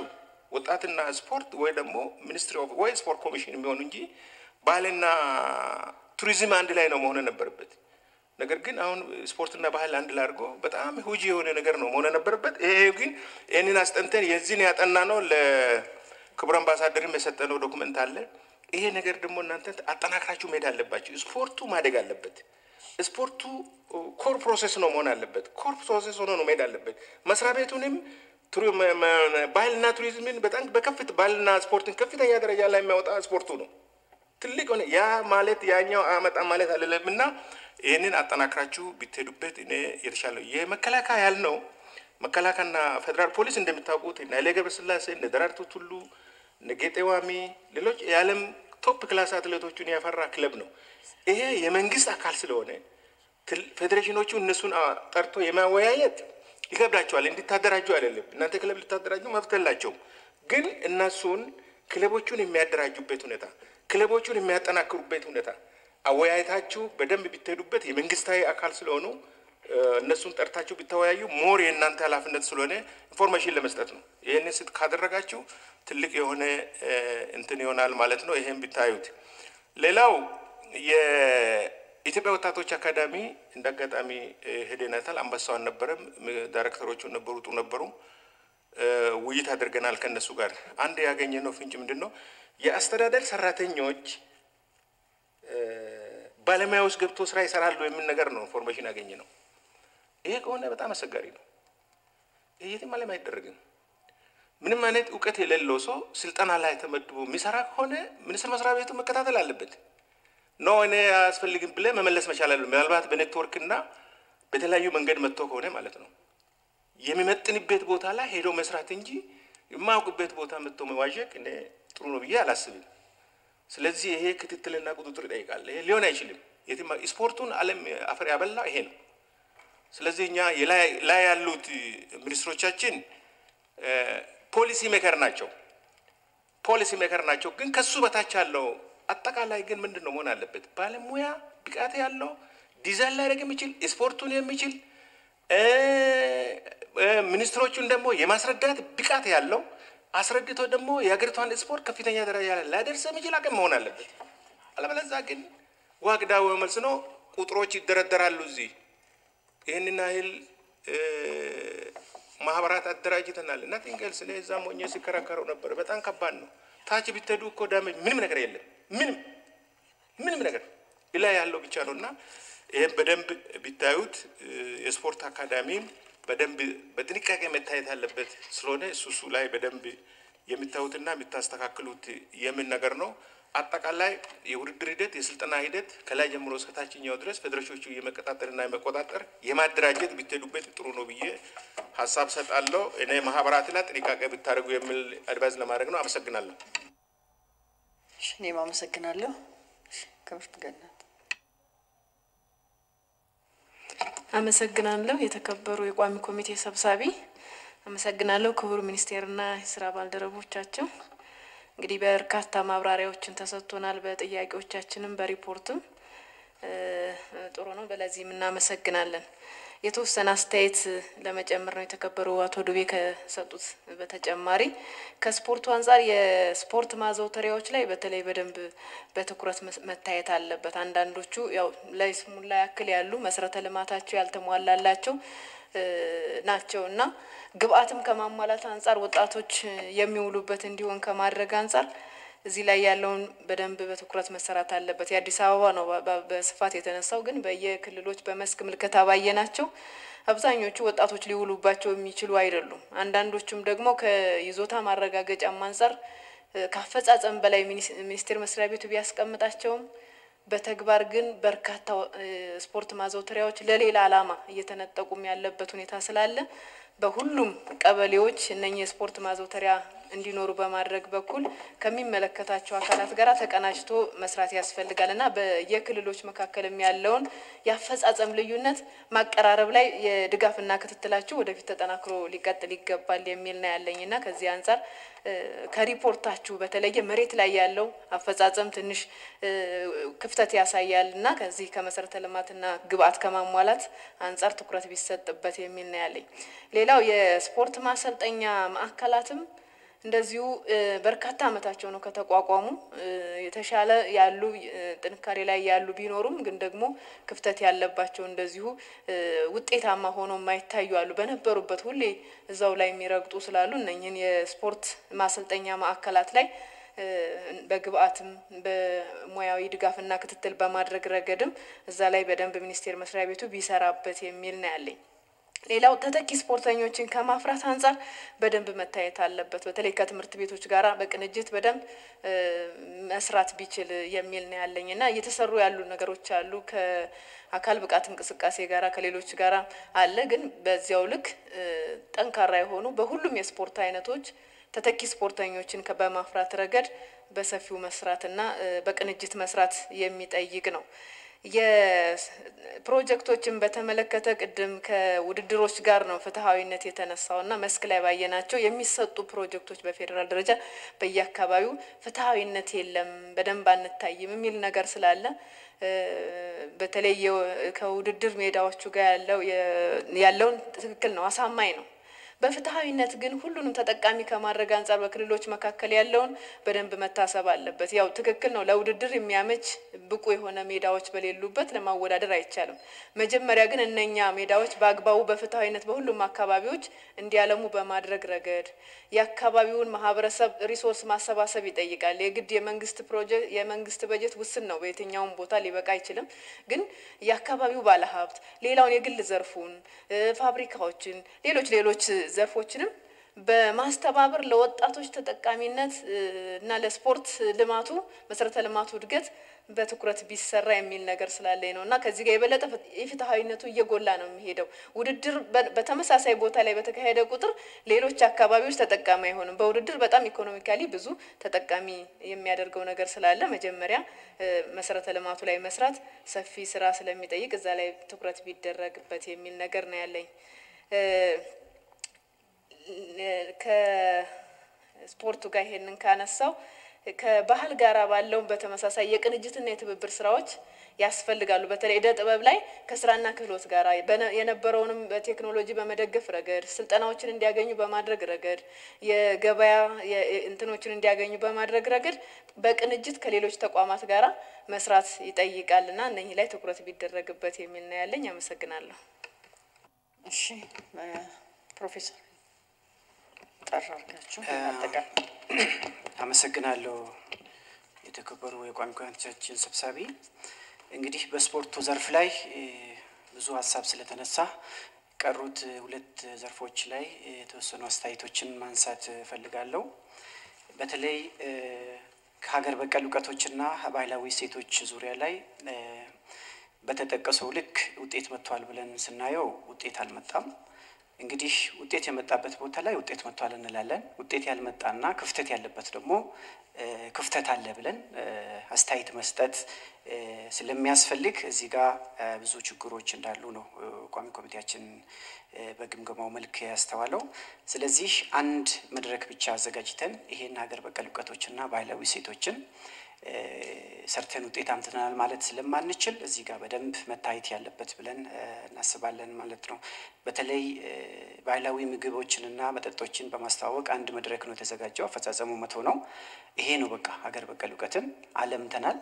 ወጣትና ስፖርት ወይ ደግሞ ሚኒስትሪ ኦፍ ወይ ስፖርት ኮሚሽን የሚሆኑ እንጂ ባህልና ቱሪዝም አንድ ላይ ነው መሆን ነበረበት። ነገር ግን አሁን ስፖርትና ባህል አንድ ላይ አድርጎ በጣም ሁጂ የሆነ ነገር ነው መሆን ነበረበት። ይሄ ግን ይህንን አስጠንተን የዚህን ያጠና ነው ለክቡር አምባሳደርም የሰጠነው ዶክመንት አለ። ይሄ ነገር ደግሞ እናንተ አጠናክራችሁ መሄድ አለባችሁ። ስፖርቱ ማደግ አለበት። ስፖርቱ ኮር ፕሮሴስ ነው መሆን አለበት። ኮር ፕሮሴስ ሆኖ ነው መሄድ አለበት። መስሪያ ቤቱንም ባህልና ቱሪዝምን በጣም በከፍት ባህልና ስፖርትን ከፍተኛ ደረጃ ላይ የሚያወጣ ስፖርቱ ነው። ትልቅ ሆነ ያ ማለት ያኛው አመጣ ማለት አይደለም እና ይህንን አጠናክራችሁ ቢትሄዱበት እኔ የተሻለ የመከላከያ ያልነው መከላከያና ፌዴራል ፖሊስ እንደሚታወቁት እነ ኃይሌ ገብረስላሴ እነ ደራርቱ ቱሉ እነ ጌጤ ዋሚ ሌሎች የዓለም ቶፕ ክላስ አትሌቶቹን ያፈራ ክለብ ነው። ይሄ የመንግስት አካል ስለሆነ ፌዴሬሽኖቹ እነሱን ጠርቶ የማወያየት ይከብዳቸዋል። እንዲታደራጁ አይደለም። እናንተ ክለብ ልታደራጁ መብት የላቸውም። ግን እነሱን ክለቦቹን የሚያደራጁበት ሁኔታ፣ ክለቦቹን የሚያጠናክሩበት ሁኔታ አወያየታችሁ በደንብ ቢትሄዱበት የመንግስታዊ አካል ስለሆኑ እነሱን ጠርታችሁ ቢተወያዩ ሞር የእናንተ ኃላፊነት ስለሆነ ኢንፎርሜሽን ለመስጠት ነው። ይህንን ስት ካደረጋችሁ ትልቅ የሆነ እንትን ይሆናል ማለት ነው። ይሄን ቢታዩት። ሌላው የኢትዮጵያ ወጣቶች አካዳሚ እንደ አጋጣሚ ሄደናታል። አንበሳው አልነበረም፣ ዳይሬክተሮቹ ነበሩ፣ ጡ ነበሩ። ውይይት አድርገናል ከእነሱ ጋር። አንድ ያገኘነው ፍንጭ ምንድን ነው? የአስተዳደር ሰራተኞች ባለሙያ ውስጥ ገብቶ ስራ ይሰራሉ የሚል ነገር ነው ኢንፎርሜሽን ያገኘ ነው። ይሄ ከሆነ በጣም አስቸጋሪ ነው። ይህ የትም ዓለም አይደረግም። ምንም አይነት እውቀት የሌለው ሰው ስልጠና ላይ ተመድቦ የሚሰራ ከሆነ ሚኒስቴር መስሪያ ቤቱ መከታተል አለበት። ኖ እኔ አያስፈልግም ብለህ መመለስ መቻል አለ። ምናልባት በኔትወርክና በተለያዩ መንገድ መጥቶ ከሆነ ማለት ነው የሚመጥንበት ቦታ ላይ ሄዶ መስራት እንጂ የማያውቅበት ቦታ መጥቶ መዋዠቅ እኔ ጥሩ ነው ብዬ አላስብም። ስለዚህ ይሄ ክትትልና ቁጥጥር ይጠይቃል። ይሄ ሊሆን አይችልም። ስፖርቱን ዓለም አፈር ያበላ ይሄ ነው። ስለዚህ እኛ ላይ ያሉት ሚኒስትሮቻችን ፖሊሲ ሜከር ናቸው፣ ፖሊሲ ሜከር ናቸው። ግን ከሱ በታች ያለው አጠቃላይ ግን ምንድን ነው መሆን አለበት? ባለሙያ ብቃት ያለው ዲዛይን ላደርግ የሚችል ስፖርቱን የሚችል ሚኒስትሮቹን ደግሞ የማስረዳት ብቃት ያለው አስረድቶ ደግሞ የሀገሪቷን ስፖርት ከፍተኛ ደረጃ ላይ ላደርስ የሚችል አቅም መሆን አለበት። አለበለዚያ ግን ዋግዳ መልስ ነው። ቁጥሮች ይደረደራሉ። እዚህ ይህንን ያህል ማህበራት አደራጅተናል እና ቲንገልስ እኔ እዛ ሞኜ ሲከራከረው ነበር። በጣም ከባድ ነው። ታች ቢተዱ እኮ ዳመጅ ምንም ነገር የለም። ምንም ምንም ነገር ላይ ያለው ብቻ ነው እና ይህም በደንብ ቢታዩት የስፖርት አካዳሚም በደንብ በጥንቃቄ መታየት ያለበት ስለሆነ እሱ እሱ ላይ በደንብ የሚታዩትና የሚታስተካክሉት የምን ነገር ነው። አጠቃላይ የውድድር ሂደት የስልጠና ሂደት ከላይ ጀምሮ እስከ ታችኛው ድረስ ፌዴሬሽኖቹ የመቀጣጠርና የመቆጣጠር የማደራጀት ቢትሄዱበት ጥሩ ነው ብዬ ሀሳብ ሰጣለሁ። እኔ ማህበራት ላይ ጥንቃቄ ብታደርጉ የሚል አድቫይዝ ለማድረግ ነው። አመሰግናለሁ። እኔም አመሰግናለሁ። ክብርት ገነት አመሰግናለሁ። የተከበሩ የቋሚ ኮሚቴ ሰብሳቢ አመሰግናለሁ። ክቡር ሚኒስቴርና የስራ ባልደረቦቻቸው እንግዲህ በርካታ ማብራሪያዎችን ተሰጥቶናል። በጥያቄዎቻችንም በሪፖርትም ጥሩ ነው። በለዚህም እናመሰግናለን። የተወሰነ አስተያየት ለመጨመር ነው የተከበሩ አቶ ዱቤ ከሰጡት በተጨማሪ ከስፖርቱ አንጻር የስፖርት ማዘውተሪያዎች ላይ በተለይ በደንብ በትኩረት መታየት አለበት። አንዳንዶቹ ያው ለይስሙላ ያክል ያሉ መሰረተ ልማታቸው ያልተሟላላቸው ናቸው እና ግብአትም ከማሟላት አንጻር ወጣቶች የሚውሉበት እንዲሆን ከማድረግ አንጻር እዚህ ላይ ያለውን በደንብ በትኩረት መሰራት አለበት። የአዲስ አበባ ነው በስፋት የተነሳው፣ ግን በየክልሎች በመስክ ምልከታ ባየናቸው አብዛኞቹ ወጣቶች ሊውሉባቸው የሚችሉ አይደሉም። አንዳንዶቹም ደግሞ ከይዞታ ማረጋገጫም አንጻር ከአፈጻጸም በላይ ሚኒስቴር መስሪያ ቤቱ ቢያስቀምጣቸውም በተግባር ግን በርካታ ስፖርት ማዘውተሪያዎች ለሌላ ዓላማ እየተነጠቁም ያለበት ሁኔታ ስላለ በሁሉም ቀበሌዎች እነኚህ የስፖርት ማዘውተሪያ እንዲኖሩ በማድረግ በኩል ከሚመለከታቸው አካላት ጋር ተቀናጅቶ መስራት ያስፈልጋል እና በየክልሎች መካከልም ያለውን የአፈጻጸም ልዩነት ማቀራረብ ላይ የድጋፍና ክትትላችሁ ወደፊት ተጠናክሮ ሊቀጥል ይገባል የሚል ነው ያለኝ እና ከዚህ አንጻር ከሪፖርታችሁ በተለየ መሬት ላይ ያለው አፈጻጸም ትንሽ ክፍተት ያሳያል እና ከዚህ ከመሰረተ ልማትና ግብአት ከማሟላት አንጻር ትኩረት ቢሰጥበት የሚል ነው ያለኝ። ሌላው የስፖርት ማሰልጠኛ ማዕከላትም እንደዚሁ በርካታ ዓመታቸው ነው ከተቋቋሙ። የተሻለ ያሉ ጥንካሬ ላይ ያሉ ቢኖሩም ግን ደግሞ ክፍተት ያለባቸው እንደዚሁ ውጤታማ ሆኖ የማይታዩ አሉ። በነበሩበት ሁሌ እዛው ላይ የሚረግጡ ስላሉ እነኝህን የስፖርት ማሰልጠኛ ማዕከላት ላይ በግብአትም በሙያዊ ድጋፍና ክትትል በማድረግ ረገድም እዛ ላይ በደንብ ሚኒስቴር መስሪያ ቤቱ ቢሰራበት የሚል ነው ያለኝ። ሌላው ተተኪ ስፖርተኞችን ከማፍራት አንጻር በደንብ መታየት አለበት። በተለይ ከትምህርት ቤቶች ጋራ በቅንጅት በደንብ መስራት ቢችል የሚል ነው ያለኝ እና እየተሰሩ ያሉ ነገሮች አሉ ከአካል ብቃት እንቅስቃሴ ጋራ ከሌሎች ጋራ አለ። ግን በዚያው ልክ ጠንካራ የሆኑ በሁሉም የስፖርት አይነቶች ተተኪ ስፖርተኞችን በማፍራት ረገድ በሰፊው መስራትና በቅንጅት መስራት የሚጠይቅ ነው። የፕሮጀክቶችን በተመለከተ ቅድም ከውድድሮች ጋር ነው ፍትሐዊነት የተነሳው እና መስክ ላይ ባየናቸው የሚሰጡ ፕሮጀክቶች በፌዴራል ደረጃ በየአካባቢው ፍትሐዊነት የለም፣ በደንብ አንታይም የሚል ነገር ስላለ በተለይ ከውድድር ሜዳዎቹ ጋር ያለው ያለውን ትክክል ነው፣ አሳማኝ ነው። በፍትሐዊነት ግን ሁሉንም ተጠቃሚ ከማድረግ አንጻር በክልሎች መካከል ያለውን በደንብ መታሰብ አለበት። ያው ትክክል ነው። ለውድድር የሚያመች ብቁ የሆነ ሜዳዎች በሌሉበት ለማወዳደር አይቻልም። መጀመሪያ ግን እነኛ ሜዳዎች በአግባቡ በፍትሐዊነት በሁሉም አካባቢዎች እንዲያለሙ በማድረግ ረገድ የአካባቢውን ማህበረሰብ ሪሶርስ ማሰባሰብ ይጠይቃል። የግድ የመንግስት ፕሮጀክት የመንግስት በጀት ውስን ነው፣ በየትኛውም ቦታ ሊበቃ አይችልም። ግን የአካባቢው ባለሀብት ሌላውን የግል ዘርፉን ፋብሪካዎችን፣ ሌሎች ሌሎች ዘርፎችንም በማስተባበር ለወጣቶች ተጠቃሚነት እና ለስፖርት ልማቱ መሰረተ ልማቱ እድገት በትኩረት ቢሰራ የሚል ነገር ስላለኝ ነው እና ከዚህ ጋር የበለጠ የፍትሐዊነቱ እየጎላ ነው የሚሄደው። ውድድር በተመሳሳይ ቦታ ላይ በተካሄደ ቁጥር ሌሎች አካባቢዎች ተጠቃሚ አይሆንም። በውድድር በጣም ኢኮኖሚካሊ ብዙ ተጠቃሚ የሚያደርገው ነገር ስላለ መጀመሪያ መሰረተ ልማቱ ላይ መስራት ሰፊ ስራ ስለሚጠይቅ እዛ ላይ ትኩረት ቢደረግበት የሚል ነገር ነው ያለኝ። ከስፖርቱ ጋር ይሄንን ካነሳው ከባህል ጋራ ባለው በተመሳሳይ የቅንጅትና የትብብር ስራዎች ያስፈልጋሉ። በተለይ እደ ጥበብ ላይ ከስራና ክህሎት ጋር የነበረውንም በቴክኖሎጂ በመደገፍ ረገድ ስልጠናዎችን እንዲያገኙ በማድረግ ረገድ የገበያ እንትኖችን እንዲያገኙ በማድረግ ረገድ በቅንጅት ከሌሎች ተቋማት ጋራ መስራት ይጠይቃል እና እነኚህ ላይ ትኩረት ቢደረግበት የሚል ነው ያለኝ። አመሰግናለሁ። እሺ ፕሮፌሰር ጠራ አድርጋችሁ አጠቃላይ አመሰግናለሁ። የተከበሩ የቋሚ ኮሚቴያችን ሰብሳቢ፣ እንግዲህ በስፖርቱ ዘርፍ ላይ ብዙ ሀሳብ ስለተነሳ ቀሩት ሁለት ዘርፎች ላይ የተወሰኑ አስተያየቶችን ማንሳት እፈልጋለሁ። በተለይ ከሀገር በቀል እውቀቶችና ባህላዊ እሴቶች ዙሪያ ላይ በተጠቀሰው ልክ ውጤት መጥቷል ብለን ስናየው ውጤት አልመጣም። እንግዲህ ውጤት የመጣበት ቦታ ላይ ውጤት መጥቷል እንላለን። ውጤት ያልመጣና ክፍተት ያለበት ደግሞ ክፍተት አለ ብለን አስተያየት መስጠት ስለሚያስፈልግ እዚህ ጋር ብዙ ችግሮች እንዳሉ ነው ቋሚ ኮሚቴያችን በግምገማው መልክ ያስተዋለው። ስለዚህ አንድ መድረክ ብቻ አዘጋጅተን ይሄን ሀገር በቀል እውቀቶችና ባህላዊ እሴቶችን ሰርተን ውጤት አምጥተናል ማለት ስለማንችል እዚህ ጋር በደንብ መታየት ያለበት ብለን እናስባለን ማለት ነው። በተለይ ባህላዊ ምግቦችንና መጠጦችን በማስተዋወቅ አንድ መድረክ ነው የተዘጋጀው። አፈጻጸሙ መቶ ነው። ይሄ ነው በቃ ሀገር በቀል እውቀትን አለምተናል፣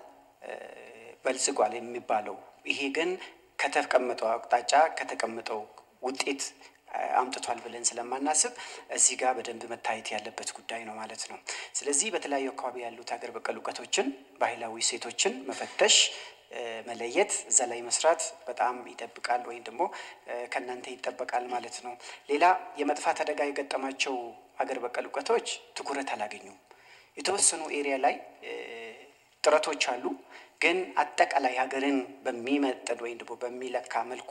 በልጽጓል የሚባለው። ይሄ ግን ከተቀመጠው አቅጣጫ ከተቀመጠው ውጤት አምጥቷል ብለን ስለማናስብ እዚህ ጋር በደንብ መታየት ያለበት ጉዳይ ነው ማለት ነው። ስለዚህ በተለያዩ አካባቢ ያሉት ሀገር በቀል እውቀቶችን፣ ባህላዊ እሴቶችን መፈተሽ፣ መለየት፣ እዛ ላይ መስራት በጣም ይጠብቃል ወይም ደግሞ ከእናንተ ይጠበቃል ማለት ነው። ሌላ የመጥፋት አደጋ የገጠማቸው ሀገር በቀል እውቀቶች ትኩረት አላገኙም። የተወሰኑ ኤሪያ ላይ ጥረቶች አሉ ግን አጠቃላይ ሀገርን በሚመጥን ወይም ደግሞ በሚለካ መልኩ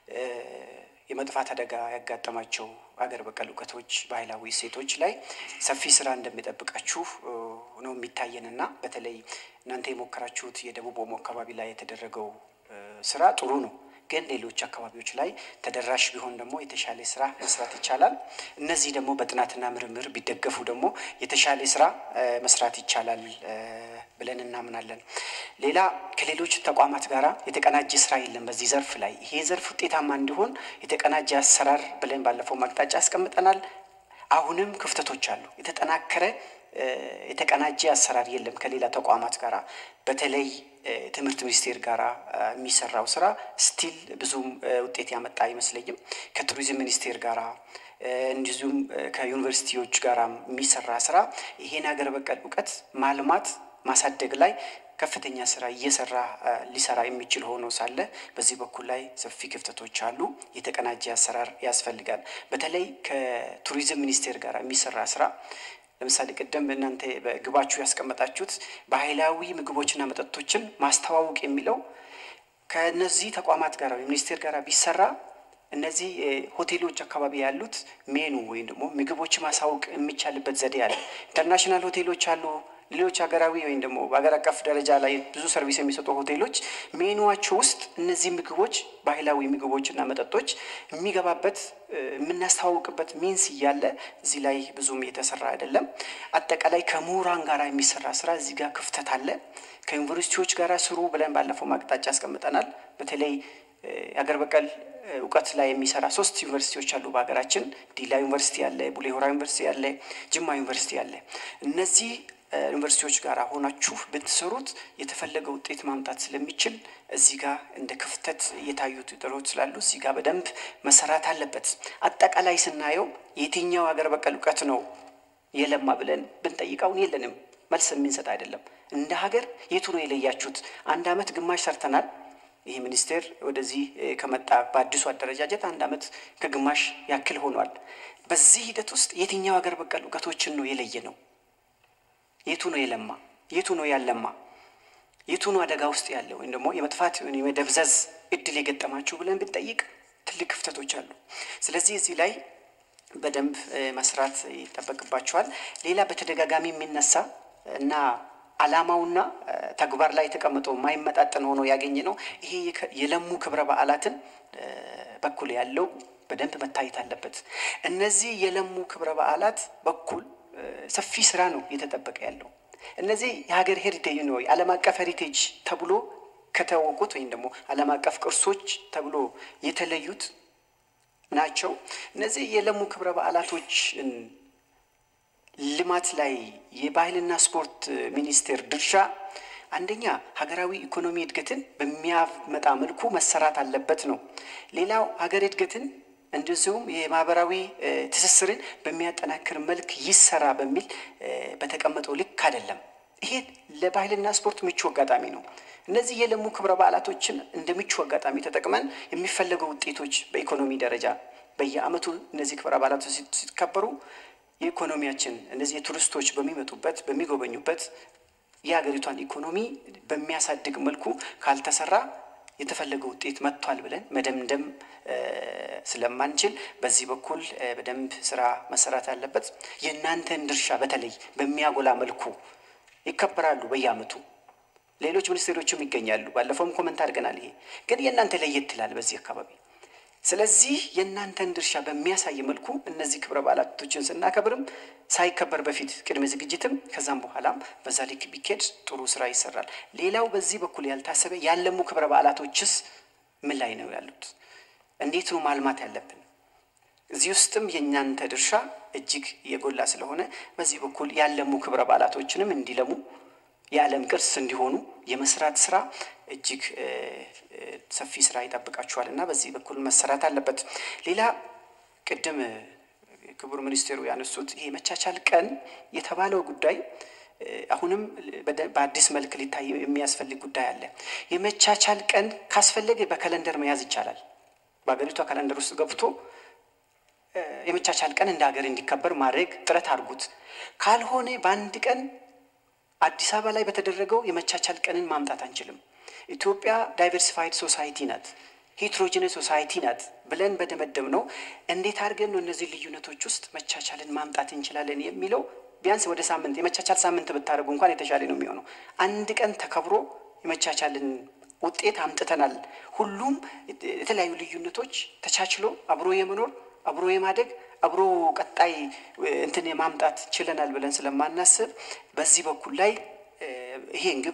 የመጥፋት አደጋ ያጋጠማቸው ሀገር በቀል እውቀቶች፣ ባህላዊ እሴቶች ላይ ሰፊ ስራ እንደሚጠብቃችሁ ነው የሚታየንና በተለይ እናንተ የሞከራችሁት የደቡብ ኦሞ አካባቢ ላይ የተደረገው ስራ ጥሩ ነው። ግን ሌሎች አካባቢዎች ላይ ተደራሽ ቢሆን ደግሞ የተሻለ ስራ መስራት ይቻላል። እነዚህ ደግሞ በጥናትና ምርምር ቢደገፉ ደግሞ የተሻለ ስራ መስራት ይቻላል ብለን እናምናለን። ሌላ ከሌሎች ተቋማት ጋር የተቀናጀ ስራ የለም በዚህ ዘርፍ ላይ። ይሄ ዘርፍ ውጤታማ እንዲሆን የተቀናጀ አሰራር ብለን ባለፈው ማቅጣጫ አስቀምጠናል። አሁንም ክፍተቶች አሉ። የተጠናከረ የተቀናጀ አሰራር የለም ከሌላ ተቋማት ጋር በተለይ ትምህርት ሚኒስቴር ጋር የሚሰራው ስራ ስቲል ብዙም ውጤት ያመጣ አይመስለኝም። ከቱሪዝም ሚኒስቴር ጋር እንዲሁም ከዩኒቨርሲቲዎች ጋር የሚሰራ ስራ ይሄን ሀገር በቀል እውቀት ማልማት ማሳደግ ላይ ከፍተኛ ስራ እየሰራ ሊሰራ የሚችል ሆኖ ሳለ በዚህ በኩል ላይ ሰፊ ክፍተቶች አሉ። የተቀናጀ አሰራር ያስፈልጋል። በተለይ ከቱሪዝም ሚኒስቴር ጋር የሚሰራ ስራ ለምሳሌ ቅድም እናንተ በግባችሁ ያስቀመጣችሁት ባህላዊ ምግቦችና መጠጦችን ማስተዋወቅ የሚለው ከነዚህ ተቋማት ጋር ሚኒስቴር ጋር ቢሰራ እነዚህ ሆቴሎች አካባቢ ያሉት ሜኑ ወይም ደግሞ ምግቦች ማሳወቅ የሚቻልበት ዘዴ አለ። ኢንተርናሽናል ሆቴሎች አሉ። ሌሎች ሀገራዊ ወይም ደግሞ በሀገር አቀፍ ደረጃ ላይ ብዙ ሰርቪስ የሚሰጡ ሆቴሎች ሜኑዋቸው ውስጥ እነዚህ ምግቦች ባህላዊ ምግቦችና መጠጦች የሚገባበት የምናስተዋውቅበት ሚንስ እያለ እዚህ ላይ ብዙም የተሰራ አይደለም። አጠቃላይ ከምሁራን ጋር የሚሰራ ስራ እዚህ ጋር ክፍተት አለ። ከዩኒቨርሲቲዎች ጋር ስሩ ብለን ባለፈው ማቅጣጫ ያስቀምጠናል። በተለይ የሀገር በቀል እውቀት ላይ የሚሰራ ሶስት ዩኒቨርሲቲዎች አሉ በሀገራችን። ዲላ ዩኒቨርሲቲ አለ፣ ቡሌ ሆራ ዩኒቨርሲቲ አለ፣ ጅማ ዩኒቨርሲቲ አለ። እነዚህ ዩኒቨርሲቲዎች ጋር ሆናችሁ ብትሰሩት የተፈለገ ውጤት ማምጣት ስለሚችል እዚህ ጋር እንደ ክፍተት እየታዩ ጥሮች ስላሉ እዚህ ጋር በደንብ መሰራት አለበት። አጠቃላይ ስናየው የትኛው ሀገር በቀል እውቀት ነው የለማ ብለን ብንጠይቀውን የለንም፣ መልስ የምንሰጥ አይደለም። እንደ ሀገር የቱ ነው የለያችሁት? አንድ አመት ግማሽ ሰርተናል። ይህ ሚኒስቴር ወደዚህ ከመጣ በአዲሱ አደረጃጀት አንድ አመት ከግማሽ ያክል ሆኗል። በዚህ ሂደት ውስጥ የትኛው ሀገር በቀል እውቀቶችን ነው የለየ ነው? የቱ ነው የለማ? የቱ ነው ያለማ? የቱ ነው አደጋ ውስጥ ያለ ወይም ደግሞ የመጥፋት የመደብዘዝ እድል የገጠማችሁ ብለን ብንጠይቅ ትልቅ ክፍተቶች አሉ። ስለዚህ እዚህ ላይ በደንብ መስራት ይጠበቅባቸዋል። ሌላ በተደጋጋሚ የሚነሳ እና አላማውና ተግባር ላይ ተቀምጦ የማይመጣጠን ሆኖ ያገኘ ነው። ይሄ የለሙ ክብረ በዓላትን በኩል ያለው በደንብ መታየት አለበት። እነዚህ የለሙ ክብረ በዓላት በኩል ሰፊ ስራ ነው እየተጠበቀ ያለው። እነዚህ የሀገር ሄሪቴጅ ነው ዓለም አቀፍ ሄሪቴጅ ተብሎ ከታወቁት ወይም ደግሞ ዓለም አቀፍ ቅርሶች ተብሎ የተለዩት ናቸው። እነዚህ የለሙ ክብረ በዓላቶችን ልማት ላይ የባህልና ስፖርት ሚኒስቴር ድርሻ አንደኛ ሀገራዊ ኢኮኖሚ እድገትን በሚያመጣ መልኩ መሰራት አለበት ነው። ሌላው ሀገር እድገትን እንደዚሁም የማህበራዊ ትስስርን በሚያጠናክር መልክ ይሰራ በሚል በተቀመጠው ልክ አይደለም። ይሄ ለባህልና ስፖርት ምቹ አጋጣሚ ነው። እነዚህ የለሙ ክብረ በዓላቶችን እንደ ምቹ አጋጣሚ ተጠቅመን የሚፈለገው ውጤቶች በኢኮኖሚ ደረጃ በየዓመቱ እነዚህ ክብረ በዓላቶች ሲከበሩ የኢኮኖሚያችን እነዚህ የቱሪስቶች በሚመጡበት በሚጎበኙበት የሀገሪቷን ኢኮኖሚ በሚያሳድግ መልኩ ካልተሰራ የተፈለገ ውጤት መጥቷል ብለን መደምደም ስለማንችል በዚህ በኩል በደንብ ስራ መሰራት አለበት። የእናንተን ድርሻ በተለይ በሚያጎላ መልኩ ይከበራሉ በየዓመቱ ሌሎች ሚኒስቴሮችም ይገኛሉ። ባለፈውም ኮመንት አድርገናል። ይሄ ግን የእናንተ ለየት ይላል በዚህ አካባቢ። ስለዚህ የእናንተን ድርሻ በሚያሳይ መልኩ እነዚህ ክብረ በዓላቶችን ስናከብርም ሳይከበር በፊት ቅድመ ዝግጅትም ከዛም በኋላም በዛ ልክ ቢኬድ ጥሩ ስራ ይሰራል። ሌላው በዚህ በኩል ያልታሰበ ያለሙ ክብረ በዓላቶችስ ምን ላይ ነው ያሉት? እንዴት ነው ማልማት ያለብን? እዚህ ውስጥም የእናንተ ድርሻ እጅግ የጎላ ስለሆነ በዚህ በኩል ያለሙ ክብረ በዓላቶችንም እንዲለሙ የዓለም ቅርስ እንዲሆኑ የመስራት ስራ እጅግ ሰፊ ስራ ይጠብቃችኋል እና በዚህ በኩል መሰራት አለበት። ሌላ ቅድም ክቡር ሚኒስቴሩ ያነሱት ይሄ መቻቻል ቀን የተባለው ጉዳይ አሁንም በአዲስ መልክ ሊታይ የሚያስፈልግ ጉዳይ አለ። የመቻቻል ቀን ካስፈለገ በካለንደር መያዝ ይቻላል። በሀገሪቷ ካለንደር ውስጥ ገብቶ የመቻቻል ቀን እንደ ሀገር እንዲከበር ማድረግ ጥረት አድርጉት። ካልሆነ በአንድ ቀን አዲስ አበባ ላይ በተደረገው የመቻቻል ቀንን ማምጣት አንችልም። ኢትዮጵያ ዳይቨርሲፋይድ ሶሳይቲ ናት፣ ሄትሮጂነስ ሶሳይቲ ናት ብለን በደመደም ነው እንዴት አድርገን ነው እነዚህ ልዩነቶች ውስጥ መቻቻልን ማምጣት እንችላለን የሚለው ቢያንስ ወደ ሳምንት የመቻቻል ሳምንት ብታደርጉ እንኳን የተሻለ ነው የሚሆነው። አንድ ቀን ተከብሮ የመቻቻልን ውጤት አምጥተናል። ሁሉም የተለያዩ ልዩነቶች ተቻችሎ አብሮ የመኖር አብሮ የማደግ አብሮ ቀጣይ እንትን የማምጣት ችለናል ብለን ስለማናስብ በዚህ በኩል ላይ ይሄን ግብ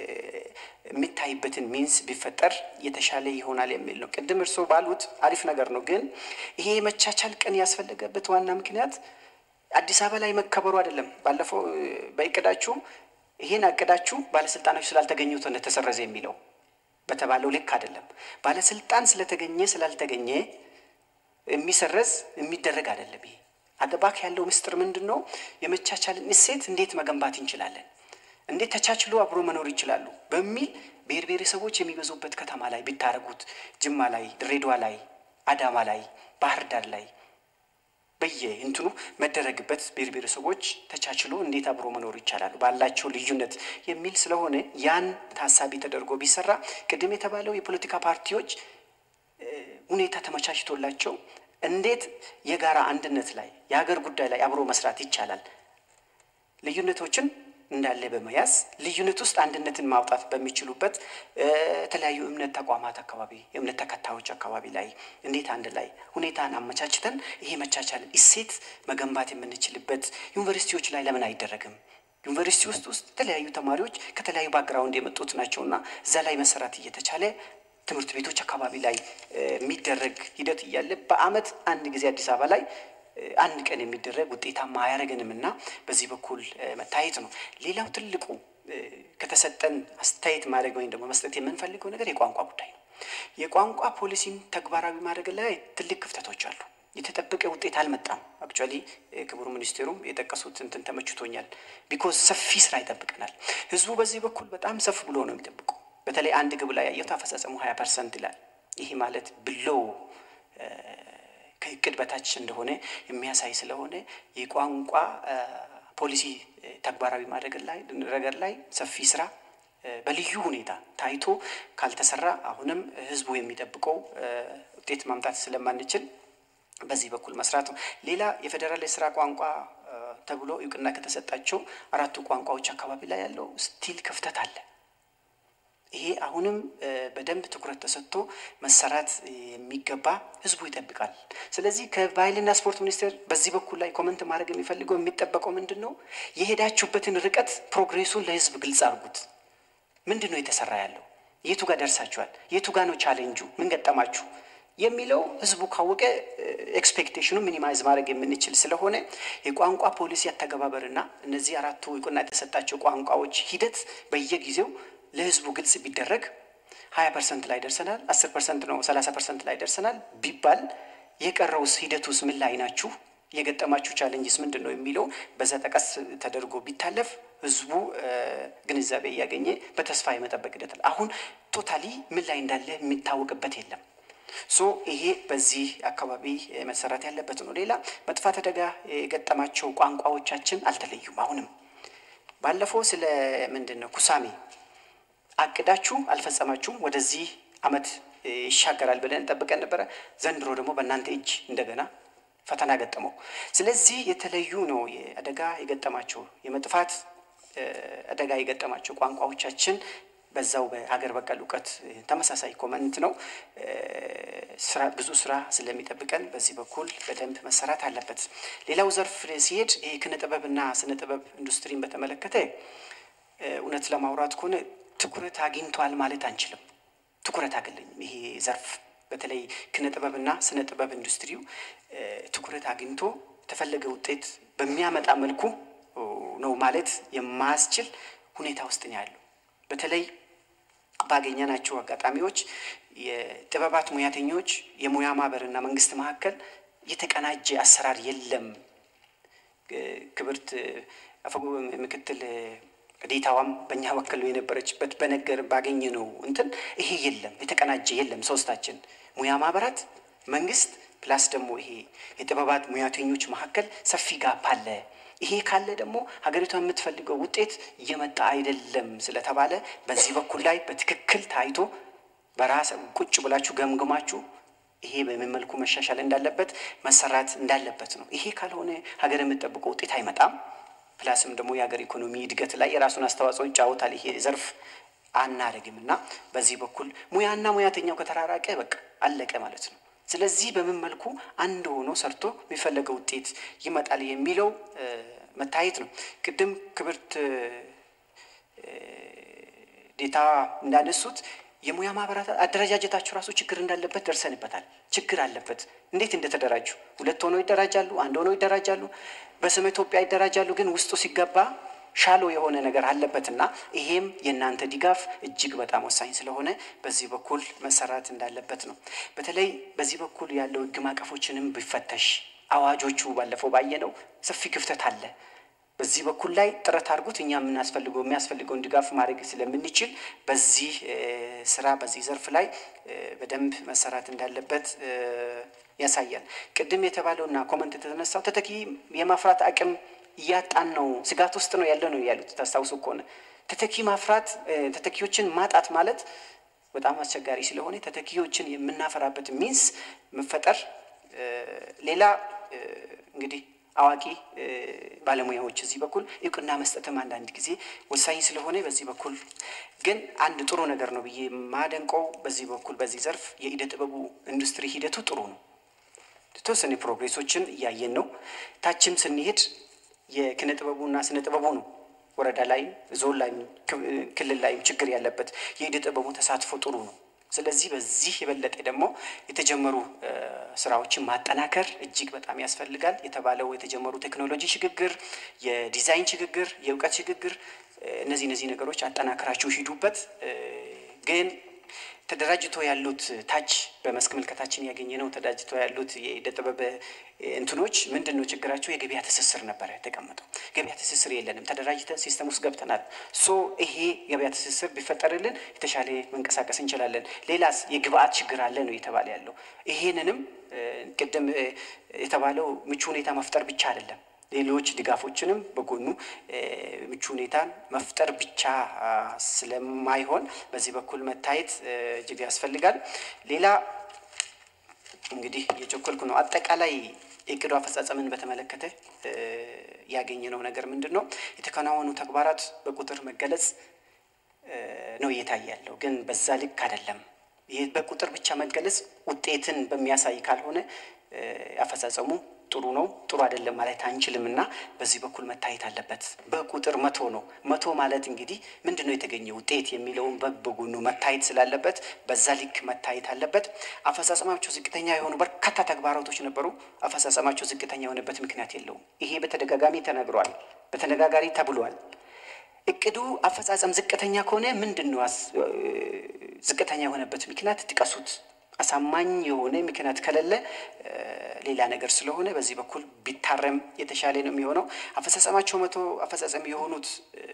የሚታይበትን ሚንስ ቢፈጠር የተሻለ ይሆናል የሚል ነው። ቅድም እርስዎ ባሉት አሪፍ ነገር ነው። ግን ይሄ የመቻቻል ቀን ያስፈለገበት ዋና ምክንያት አዲስ አበባ ላይ መከበሩ አይደለም። ባለፈው በእቅዳችሁ ይሄን አቅዳችሁ ባለስልጣኖች ስላልተገኙ ተሰረዘ የሚለው በተባለው ልክ አይደለም። ባለስልጣን ስለተገኘ ስላልተገኘ የሚሰረዝ የሚደረግ አይደለም። ይሄ አገባክ ያለው ምስጢር ምንድን ነው? የመቻቻልን እሴት እንዴት መገንባት እንችላለን? እንዴት ተቻችሎ አብሮ መኖር ይችላሉ? በሚል ብሔር ብሔረሰቦች የሚበዙበት ከተማ ላይ ቢታረጉት፣ ጅማ ላይ፣ ድሬዳዋ ላይ፣ አዳማ ላይ፣ ባህር ዳር ላይ በየ እንትኑ መደረግበት ብሔር ብሔረሰቦች ተቻችሎ እንዴት አብሮ መኖር ይቻላሉ ባላቸው ልዩነት የሚል ስለሆነ ያን ታሳቢ ተደርጎ ቢሰራ ቅድም የተባለው የፖለቲካ ፓርቲዎች ሁኔታ ተመቻችቶላቸው እንዴት የጋራ አንድነት ላይ የሀገር ጉዳይ ላይ አብሮ መስራት ይቻላል ልዩነቶችን እንዳለ በመያዝ ልዩነት ውስጥ አንድነትን ማውጣት በሚችሉበት የተለያዩ እምነት ተቋማት አካባቢ የእምነት ተከታዮች አካባቢ ላይ እንዴት አንድ ላይ ሁኔታን አመቻችተን ይሄ መቻቻል እሴት መገንባት የምንችልበት ዩኒቨርሲቲዎች ላይ ለምን አይደረግም? ዩኒቨርሲቲ ውስጥ ውስጥ የተለያዩ ተማሪዎች ከተለያዩ ባክግራውንድ የመጡት ናቸውና እዛ ላይ መሰራት እየተቻለ ትምህርት ቤቶች አካባቢ ላይ የሚደረግ ሂደት እያለ በአመት አንድ ጊዜ አዲስ አበባ ላይ አንድ ቀን የሚደረግ ውጤታማ አያደርገንም እና በዚህ በኩል መታየት ነው። ሌላው ትልቁ ከተሰጠን አስተያየት ማድረግ ወይም ደግሞ መስጠት የምንፈልገው ነገር የቋንቋ ጉዳይ ነው። የቋንቋ ፖሊሲን ተግባራዊ ማድረግ ላይ ትልቅ ክፍተቶች አሉ። የተጠበቀ ውጤት አልመጣም። አክቹዋሊ ክቡር ሚኒስቴሩም የጠቀሱት እንትን ተመችቶኛል። ቢኮዝ ሰፊ ስራ ይጠብቀናል። ህዝቡ በዚህ በኩል በጣም ሰፍ ብሎ ነው የሚጠብቀው። በተለይ አንድ ግብ ላይ ያየሁት አፈጻጸሙ ሀያ ፐርሰንት ይላል። ይሄ ማለት ብሎው ከእቅድ በታች እንደሆነ የሚያሳይ ስለሆነ የቋንቋ ፖሊሲ ተግባራዊ ማድረግ ላይ ረገድ ላይ ሰፊ ስራ በልዩ ሁኔታ ታይቶ ካልተሰራ አሁንም ህዝቡ የሚጠብቀው ውጤት ማምጣት ስለማንችል በዚህ በኩል መስራት ነው። ሌላ የፌዴራል የስራ ቋንቋ ተብሎ እውቅና ከተሰጣቸው አራቱ ቋንቋዎች አካባቢ ላይ ያለው ስቲል ክፍተት አለ። ይሄ አሁንም በደንብ ትኩረት ተሰጥቶ መሰራት የሚገባ ህዝቡ ይጠብቃል። ስለዚህ ከባህልና ስፖርት ሚኒስቴር በዚህ በኩል ላይ ኮመንት ማድረግ የሚፈልገው የሚጠበቀው ምንድን ነው? የሄዳችሁበትን ርቀት ፕሮግሬሱን ለህዝብ ግልጽ አድርጉት። ምንድን ነው የተሰራ ያለው? የቱ ጋር ደርሳችኋል? የቱ ጋር ነው ቻሌንጁ? ምን ገጠማችሁ? የሚለው ህዝቡ ካወቀ ኤክስፔክቴሽኑ ሚኒማይዝ ማድረግ የምንችል ስለሆነ የቋንቋ ፖሊሲ አተገባበርና እነዚህ አራቱ እውቅና የተሰጣቸው ቋንቋዎች ሂደት በየጊዜው ለህዝቡ ግልጽ ቢደረግ ሀያ ፐርሰንት ላይ ደርሰናል፣ አስር ፐርሰንት ነው ሰላሳ ፐርሰንት ላይ ደርሰናል ቢባል የቀረውስ ሂደቱስ ምን ላይ ናችሁ? የገጠማችሁ ቻለንጅስ ምንድን ነው የሚለው በዛ ጠቀስ ተደርጎ ቢታለፍ ህዝቡ ግንዛቤ እያገኘ በተስፋ የመጠበቅ ሂደት አሁን ቶታሊ ምን ላይ እንዳለ የሚታወቅበት የለም። ሶ ይሄ በዚህ አካባቢ መሰራት ያለበት ነው። ሌላ መጥፋት አደጋ የገጠማቸው ቋንቋዎቻችን አልተለዩም። አሁንም ባለፈው ስለ ምንድን ነው ኩሳሜ አቅዳችሁ አልፈጸማችሁም፣ ወደዚህ አመት ይሻገራል ብለን ጠብቀን ነበረ። ዘንድሮ ደግሞ በእናንተ እጅ እንደገና ፈተና ገጠመው። ስለዚህ የተለዩ ነው አደጋ የገጠማቸው የመጥፋት አደጋ የገጠማቸው ቋንቋዎቻችን በዛው በሀገር በቀል እውቀት ተመሳሳይ ኮመንት ነው። ስራ ብዙ ስራ ስለሚጠብቀን በዚህ በኩል በደንብ መሰራት አለበት። ሌላው ዘርፍ ሲሄድ ይህ ኪነ ጥበብና ስነ ጥበብ ኢንዱስትሪን በተመለከተ እውነት ለማውራት ከሆነ ትኩረት አግኝቷል ማለት አንችልም። ትኩረት አገለኝም ይሄ ዘርፍ በተለይ ኪነ ጥበብና ስነ ጥበብ ኢንዱስትሪው ትኩረት አግኝቶ የተፈለገ ውጤት በሚያመጣ መልኩ ነው ማለት የማያስችል ሁኔታ ውስጥ ነው ያለው። በተለይ ባገኘናቸው አጋጣሚዎች የጥበባት ሙያተኞች የሙያ ማህበርና መንግስት መካከል የተቀናጀ አሰራር የለም። ክብርት አፈ ምክትል ዴታዋም በእኛ በኩል የነበረችበት በነገር ባገኘ ነው እንትን ይሄ የለም፣ የተቀናጀ የለም። ሶስታችን ሙያ ማህበራት፣ መንግስት ፕላስ ደግሞ ይሄ የጥበባት ሙያተኞች መካከል ሰፊ ጋፕ አለ። ይሄ ካለ ደግሞ ሀገሪቷ የምትፈልገው ውጤት እየመጣ አይደለም ስለተባለ በዚህ በኩል ላይ በትክክል ታይቶ በራስ ቁጭ ብላችሁ ገምግማችሁ ይሄ በምን መልኩ መሻሻል እንዳለበት መሰራት እንዳለበት ነው። ይሄ ካልሆነ ሀገር የምትጠብቀው ውጤት አይመጣም። ፕላስም ደግሞ የሀገር ኢኮኖሚ እድገት ላይ የራሱን አስተዋጽኦ ይጫወታል። ይሄ ዘርፍ አናደርግም እና በዚህ በኩል ሙያና ሙያተኛው ከተራራቀ በቃ አለቀ ማለት ነው። ስለዚህ በምን መልኩ አንድ ሆኖ ሰርቶ የሚፈለገው ውጤት ይመጣል የሚለው መታየት ነው። ቅድም ክብርት ዴታ እንዳነሱት የሙያ ማህበራት አደረጃጀታቸው ራሱ ችግር እንዳለበት ደርሰንበታል። ችግር አለበት። እንዴት እንደተደራጁ ሁለት ሆነው ይደራጃሉ፣ አንድ ሆነው ይደራጃሉ፣ በስመ ኢትዮጵያ ይደራጃሉ። ግን ውስጡ ሲገባ ሻሎ የሆነ ነገር አለበትና ይሄም የእናንተ ድጋፍ እጅግ በጣም ወሳኝ ስለሆነ በዚህ በኩል መሰራት እንዳለበት ነው። በተለይ በዚህ በኩል ያለው ህግ ማዕቀፎችንም ቢፈተሽ አዋጆቹ ባለፈው ባየነው ሰፊ ክፍተት አለ። በዚህ በኩል ላይ ጥረት አድርጉት። እኛ የምናስፈልገው የሚያስፈልገውን ድጋፍ ማድረግ ስለምንችል በዚህ ስራ በዚህ ዘርፍ ላይ በደንብ መሰራት እንዳለበት ያሳያል። ቅድም የተባለውና ኮመንት የተነሳው ተተኪ የማፍራት አቅም እያጣን ነው፣ ስጋት ውስጥ ነው ያለ ነው ያሉት። ታስታውሱ ከሆነ ተተኪ ማፍራት ተተኪዎችን ማጣት ማለት በጣም አስቸጋሪ ስለሆነ ተተኪዎችን የምናፈራበት ሚንስ መፈጠር ሌላ እንግዲህ አዋቂ ባለሙያዎች እዚህ በኩል እውቅና መስጠትም አንዳንድ ጊዜ ወሳኝ ስለሆነ በዚህ በኩል ግን አንድ ጥሩ ነገር ነው ብዬ ማደንቀው በዚህ በኩል በዚህ ዘርፍ የኢደ ጥበቡ ኢንዱስትሪ ሂደቱ ጥሩ ነው። የተወሰነ ፕሮግሬሶችን እያየን ነው። ታችም ስንሄድ የኪነ ጥበቡና ስነ ጥበቡ ነው ወረዳ ላይም ዞን ላይም ክልል ላይም ችግር ያለበት የኢደ ጥበቡ ተሳትፎ ጥሩ ነው። ስለዚህ በዚህ የበለጠ ደግሞ የተጀመሩ ስራዎችን ማጠናከር እጅግ በጣም ያስፈልጋል። የተባለው የተጀመሩ ቴክኖሎጂ ሽግግር፣ የዲዛይን ሽግግር፣ የእውቀት ሽግግር እነዚህ እነዚህ ነገሮች አጠናክራችሁ ሂዱበት። ግን ተደራጅቶ ያሉት ታች በመስክ ምልከታችን ያገኘ ነው። ተደራጅቶ ያሉት የዕደ ጥበብ እንትኖች ምንድን ነው ችግራቸው? የገበያ ትስስር ነበረ የተቀመጠው። ገበያ ትስስር የለንም። ተደራጅተን ሲስተም ውስጥ ገብተናል። ሶ ይሄ ገበያ ትስስር ቢፈጠርልን የተሻለ መንቀሳቀስ እንችላለን። ሌላስ የግብአት ችግር አለ ነው የተባለ ያለው። ይሄንንም ቅድም የተባለው ምቹ ሁኔታ መፍጠር ብቻ አይደለም ሌሎች ድጋፎችንም በጎኑ ምቹ ሁኔታን መፍጠር ብቻ ስለማይሆን በዚህ በኩል መታየት እጅግ ያስፈልጋል። ሌላ እንግዲህ የቸኮልኩ ነው። አጠቃላይ የእቅዱ አፈጻጸምን በተመለከተ ያገኘነው ነገር ምንድን ነው? የተከናወኑ ተግባራት በቁጥር መገለጽ ነው እየታየ ያለው፣ ግን በዛ ልክ አይደለም። ይህ በቁጥር ብቻ መገለጽ ውጤትን በሚያሳይ ካልሆነ አፈጻጸሙ ጥሩ ነው ጥሩ አይደለም ማለት አንችልም እና በዚህ በኩል መታየት አለበት። በቁጥር መቶ ነው። መቶ ማለት እንግዲህ ምንድን ነው የተገኘ ውጤት የሚለውን በጎኑ መታየት ስላለበት በዛ ልክ መታየት አለበት። አፈጻጸማቸው ዝቅተኛ የሆኑ በርካታ ተግባራቶች ነበሩ። አፈጻጸማቸው ዝቅተኛ የሆነበት ምክንያት የለውም። ይሄ በተደጋጋሚ ተነግሯል፣ በተነጋጋሪ ተብሏል። እቅዱ አፈጻጸም ዝቅተኛ ከሆነ ምንድን ነው ዝቅተኛ የሆነበት ምክንያት ጥቀሱት። አሳማኝ የሆነ ምክንያት ከሌለ ሌላ ነገር ስለሆነ በዚህ በኩል ቢታረም የተሻለ ነው የሚሆነው። አፈጻጸማቸው መቶ አፈጻጸም የሆኑት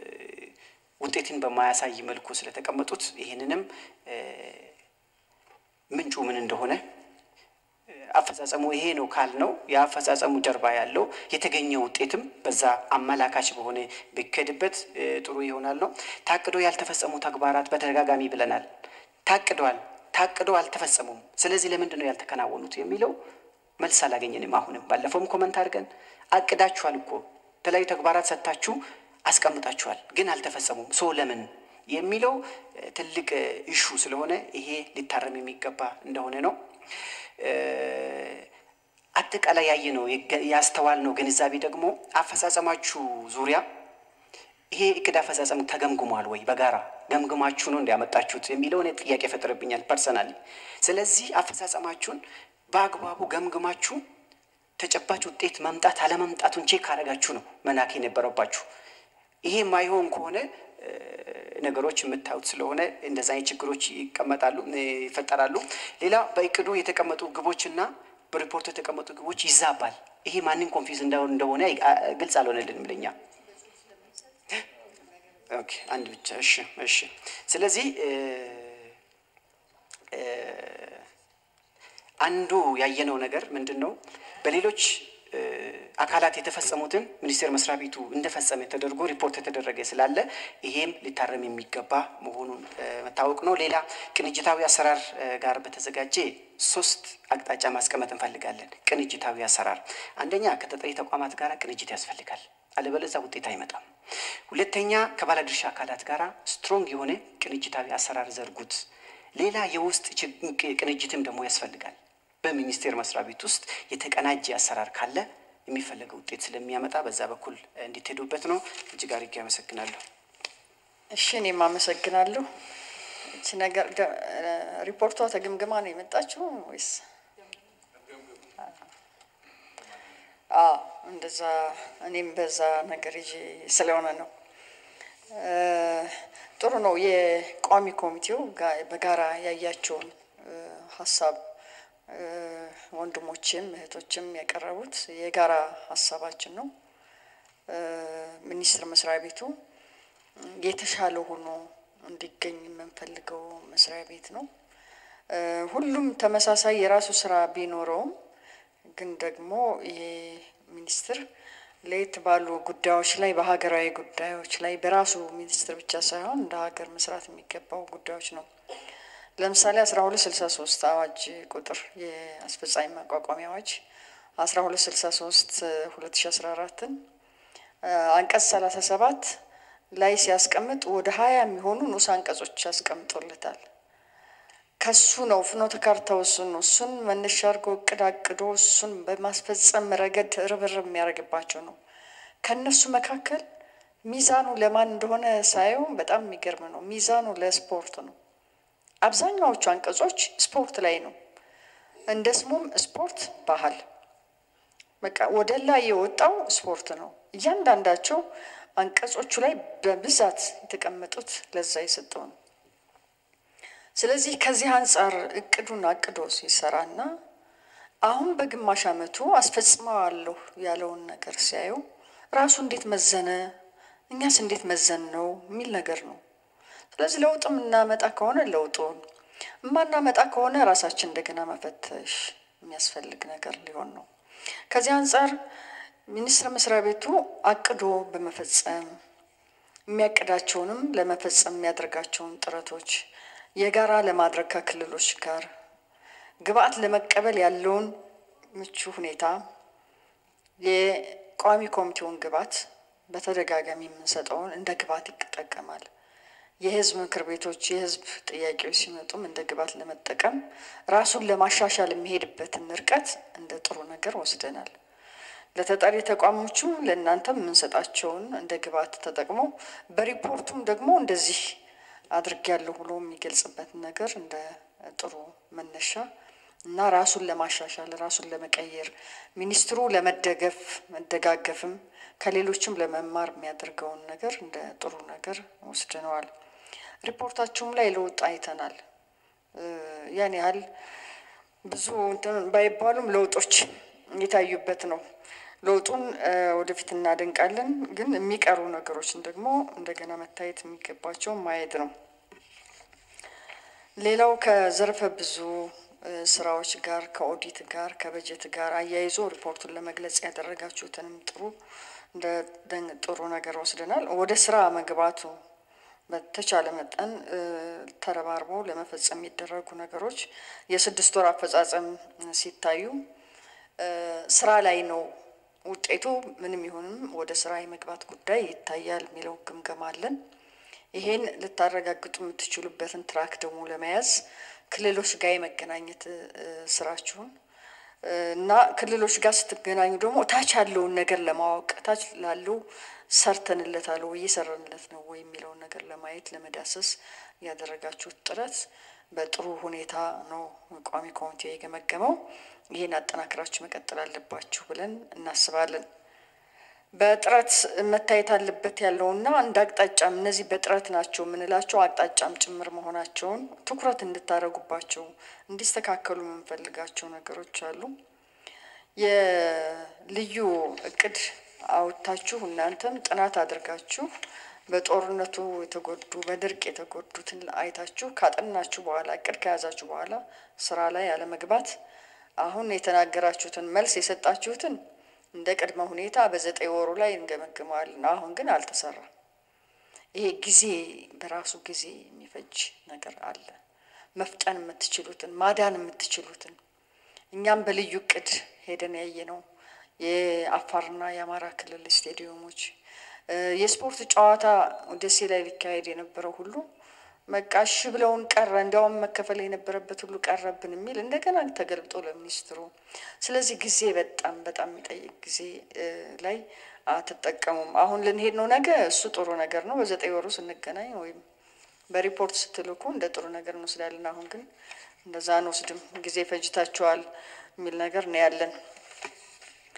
ውጤትን በማያሳይ መልኩ ስለተቀመጡት ይህንንም ምንጩ ምን እንደሆነ አፈጻጸሙ ይሄ ነው ካልነው የአፈጻጸሙ ጀርባ ያለው የተገኘ ውጤትም በዛ አመላካች በሆነ ቢከድበት ጥሩ ይሆናል ነው። ታቅዶ ያልተፈጸሙ ተግባራት በተደጋጋሚ ብለናል። ታቅደዋል ታቅዶ አልተፈጸሙም። ስለዚህ ለምንድን ነው ያልተከናወኑት የሚለው መልስ አላገኘንም። አሁንም ባለፈውም ኮመንት አድርገን አቅዳችኋል እኮ የተለያዩ ተግባራት ሰጥታችሁ አስቀምጣችኋል፣ ግን አልተፈጸሙም። ሶ ለምን የሚለው ትልቅ ኢሹ ስለሆነ ይሄ ሊታረም የሚገባ እንደሆነ ነው። አጠቃላይ ያየ ነው ያስተዋል ነው ግንዛቤ ደግሞ አፈጻጸማችሁ ዙሪያ ይሄ እቅድ አፈጻጸም ተገምግሟል ወይ? በጋራ ገምግማችሁ ነው እንዲያመጣችሁት የሚለውን ጥያቄ ፈጥርብኛል ፐርሰናሊ። ስለዚህ አፈጻጸማችሁን በአግባቡ ገምግማችሁ ተጨባጭ ውጤት መምጣት አለመምጣቱን ቼክ ካደረጋችሁ ነው መላክ የነበረባችሁ። ይሄ የማይሆን ከሆነ ነገሮች የምታዩት ስለሆነ እንደዚ አይነት ችግሮች ይቀመጣሉ ይፈጠራሉ። ሌላ በእቅዱ የተቀመጡ ግቦችና በሪፖርቱ የተቀመጡ ግቦች ይዛባል። ይሄ ማንን ኮንፊውዝ እንደሆነ ግልጽ አልሆነልንም ለኛ። ኦኬ አንድ ብቻ እሺ፣ እሺ። ስለዚህ አንዱ ያየነው ነገር ምንድን ነው? በሌሎች አካላት የተፈጸሙትን ሚኒስቴር መስሪያ ቤቱ እንደፈጸመ ተደርጎ ሪፖርት የተደረገ ስላለ ይሄም ሊታረም የሚገባ መሆኑን መታወቅ ነው። ሌላ ቅንጅታዊ አሰራር ጋር በተዘጋጀ ሶስት አቅጣጫ ማስቀመጥ እንፈልጋለን። ቅንጅታዊ አሰራር አንደኛ ከተጠሪ ተቋማት ጋር ቅንጅት ያስፈልጋል። አለበለዚያ ውጤት አይመጣም። ሁለተኛ ከባለድርሻ አካላት ጋር ስትሮንግ የሆነ ቅንጅታዊ አሰራር ዘርጉት። ሌላ የውስጥ ቅንጅትም ደግሞ ያስፈልጋል። በሚኒስቴር መስሪያ ቤት ውስጥ የተቀናጀ አሰራር ካለ የሚፈለገው ውጤት ስለሚያመጣ በዛ በኩል እንዲትሄዱበት ነው። እጅግ አድርጌ አመሰግናለሁ። እሺ እኔም አመሰግናለሁ። እቺ ነገር ሪፖርቷ ተገምግማ ነው የመጣችው ወይስ አዎ እንደዛ እኔም በዛ ነገር ይዤ ስለሆነ ነው። እ፣ ጥሩ ነው። የቋሚ ኮሚቴው ጋ- በጋራ ያያቸውን እ፣ ሀሳብ እ፣ ወንድሞችም እህቶችም ያቀረቡት የጋራ ሀሳባችን ነው። እ፣ ሚኒስቴር መስሪያ ቤቱ የተሻለ ሆኖ እንዲገኝ የምንፈልገው መስሪያ ቤት ነው። እ፣ ሁሉም ተመሳሳይ የራሱ ስራ ቢኖረውም ግን ደግሞ ይሄ ሚኒስትር ለየት ባሉ ጉዳዮች ላይ በሀገራዊ ጉዳዮች ላይ በራሱ ሚኒስትር ብቻ ሳይሆን እንደ ሀገር መስራት የሚገባው ጉዳዮች ነው። ለምሳሌ አስራ ሁለት ስልሳ ሶስት አዋጅ ቁጥር የአስፈጻሚ ማቋቋሚያ አዋጅ አስራ ሁለት ስልሳ ሶስት ሁለት ሺ አስራ አራትን አንቀጽ ሰላሳ ሰባት ላይ ሲያስቀምጥ ወደ ሀያ የሚሆኑ ንዑስ አንቀጾች ያስቀምጦለታል። ከሱ ነው ፍኖተ ካርታው እሱን ነው። እሱን መነሻ አድርጎ እቅድ አቅዶ እሱን በማስፈጸም ረገድ ርብርብ የሚያደርግባቸው ነው። ከእነሱ መካከል ሚዛኑ ለማን እንደሆነ ሳየው በጣም የሚገርም ነው። ሚዛኑ ለስፖርት ነው። አብዛኛዎቹ አንቀጾች ስፖርት ላይ ነው። እንደ ስሙም ስፖርት ባህል በቃ ወደ ላይ የወጣው ስፖርት ነው። እያንዳንዳቸው አንቀጾቹ ላይ በብዛት የተቀመጡት ለዛ የሰጠው ነው። ስለዚህ ከዚህ አንጻር እቅዱን አቅዶ ሲሰራና አሁን በግማሽ ዓመቱ አስፈጽመዋለሁ ያለውን ነገር ሲያዩ ራሱ እንዴት መዘነ፣ እኛስ እንዴት መዘን ነው የሚል ነገር ነው። ስለዚህ ለውጥ የምናመጣ ከሆነ ለውጡን የማናመጣ ከሆነ ራሳችን እንደገና መፈተሽ የሚያስፈልግ ነገር ሊሆን ነው። ከዚህ አንጻር ሚኒስቴር መስሪያ ቤቱ አቅዶ በመፈጸም የሚያቅዳቸውንም ለመፈጸም የሚያደርጋቸውን ጥረቶች የጋራ ለማድረግ ከክልሎች ጋር ግብአት ለመቀበል ያለውን ምቹ ሁኔታ የቋሚ ኮሚቴውን ግብአት በተደጋጋሚ የምንሰጠውን እንደ ግብአት ይጠቀማል። የህዝብ ምክር ቤቶች የህዝብ ጥያቄዎች ሲመጡም እንደ ግብአት ለመጠቀም ራሱን ለማሻሻል የሚሄድበትን ርቀት እንደ ጥሩ ነገር ወስደናል። ለተጠሪ ተቋሞቹ ለእናንተም የምንሰጣቸውን እንደ ግብአት ተጠቅሞ በሪፖርቱም ደግሞ እንደዚህ አድርጌያለሁ ብሎ የሚገልጽበትን ነገር እንደ ጥሩ መነሻ እና ራሱን ለማሻሻል ራሱን ለመቀየር ሚኒስትሩ ለመደገፍ መደጋገፍም ከሌሎችም ለመማር የሚያደርገውን ነገር እንደ ጥሩ ነገር ወስድነዋል። ሪፖርታችሁም ላይ ለውጥ አይተናል። ያን ያህል ብዙ እንትን ባይባሉም ለውጦች የታዩበት ነው። ለውጡን ወደፊት እናደንቃለን፣ ግን የሚቀሩ ነገሮችን ደግሞ እንደገና መታየት የሚገባቸው ማየት ነው። ሌላው ከዘርፈ ብዙ ስራዎች ጋር ከኦዲት ጋር ከበጀት ጋር አያይዞ ሪፖርቱን ለመግለጽ ያደረጋችሁትንም ጥሩ እንደ ጥሩ ነገር ወስደናል። ወደ ስራ መግባቱ በተቻለ መጠን ተረባርቦ ለመፈጸም የሚደረጉ ነገሮች የስድስት ወር አፈጻጸም ሲታዩ ስራ ላይ ነው ውጤቱ ምንም ይሁንም ወደ ስራ የመግባት ጉዳይ ይታያል የሚለው ግምገማ አለን። ይሄን ልታረጋግጡ የምትችሉበትን ትራክ ደግሞ ለመያዝ ክልሎች ጋር የመገናኘት ስራችሁን እና ክልሎች ጋር ስትገናኙ ደግሞ ታች ያለውን ነገር ለማወቅ ታች ላለው ሰርተንለታል ወይ እየሰራንለት ነው ወይ የሚለውን ነገር ለማየት ለመዳሰስ ያደረጋችሁት ጥረት በጥሩ ሁኔታ ነው ቋሚ ኮሚቴ የገመገመው። ይህን አጠናክራችሁ መቀጠል አለባችሁ ብለን እናስባለን። በጥረት መታየት አለበት ያለውና እንደ አቅጣጫም እነዚህ በጥረት ናቸው የምንላቸው አቅጣጫም ጭምር መሆናቸውን ትኩረት እንድታደርጉባቸው እንዲስተካከሉ የምንፈልጋቸው ነገሮች አሉ። የልዩ እቅድ አውጥታችሁ እናንተም ጥናት አድርጋችሁ በጦርነቱ የተጎዱ በድርቅ የተጎዱትን አይታችሁ ካጠናችሁ በኋላ እቅድ ከያዛችሁ በኋላ ስራ ላይ አለመግባት አሁን የተናገራችሁትን መልስ የሰጣችሁትን እንደ ቅድመ ሁኔታ በዘጠኝ ወሩ ላይ እንገመግመዋለን። አሁን ግን አልተሰራም። ይሄ ጊዜ በራሱ ጊዜ የሚፈጅ ነገር አለ። መፍጠን የምትችሉትን ማዳን የምትችሉትን እኛም በልዩ እቅድ ሄደን ያየ ነው የአፋርና የአማራ ክልል ስቴዲየሞች የስፖርት ጨዋታ ደሴ ላይ ሊካሄድ የነበረው ሁሉ በቃ እሺ ብለውን ቀረ። እንዲያውም መከፈል የነበረበት ሁሉ ቀረብን የሚል እንደገና ተገልብጦ ለሚኒስትሩ። ስለዚህ ጊዜ በጣም በጣም የሚጠይቅ ጊዜ ላይ አትጠቀሙም። አሁን ልንሄድ ነው ነገ፣ እሱ ጥሩ ነገር ነው። በዘጠኝ ወሩ ስንገናኝ ወይም በሪፖርት ስትልኩ እንደ ጥሩ ነገር እንወስዳለን። አሁን ግን እንደዛ አንወስድም። ጊዜ ፈጅታችኋል የሚል ነገር ነው ያለን።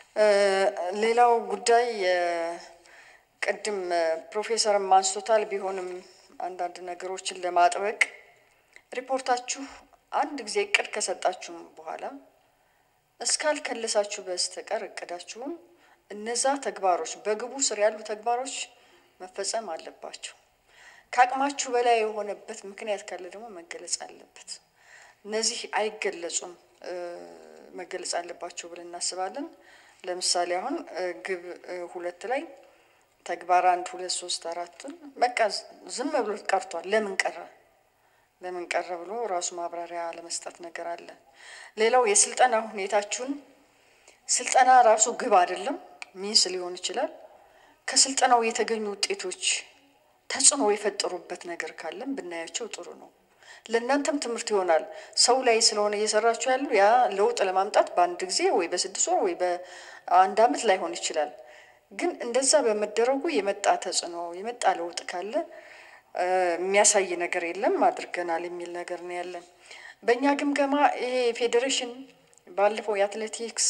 ሌላው ጉዳይ ቅድም ፕሮፌሰርም አንስቶታል። ቢሆንም አንዳንድ ነገሮችን ለማጥበቅ ሪፖርታችሁ አንድ ጊዜ እቅድ ከሰጣችሁም በኋላ እስካልከለሳችሁ በስተቀር እቅዳችሁን እነዛ ተግባሮች በግቡ ስር ያሉ ተግባሮች መፈጸም አለባቸው። ከአቅማችሁ በላይ የሆነበት ምክንያት ካለ ደግሞ መገለጽ አለበት። እነዚህ አይገለጹም፣ መገለጽ አለባቸው ብለን እናስባለን። ለምሳሌ አሁን ግብ ሁለት ላይ ተግባር አንድ ሁለት ሶስት አራትን በቃ ዝም ብሎ ቀርቷል። ለምን ቀረ ለምን ቀረ ብሎ ራሱ ማብራሪያ ለመስጠት ነገር አለ። ሌላው የስልጠና ሁኔታችሁን ስልጠና ራሱ ግብ አይደለም፣ ሚንስ ሊሆን ይችላል። ከስልጠናው የተገኙ ውጤቶች ተጽዕኖ የፈጠሩበት ነገር ካለም ብናያቸው ጥሩ ነው። ለእናንተም ትምህርት ይሆናል። ሰው ላይ ስለሆነ እየሰራችሁ ያሉ ያ ለውጥ ለማምጣት በአንድ ጊዜ ወይ በስድስት ወር ወይ በአንድ ዓመት ላይሆን ይችላል። ግን እንደዛ በመደረጉ የመጣ ተጽዕኖ የመጣ ለውጥ ካለ የሚያሳይ ነገር የለም አድርገናል የሚል ነገር ነው ያለን። በእኛ ግምገማ ይሄ ፌዴሬሽን ባለፈው የአትሌቲክስ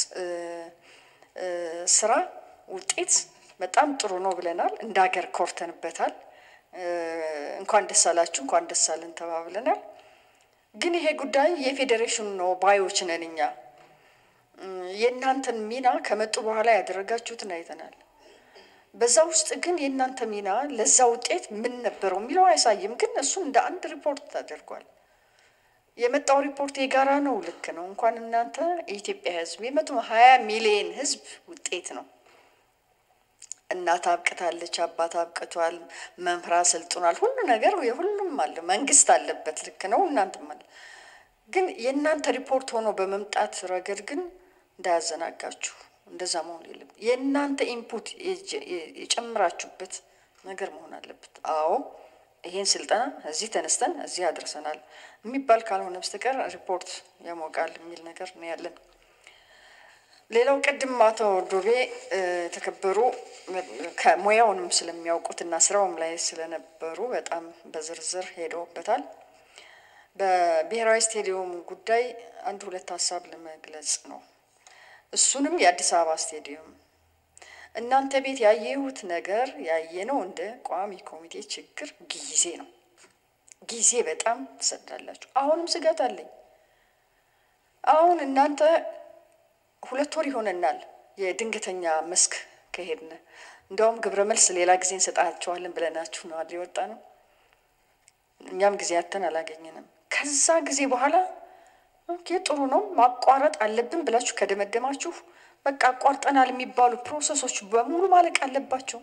ስራ ውጤት በጣም ጥሩ ነው ብለናል። እንደ ሀገር ኮርተንበታል። እንኳን ደስ አላችሁ እንኳን ደስ አለን ተባብለናል። ግን ይሄ ጉዳይ የፌዴሬሽኑ ነው ባዮች ነን እኛ። የእናንተን ሚና ከመጡ በኋላ ያደረጋችሁትን አይተናል። በዛ ውስጥ ግን የእናንተ ሚና ለዛ ውጤት ምን ነበረው የሚለው አያሳይም። ግን እሱ እንደ አንድ ሪፖርት ተደርጓል። የመጣው ሪፖርት የጋራ ነው። ልክ ነው። እንኳን እናንተ የኢትዮጵያ ሕዝብ የመቶ ሀያ ሚሊየን ሕዝብ ውጤት ነው። እናት አብቅታለች፣ አባት አብቅቷል፣ መምህር አሰልጥኗል። ሁሉ ነገር የሁሉም አለ፣ መንግስት አለበት። ልክ ነው። እናንተም አለ። ግን የእናንተ ሪፖርት ሆኖ በመምጣት ረገድ ግን እንዳያዘናጋችሁ እንደዛ መሆን የለም። የእናንተ ኢንፑት የጨምራችሁበት ነገር መሆን አለበት። አዎ ይሄን ስልጠና እዚህ ተነስተን እዚህ አድርሰናል የሚባል ካልሆነ በስተቀር ሪፖርት ያሞቃል የሚል ነገር ነው ያለን። ሌላው ቅድም አቶ ዶቤ የተከበሩ ከሙያውንም ስለሚያውቁትና ስራውም ላይ ስለነበሩ በጣም በዝርዝር ሄደውበታል። በብሔራዊ ስቴዲየም ጉዳይ አንድ ሁለት ሀሳብ ለመግለጽ ነው። እሱንም የአዲስ አበባ ስቴዲየም እናንተ ቤት ያየሁት ነገር ያየነው እንደ ቋሚ ኮሚቴ ችግር ጊዜ ነው። ጊዜ በጣም ትሰዳላችሁ። አሁንም ስጋት አለኝ። አሁን እናንተ ሁለት ወር ይሆነናል የድንገተኛ መስክ ከሄድን እንደውም ግብረ መልስ ሌላ ጊዜ እንሰጣቸዋለን ብለናችሁ ነው አይደል የወጣ ነው። እኛም ጊዜ አተን አላገኘንም። ከዛ ጊዜ በኋላ ኦኬ ጥሩ ነው ማቋረጥ አለብን ብላችሁ ከደመደማችሁ በቃ አቋርጠናል የሚባሉ ፕሮሰሶች በሙሉ ማለቅ አለባቸው።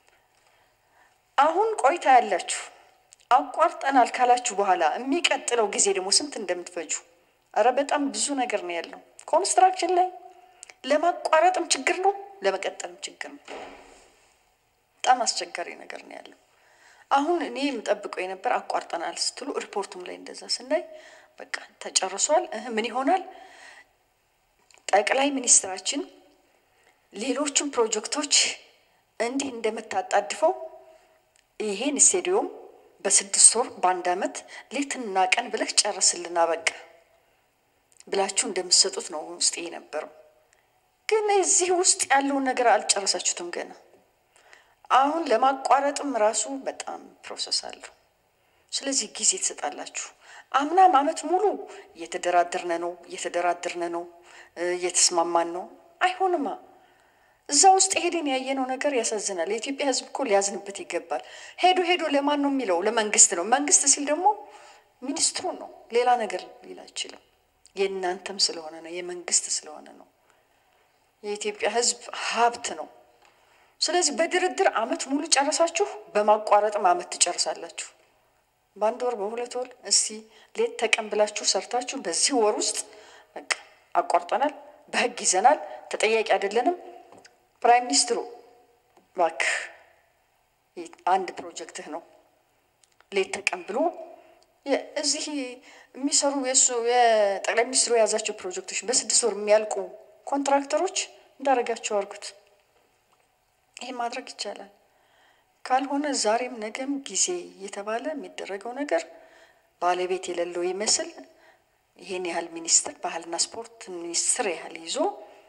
አሁን ቆይታ ያላችሁ አቋርጠናል ካላችሁ በኋላ የሚቀጥለው ጊዜ ደግሞ ስንት እንደምትፈጁ እረ በጣም ብዙ ነገር ነው ያለው። ኮንስትራክሽን ላይ ለማቋረጥም ችግር ነው፣ ለመቀጠልም ችግር ነው። በጣም አስቸጋሪ ነገር ነው ያለው። አሁን እኔ የምጠብቀው የነበር አቋርጠናል ስትሉ ሪፖርቱም ላይ እንደዛ ስናይ በቃ ተጨርሷል። እህ ምን ይሆናል? ጠቅላይ ሚኒስትራችን ሌሎችን ፕሮጀክቶች እንዲህ እንደምታጣድፈው ይሄን ስቴዲዮም በስድስት ወር በአንድ ዓመት ሌትና ቀን ብለህ ጨርስልና በቃ ብላችሁ እንደምትሰጡት ነው ውስጥ የነበረው። ግን እዚህ ውስጥ ያለውን ነገር አልጨረሳችሁትም ገና። አሁን ለማቋረጥም ራሱ በጣም ፕሮሰስ አለው። ስለዚህ ጊዜ ትሰጣላችሁ። አምናም ዓመት ሙሉ እየተደራደርነ ነው እየተደራደርነ ነው እየተስማማን ነው። አይሆንማ። እዛ ውስጥ ሄደን ያየነው ነገር ያሳዝናል። የኢትዮጵያ ሕዝብ እኮ ሊያዝንበት ይገባል። ሄዶ ሄዶ ለማን ነው የሚለው? ለመንግስት ነው። መንግስት ሲል ደግሞ ሚኒስትሩ ነው። ሌላ ነገር ሊል አይችልም። የእናንተም ስለሆነ ነው፣ የመንግስት ስለሆነ ነው። የኢትዮጵያ ሕዝብ ሀብት ነው። ስለዚህ በድርድር ዓመት ሙሉ ጨረሳችሁ፣ በማቋረጥም ዓመት ትጨርሳላችሁ። በአንድ ወር በሁለት ወር እስቲ ሌት ተቀን ብላችሁ ሰርታችሁ በዚህ ወር ውስጥ በቃ አቋርጠናል፣ በህግ ይዘናል፣ ተጠያቂ አይደለንም። ፕራይም ሚኒስትሩ እባክህ አንድ ፕሮጀክትህ ነው ሌት ተቀን ብሎ እዚህ የሚሰሩ የእሱ የጠቅላይ ሚኒስትሩ የያዛቸው ፕሮጀክቶች በስድስት ወር የሚያልቁ ኮንትራክተሮች እንዳደረጋቸው አድርጉት። ይሄ ማድረግ ይቻላል። ካልሆነ ዛሬም ነገም ጊዜ እየተባለ የሚደረገው ነገር ባለቤት የሌለው ይመስል ይሄን ያህል ሚኒስትር ባህልና ስፖርት ሚኒስትር ያህል ይዞ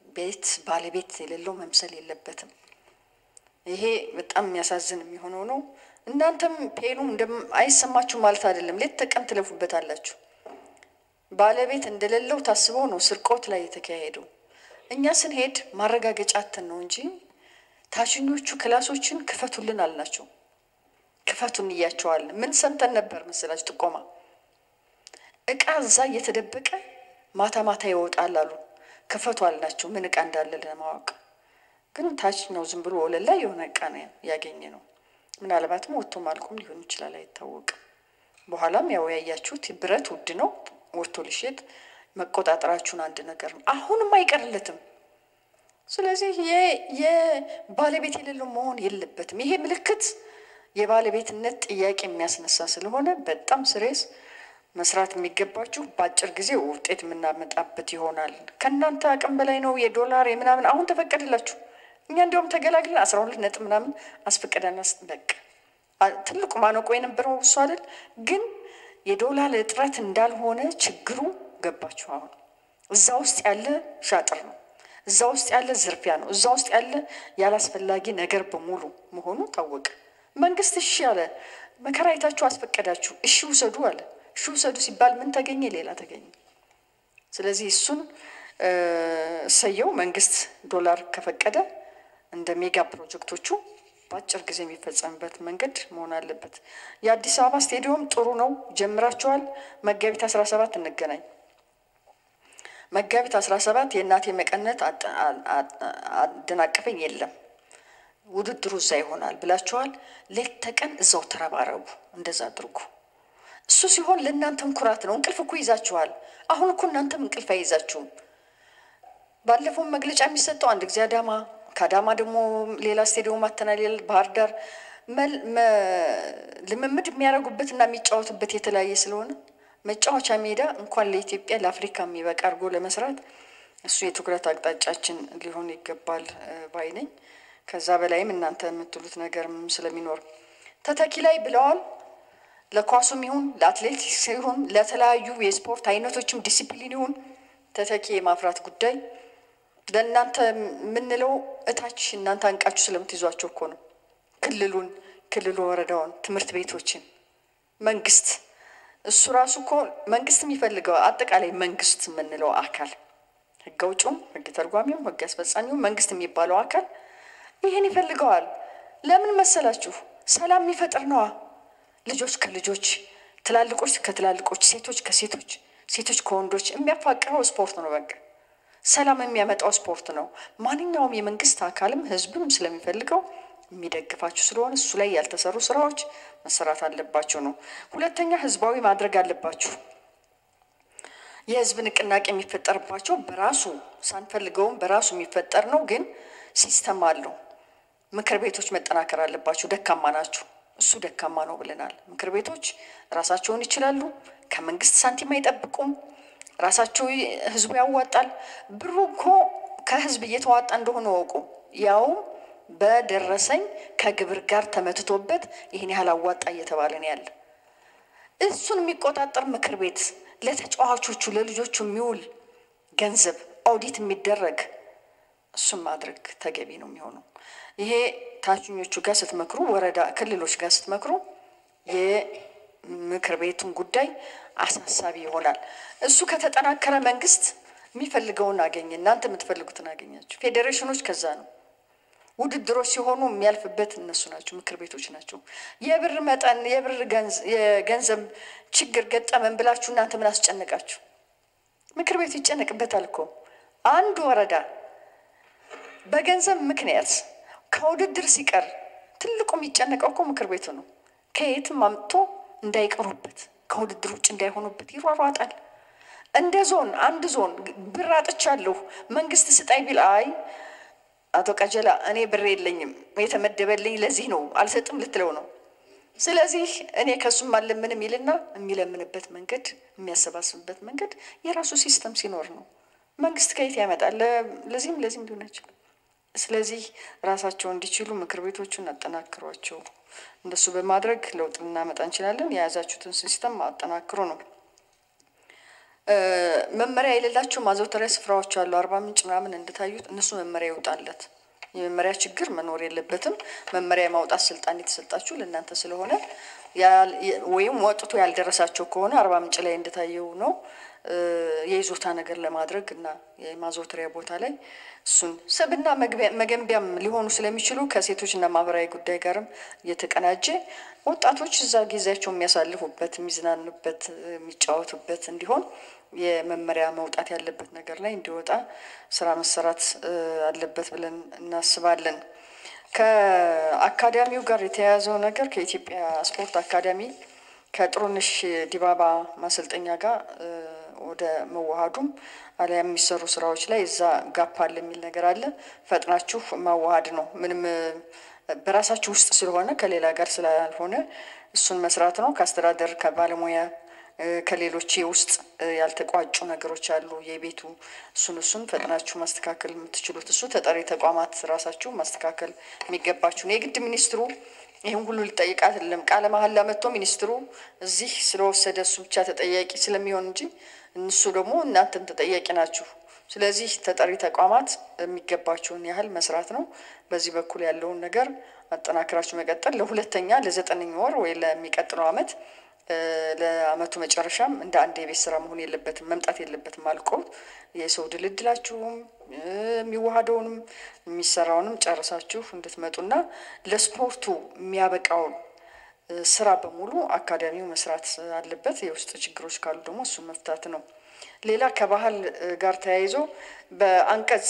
ቤት ባለቤት የሌለው መምሰል የለበትም። ይሄ በጣም የሚያሳዝን የሚሆነው ነው። እናንተም ፔኑ አይሰማችሁ ማለት አይደለም። ሌት ተቀን ትለፉበታላችሁ። ባለቤት እንደሌለው ታስበው ነው ስርቆት ላይ የተካሄደው። እኛ ስንሄድ ማረጋገጫ አተን ነው እንጂ ታችኞቹ ክላሶችን ክፈቱልን አልናቸው። ክፈቱን እያቸዋለን። ምን ሰምተን ነበር መሰላችሁ? ጥቆማ እቃ እዛ እየተደበቀ ማታ ማታ ይወጣል አሉ። ክፈቱ አልናቸው። ምን እቃ እንዳለ ለማወቅ ግን ታች ነው ዝም ብሎ ወለል ላይ የሆነ እቃ ነው ያገኘ ነው። ምናልባትም ወጥቶ ማልቆም ሊሆን ይችላል፣ አይታወቅም። በኋላም ያው ያያችሁት ብረት ውድ ነው ወጥቶ ሊሸጥ መቆጣጠራችሁን አንድ ነገር ነው። አሁንም አይቀርለትም። ስለዚህ የባለቤት የሌለው መሆን የለበትም። ይሄ ምልክት የባለቤትነት ጥያቄ የሚያስነሳ ስለሆነ በጣም ስሬስ መስራት የሚገባችሁ በአጭር ጊዜ ውጤት የምናመጣበት ይሆናል። ከእናንተ አቅም በላይ ነው የዶላር የምናምን አሁን ተፈቀደላችሁ። እኛ እንዲያውም ተገላግለን አስራ ሁለት ነጥብ ምናምን አስፈቀደና በቃ ትልቁ ማነቆ የነበረው እሱ አይደል ግን የዶላር እጥረት እንዳልሆነ ችግሩ ገባችሁ። አሁን እዛ ውስጥ ያለ ሻጥር ነው፣ እዛ ውስጥ ያለ ዝርፊያ ነው፣ እዛ ውስጥ ያለ ያላስፈላጊ ነገር በሙሉ መሆኑ ታወቀ። መንግስት እሺ አለ። መከራ አይታችሁ አስፈቀዳችሁ፣ እሺ ውሰዱ አለ። እሺ ውሰዱ ሲባል ምን ተገኘ? ሌላ ተገኘ። ስለዚህ እሱን እሰየው። መንግስት ዶላር ከፈቀደ እንደ ሜጋ ፕሮጀክቶቹ በአጭር ጊዜ የሚፈጸምበት መንገድ መሆን አለበት። የአዲስ አበባ ስቴዲየም ጥሩ ነው፣ ጀምራችኋል። መጋቢት አስራ ሰባት እንገናኝ። መጋቢት አስራ ሰባት የእናቴ መቀነት አደናቀፈኝ የለም ውድድሩ እዛ ይሆናል ብላችኋል። ሌት ተቀን እዛው ተረባረቡ፣ እንደዛ አድርጉ። እሱ ሲሆን ለእናንተም ኩራት ነው። እንቅልፍ እኮ ይዛችኋል። አሁን እኮ እናንተም እንቅልፍ አይይዛችሁም። ባለፈው መግለጫ የሚሰጠው አንድ ጊዜ አዳማ ከአዳማ ደግሞ ሌላ ስቴዲየም አተናል ባህር ዳር ልምምድ የሚያደርጉበትና የሚጫወቱበት የተለያየ ስለሆነ መጫወቻ ሜዳ እንኳን ለኢትዮጵያ ለአፍሪካ የሚበቃ አድርጎ ለመስራት እሱ የትኩረት አቅጣጫችን ሊሆን ይገባል ባይ ነኝ። ከዛ በላይም እናንተ የምትሉት ነገርም ስለሚኖር ተተኪ ላይ ብለዋል። ለኳሱም ይሁን ለአትሌቲክስ ይሁን ለተለያዩ የስፖርት አይነቶችም ዲሲፕሊን ይሁን ተተኪ የማፍራት ጉዳይ ለእናንተ የምንለው እታች እናንተ አንቃችሁ ስለምትይዟቸው እኮ ነው። ክልሉን፣ ክልሉ ወረዳውን፣ ትምህርት ቤቶችን፣ መንግስት እሱ ራሱ እኮ መንግስት የሚፈልገው አጠቃላይ መንግስት የምንለው አካል ህግ አውጪውም፣ ህግ ተርጓሚውም፣ ህግ አስፈጻሚውም መንግስት የሚባለው አካል ይህን ይፈልገዋል። ለምን መሰላችሁ? ሰላም የሚፈጥር ነዋ። ልጆች ከልጆች ትላልቆች ከትላልቆች ሴቶች ከሴቶች ሴቶች ከወንዶች የሚያፋቅረው ስፖርት ነው። በቃ ሰላም የሚያመጣው ስፖርት ነው። ማንኛውም የመንግስት አካልም ህዝብም ስለሚፈልገው የሚደግፋችሁ ስለሆነ እሱ ላይ ያልተሰሩ ስራዎች መሰራት አለባቸው ነው። ሁለተኛ ህዝባዊ ማድረግ አለባችሁ። የህዝብ ንቅናቄ የሚፈጠርባቸው በራሱ ሳንፈልገውም በራሱ የሚፈጠር ነው፣ ግን ሲስተም አለው። ምክር ቤቶች መጠናከር አለባቸው። ደካማ ናችሁ። እሱ ደካማ ነው ብለናል። ምክር ቤቶች ራሳቸውን ይችላሉ። ከመንግስት ሳንቲም አይጠብቁም። ራሳቸው ህዝቡ ያዋጣል። ብሩ እኮ ከህዝብ እየተዋጣ እንደሆነ ወቁ። ያውም በደረሰኝ ከግብር ጋር ተመትቶበት ይህን ያህል አዋጣ እየተባለ ነው ያለ። እሱን የሚቆጣጠር ምክር ቤት ለተጫዋቾቹ ለልጆቹ የሚውል ገንዘብ ኦዲት የሚደረግ እሱን ማድረግ ተገቢ ነው የሚሆነው። ይሄ ታችኞቹ ጋር ስትመክሩ፣ ወረዳ ክልሎች ጋር ስትመክሩ የምክር ቤቱን ጉዳይ አሳሳቢ ይሆናል። እሱ ከተጠናከረ መንግስት የሚፈልገውን አገኘ፣ እናንተ የምትፈልጉትን አገኛችሁ። ፌዴሬሽኖች ከዛ ነው ውድድሮች ሲሆኑ የሚያልፍበት እነሱ ናቸው፣ ምክር ቤቶች ናቸው። የብር መጠን የብር የገንዘብ ችግር ገጠመን ብላችሁ እናንተ ምን አስጨነቃችሁ? ምክር ቤቱ ይጨነቅበታል እኮ አንድ ወረዳ በገንዘብ ምክንያት ከውድድር ሲቀር ትልቁ የሚጨነቀው እኮ ምክር ቤቱ ነው። ከየትም አምጥቶ እንዳይቀሩበት ከውድድር ውጭ እንዳይሆኑበት ይሯሯጣል። እንደ ዞን አንድ ዞን ብር አጥቻለሁ መንግስት ስጣይ ቢል አይ አቶ ቀጀላ እኔ ብር የለኝም የተመደበልኝ ለዚህ ነው አልሰጥም ልትለው ነው። ስለዚህ እኔ ከሱም አለምንም ይልና የሚለምንበት መንገድ የሚያሰባስብበት መንገድ የራሱ ሲስተም ሲኖር ነው። መንግስት ከየት ያመጣል? ለዚህም ለዚህም ሊሆን አይችልም። ስለዚህ ራሳቸው እንዲችሉ ምክር ቤቶቹን አጠናክሯቸው። እንደሱ በማድረግ ለውጥ ልናመጣ እንችላለን። የያዛችሁትን ሲስተም አጠናክሮ ነው። መመሪያ የሌላቸው ማዘውተሪያ ስፍራዎች አሉ። አርባ ምንጭ ምናምን እንደታዩት እነሱ መመሪያ ይውጣለት። የመመሪያ ችግር መኖር የለበትም። መመሪያ የማውጣት ስልጣን የተሰጣችሁ ለእናንተ ስለሆነ ወይም ወጥቶ ያልደረሳቸው ከሆነ አርባ ምንጭ ላይ እንደታየው ነው የይዞታ ነገር ለማድረግ እና የማዘውተሪያ ቦታ ላይ እሱን ስብና መገንቢያም ሊሆኑ ስለሚችሉ ከሴቶችና ማህበራዊ ጉዳይ ጋርም እየተቀናጀ ወጣቶች እዛ ጊዜያቸው የሚያሳልፉበት፣ የሚዝናኑበት፣ የሚጫወቱበት እንዲሆን የመመሪያ መውጣት ያለበት ነገር ላይ እንዲወጣ ስራ መሰራት አለበት ብለን እናስባለን። ከአካዳሚው ጋር የተያያዘው ነገር ከኢትዮጵያ ስፖርት አካዳሚ ከጥሩነሽ ዲባባ ማሰልጠኛ ጋር ወደ መዋሃዱም አሊያ የሚሰሩ ስራዎች ላይ እዛ ጋፕ አለ የሚል ነገር አለ። ፈጥናችሁ ማዋሃድ ነው። ምንም በራሳችሁ ውስጥ ስለሆነ ከሌላ ጋር ስላልሆነ እሱን መስራት ነው። ከአስተዳደር ከባለሙያ ከሌሎች ውስጥ ያልተቋጩ ነገሮች አሉ። የቤቱ እሱን እሱን ፈጥናችሁ ማስተካከል የምትችሉት እሱ ተጠሪ ተቋማት ራሳችሁ ማስተካከል የሚገባችሁ ነው። የግድ ሚኒስትሩ ይህን ሁሉ ሊጠይቅ አይደለም። ቃለ መሀላ መጥቶ ሚኒስትሩ እዚህ ስለወሰደ እሱ ብቻ ተጠያቂ ስለሚሆን እንጂ እነሱ ደግሞ እናንተም ተጠያቂ ናችሁ። ስለዚህ ተጠሪ ተቋማት የሚገባቸውን ያህል መስራት ነው። በዚህ በኩል ያለውን ነገር አጠናክራችሁ መቀጠል ለሁለተኛ ለዘጠነኛ ወር ወይ ለሚቀጥለው ዓመት ለአመቱ መጨረሻም እንደ አንድ የቤት ስራ መሆን የለበትም መምጣት የለበትም። አልቆ የሰው ድልድላችሁም የሚዋሃደውንም የሚሰራውንም ጨርሳችሁ እንድትመጡና ለስፖርቱ የሚያበቃውን ስራ በሙሉ አካዳሚው መስራት አለበት። የውስጥ ችግሮች ካሉ ደግሞ እሱን መፍታት ነው። ሌላ ከባህል ጋር ተያይዞ በአንቀጽ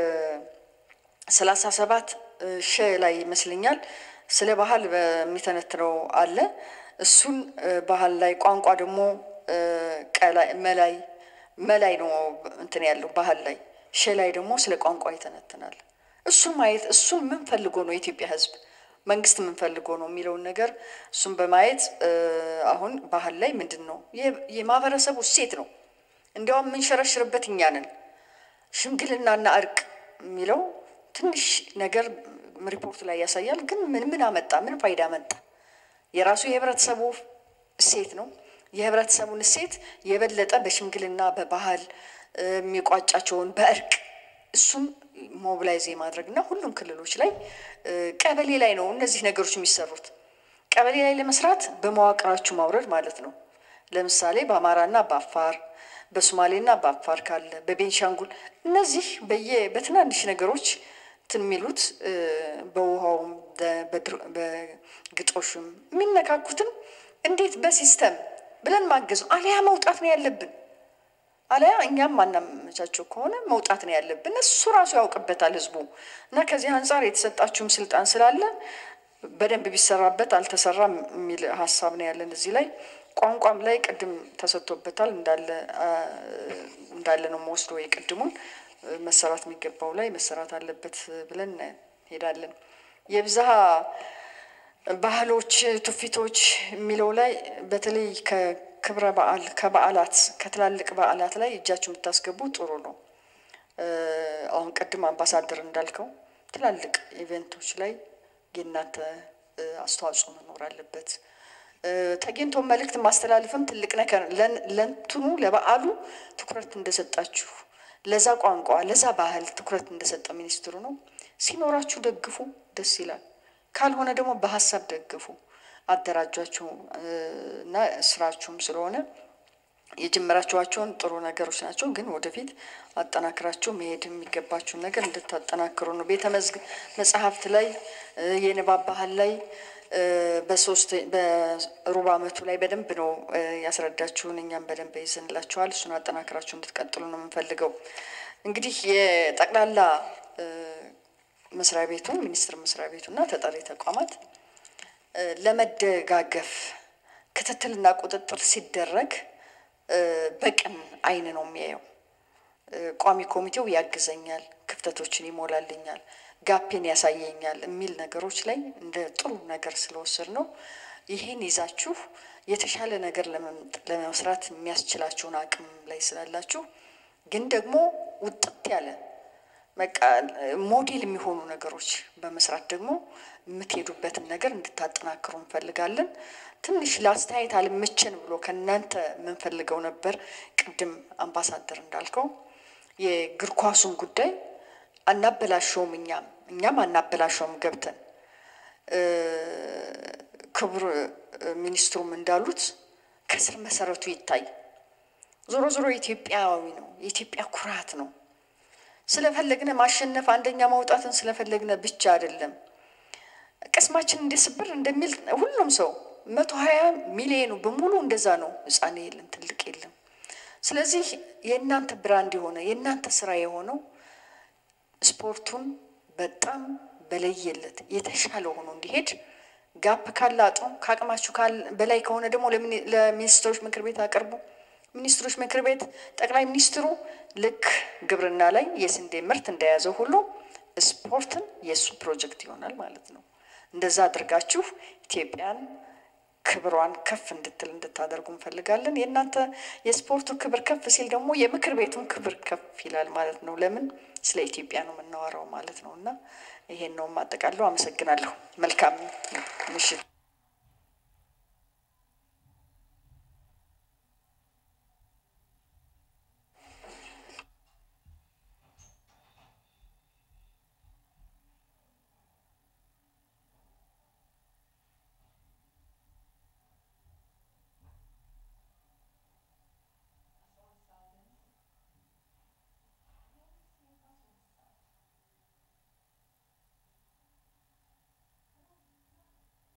ሰላሳ ሰባት ሸ ላይ ይመስለኛል ስለ ባህል በሚተነትነው አለ እሱን ባህል ላይ ቋንቋ ደግሞ መላይ መላይ ነው እንትን ያለው ባህል ላይ ሸ ላይ ደግሞ ስለ ቋንቋ ይተነትናል። እሱን ማየት እሱን ምን ፈልጎ ነው የኢትዮጵያ ሕዝብ መንግስት ምን ፈልጎ ነው የሚለውን ነገር እሱን በማየት አሁን ባህል ላይ ምንድን ነው የማህበረሰቡ እሴት ነው። እንዲያውም የምንሸረሽርበት እኛ ነን። ሽምግልናና እርቅ የሚለው ትንሽ ነገር ሪፖርት ላይ ያሳያል። ግን ምን ምን አመጣ? ምን ፋይዳ አመጣ? የራሱ የህብረተሰቡ እሴት ነው። የህብረተሰቡን እሴት የበለጠ በሽምግልና በባህል የሚቋጫቸውን በእርቅ እሱን ሞቢላይዝ የማድረግ እና ሁሉም ክልሎች ላይ ቀበሌ ላይ ነው እነዚህ ነገሮች የሚሰሩት። ቀበሌ ላይ ለመስራት በመዋቅራችሁ ማውረድ ማለት ነው። ለምሳሌ በአማራና በአፋር በሶማሌና በአፋር ካለ በቤንሻንጉል እነዚህ በየ በትናንሽ ነገሮች እንትን የሚሉት በውሃውም በግጦሽም የሚነካኩትን እንዴት በሲስተም ብለን ማገዝ ነው። አሊያ መውጣት ነው ያለብን። አሊያ እኛም ማናመቻቸው ከሆነ መውጣት ነው ያለብን። እሱ ራሱ ያውቅበታል ህዝቡ እና ከዚህ አንጻር የተሰጣችሁም ስልጣን ስላለ በደንብ ቢሰራበት አልተሰራም የሚል ሀሳብ ነው ያለን እዚህ ላይ። ቋንቋም ላይ ቅድም ተሰጥቶበታል እንዳለ እንዳለ ነው መወስዶ የቅድሙን መሰራት የሚገባው ላይ መሰራት አለበት ብለን እንሄዳለን። የብዝሃ ባህሎች ትውፊቶች የሚለው ላይ በተለይ ከክብረ በዓል ከበዓላት ከትላልቅ በዓላት ላይ እጃችሁ የምታስገቡ ጥሩ ነው። አሁን ቅድም አምባሳደር እንዳልከው ትላልቅ ኢቨንቶች ላይ የእናንተ አስተዋጽኦ መኖር አለበት። ተገኝቶ መልእክት ማስተላለፍም ትልቅ ነገር ለእንትኑ ለበዓሉ ትኩረት እንደሰጣችሁ ለዛ ቋንቋ ለዛ ባህል ትኩረት እንደሰጠ ሚኒስትሩ ነው። ሲኖራችሁ ደግፉ፣ ደስ ይላል። ካልሆነ ደግሞ በሀሳብ ደግፉ፣ አደራጇችሁ እና ስራችሁም ስለሆነ የጀመራችኋቸውን ጥሩ ነገሮች ናቸው። ግን ወደፊት አጠናክራችሁ መሄድ የሚገባችሁን ነገር እንድታጠናክሩ ነው። ቤተ መጽሐፍት ላይ የንባብ ባህል ላይ በሶስት በሩብ ዓመቱ ላይ በደንብ ነው ያስረዳችሁን። እኛም በደንብ ይዘንላችኋል። እሱን አጠናክራችሁ እንድትቀጥሉ ነው የምንፈልገው። እንግዲህ የጠቅላላ መስሪያ ቤቱ ሚኒስቴር መስሪያ ቤቱ እና ተጠሪ ተቋማት ለመደጋገፍ ክትትልና ቁጥጥር ሲደረግ በቅን ዓይን ነው የሚያየው። ቋሚ ኮሚቴው ያግዘኛል፣ ክፍተቶችን ይሞላልኛል ጋፔን ያሳየኛል የሚል ነገሮች ላይ እንደ ጥሩ ነገር ስለወሰድ ነው። ይህን ይዛችሁ የተሻለ ነገር ለመስራት የሚያስችላችሁን አቅም ላይ ስላላችሁ ግን ደግሞ ውጥት ያለ በቃ ሞዴል የሚሆኑ ነገሮች በመስራት ደግሞ የምትሄዱበትን ነገር እንድታጠናክሩ እንፈልጋለን። ትንሽ ለአስተያየት አልመቸን ብሎ ከእናንተ የምንፈልገው ነበር። ቅድም አምባሳደር እንዳልከው የእግር ኳሱን ጉዳይ አናበላሸውም፣ እኛም እኛም አናበላሸውም ገብተን ክቡር ሚኒስትሩም እንዳሉት ከስር መሰረቱ ይታይ። ዞሮ ዞሮ ኢትዮጵያዊ ነው፣ የኢትዮጵያ ኩራት ነው። ስለፈለግነ ማሸነፍ አንደኛ መውጣትን ስለፈለግነ ብቻ አይደለም። ቅስማችን እንዲስብር እንደሚል ሁሉም ሰው መቶ ሀያ ሚሊዮኑ በሙሉ እንደዛ ነው። ሕፃን የለም ትልቅ የለም። ስለዚህ የእናንተ ብራንድ የሆነ የእናንተ ስራ የሆነው ስፖርቱን በጣም በለየለት የተሻለ ሆኖ እንዲሄድ ጋፕ ካለ አጥሩ፣ ከአቅማችሁ በላይ ከሆነ ደግሞ ለሚኒስትሮች ምክር ቤት አቅርቡ። ሚኒስትሮች ምክር ቤት ጠቅላይ ሚኒስትሩ ልክ ግብርና ላይ የስንዴ ምርት እንደያዘው ሁሉ ስፖርትን የእሱ ፕሮጀክት ይሆናል ማለት ነው። እንደዛ አድርጋችሁ ኢትዮጵያን ክብሯን ከፍ እንድትል እንድታደርጉ እንፈልጋለን። የእናንተ የስፖርቱ ክብር ከፍ ሲል ደግሞ የምክር ቤቱን ክብር ከፍ ይላል ማለት ነው። ለምን ስለ ኢትዮጵያ ነው የምናወራው ማለት ነው። እና ይሄን ነው የማጠቃለው። አመሰግናለሁ። መልካም ምሽት።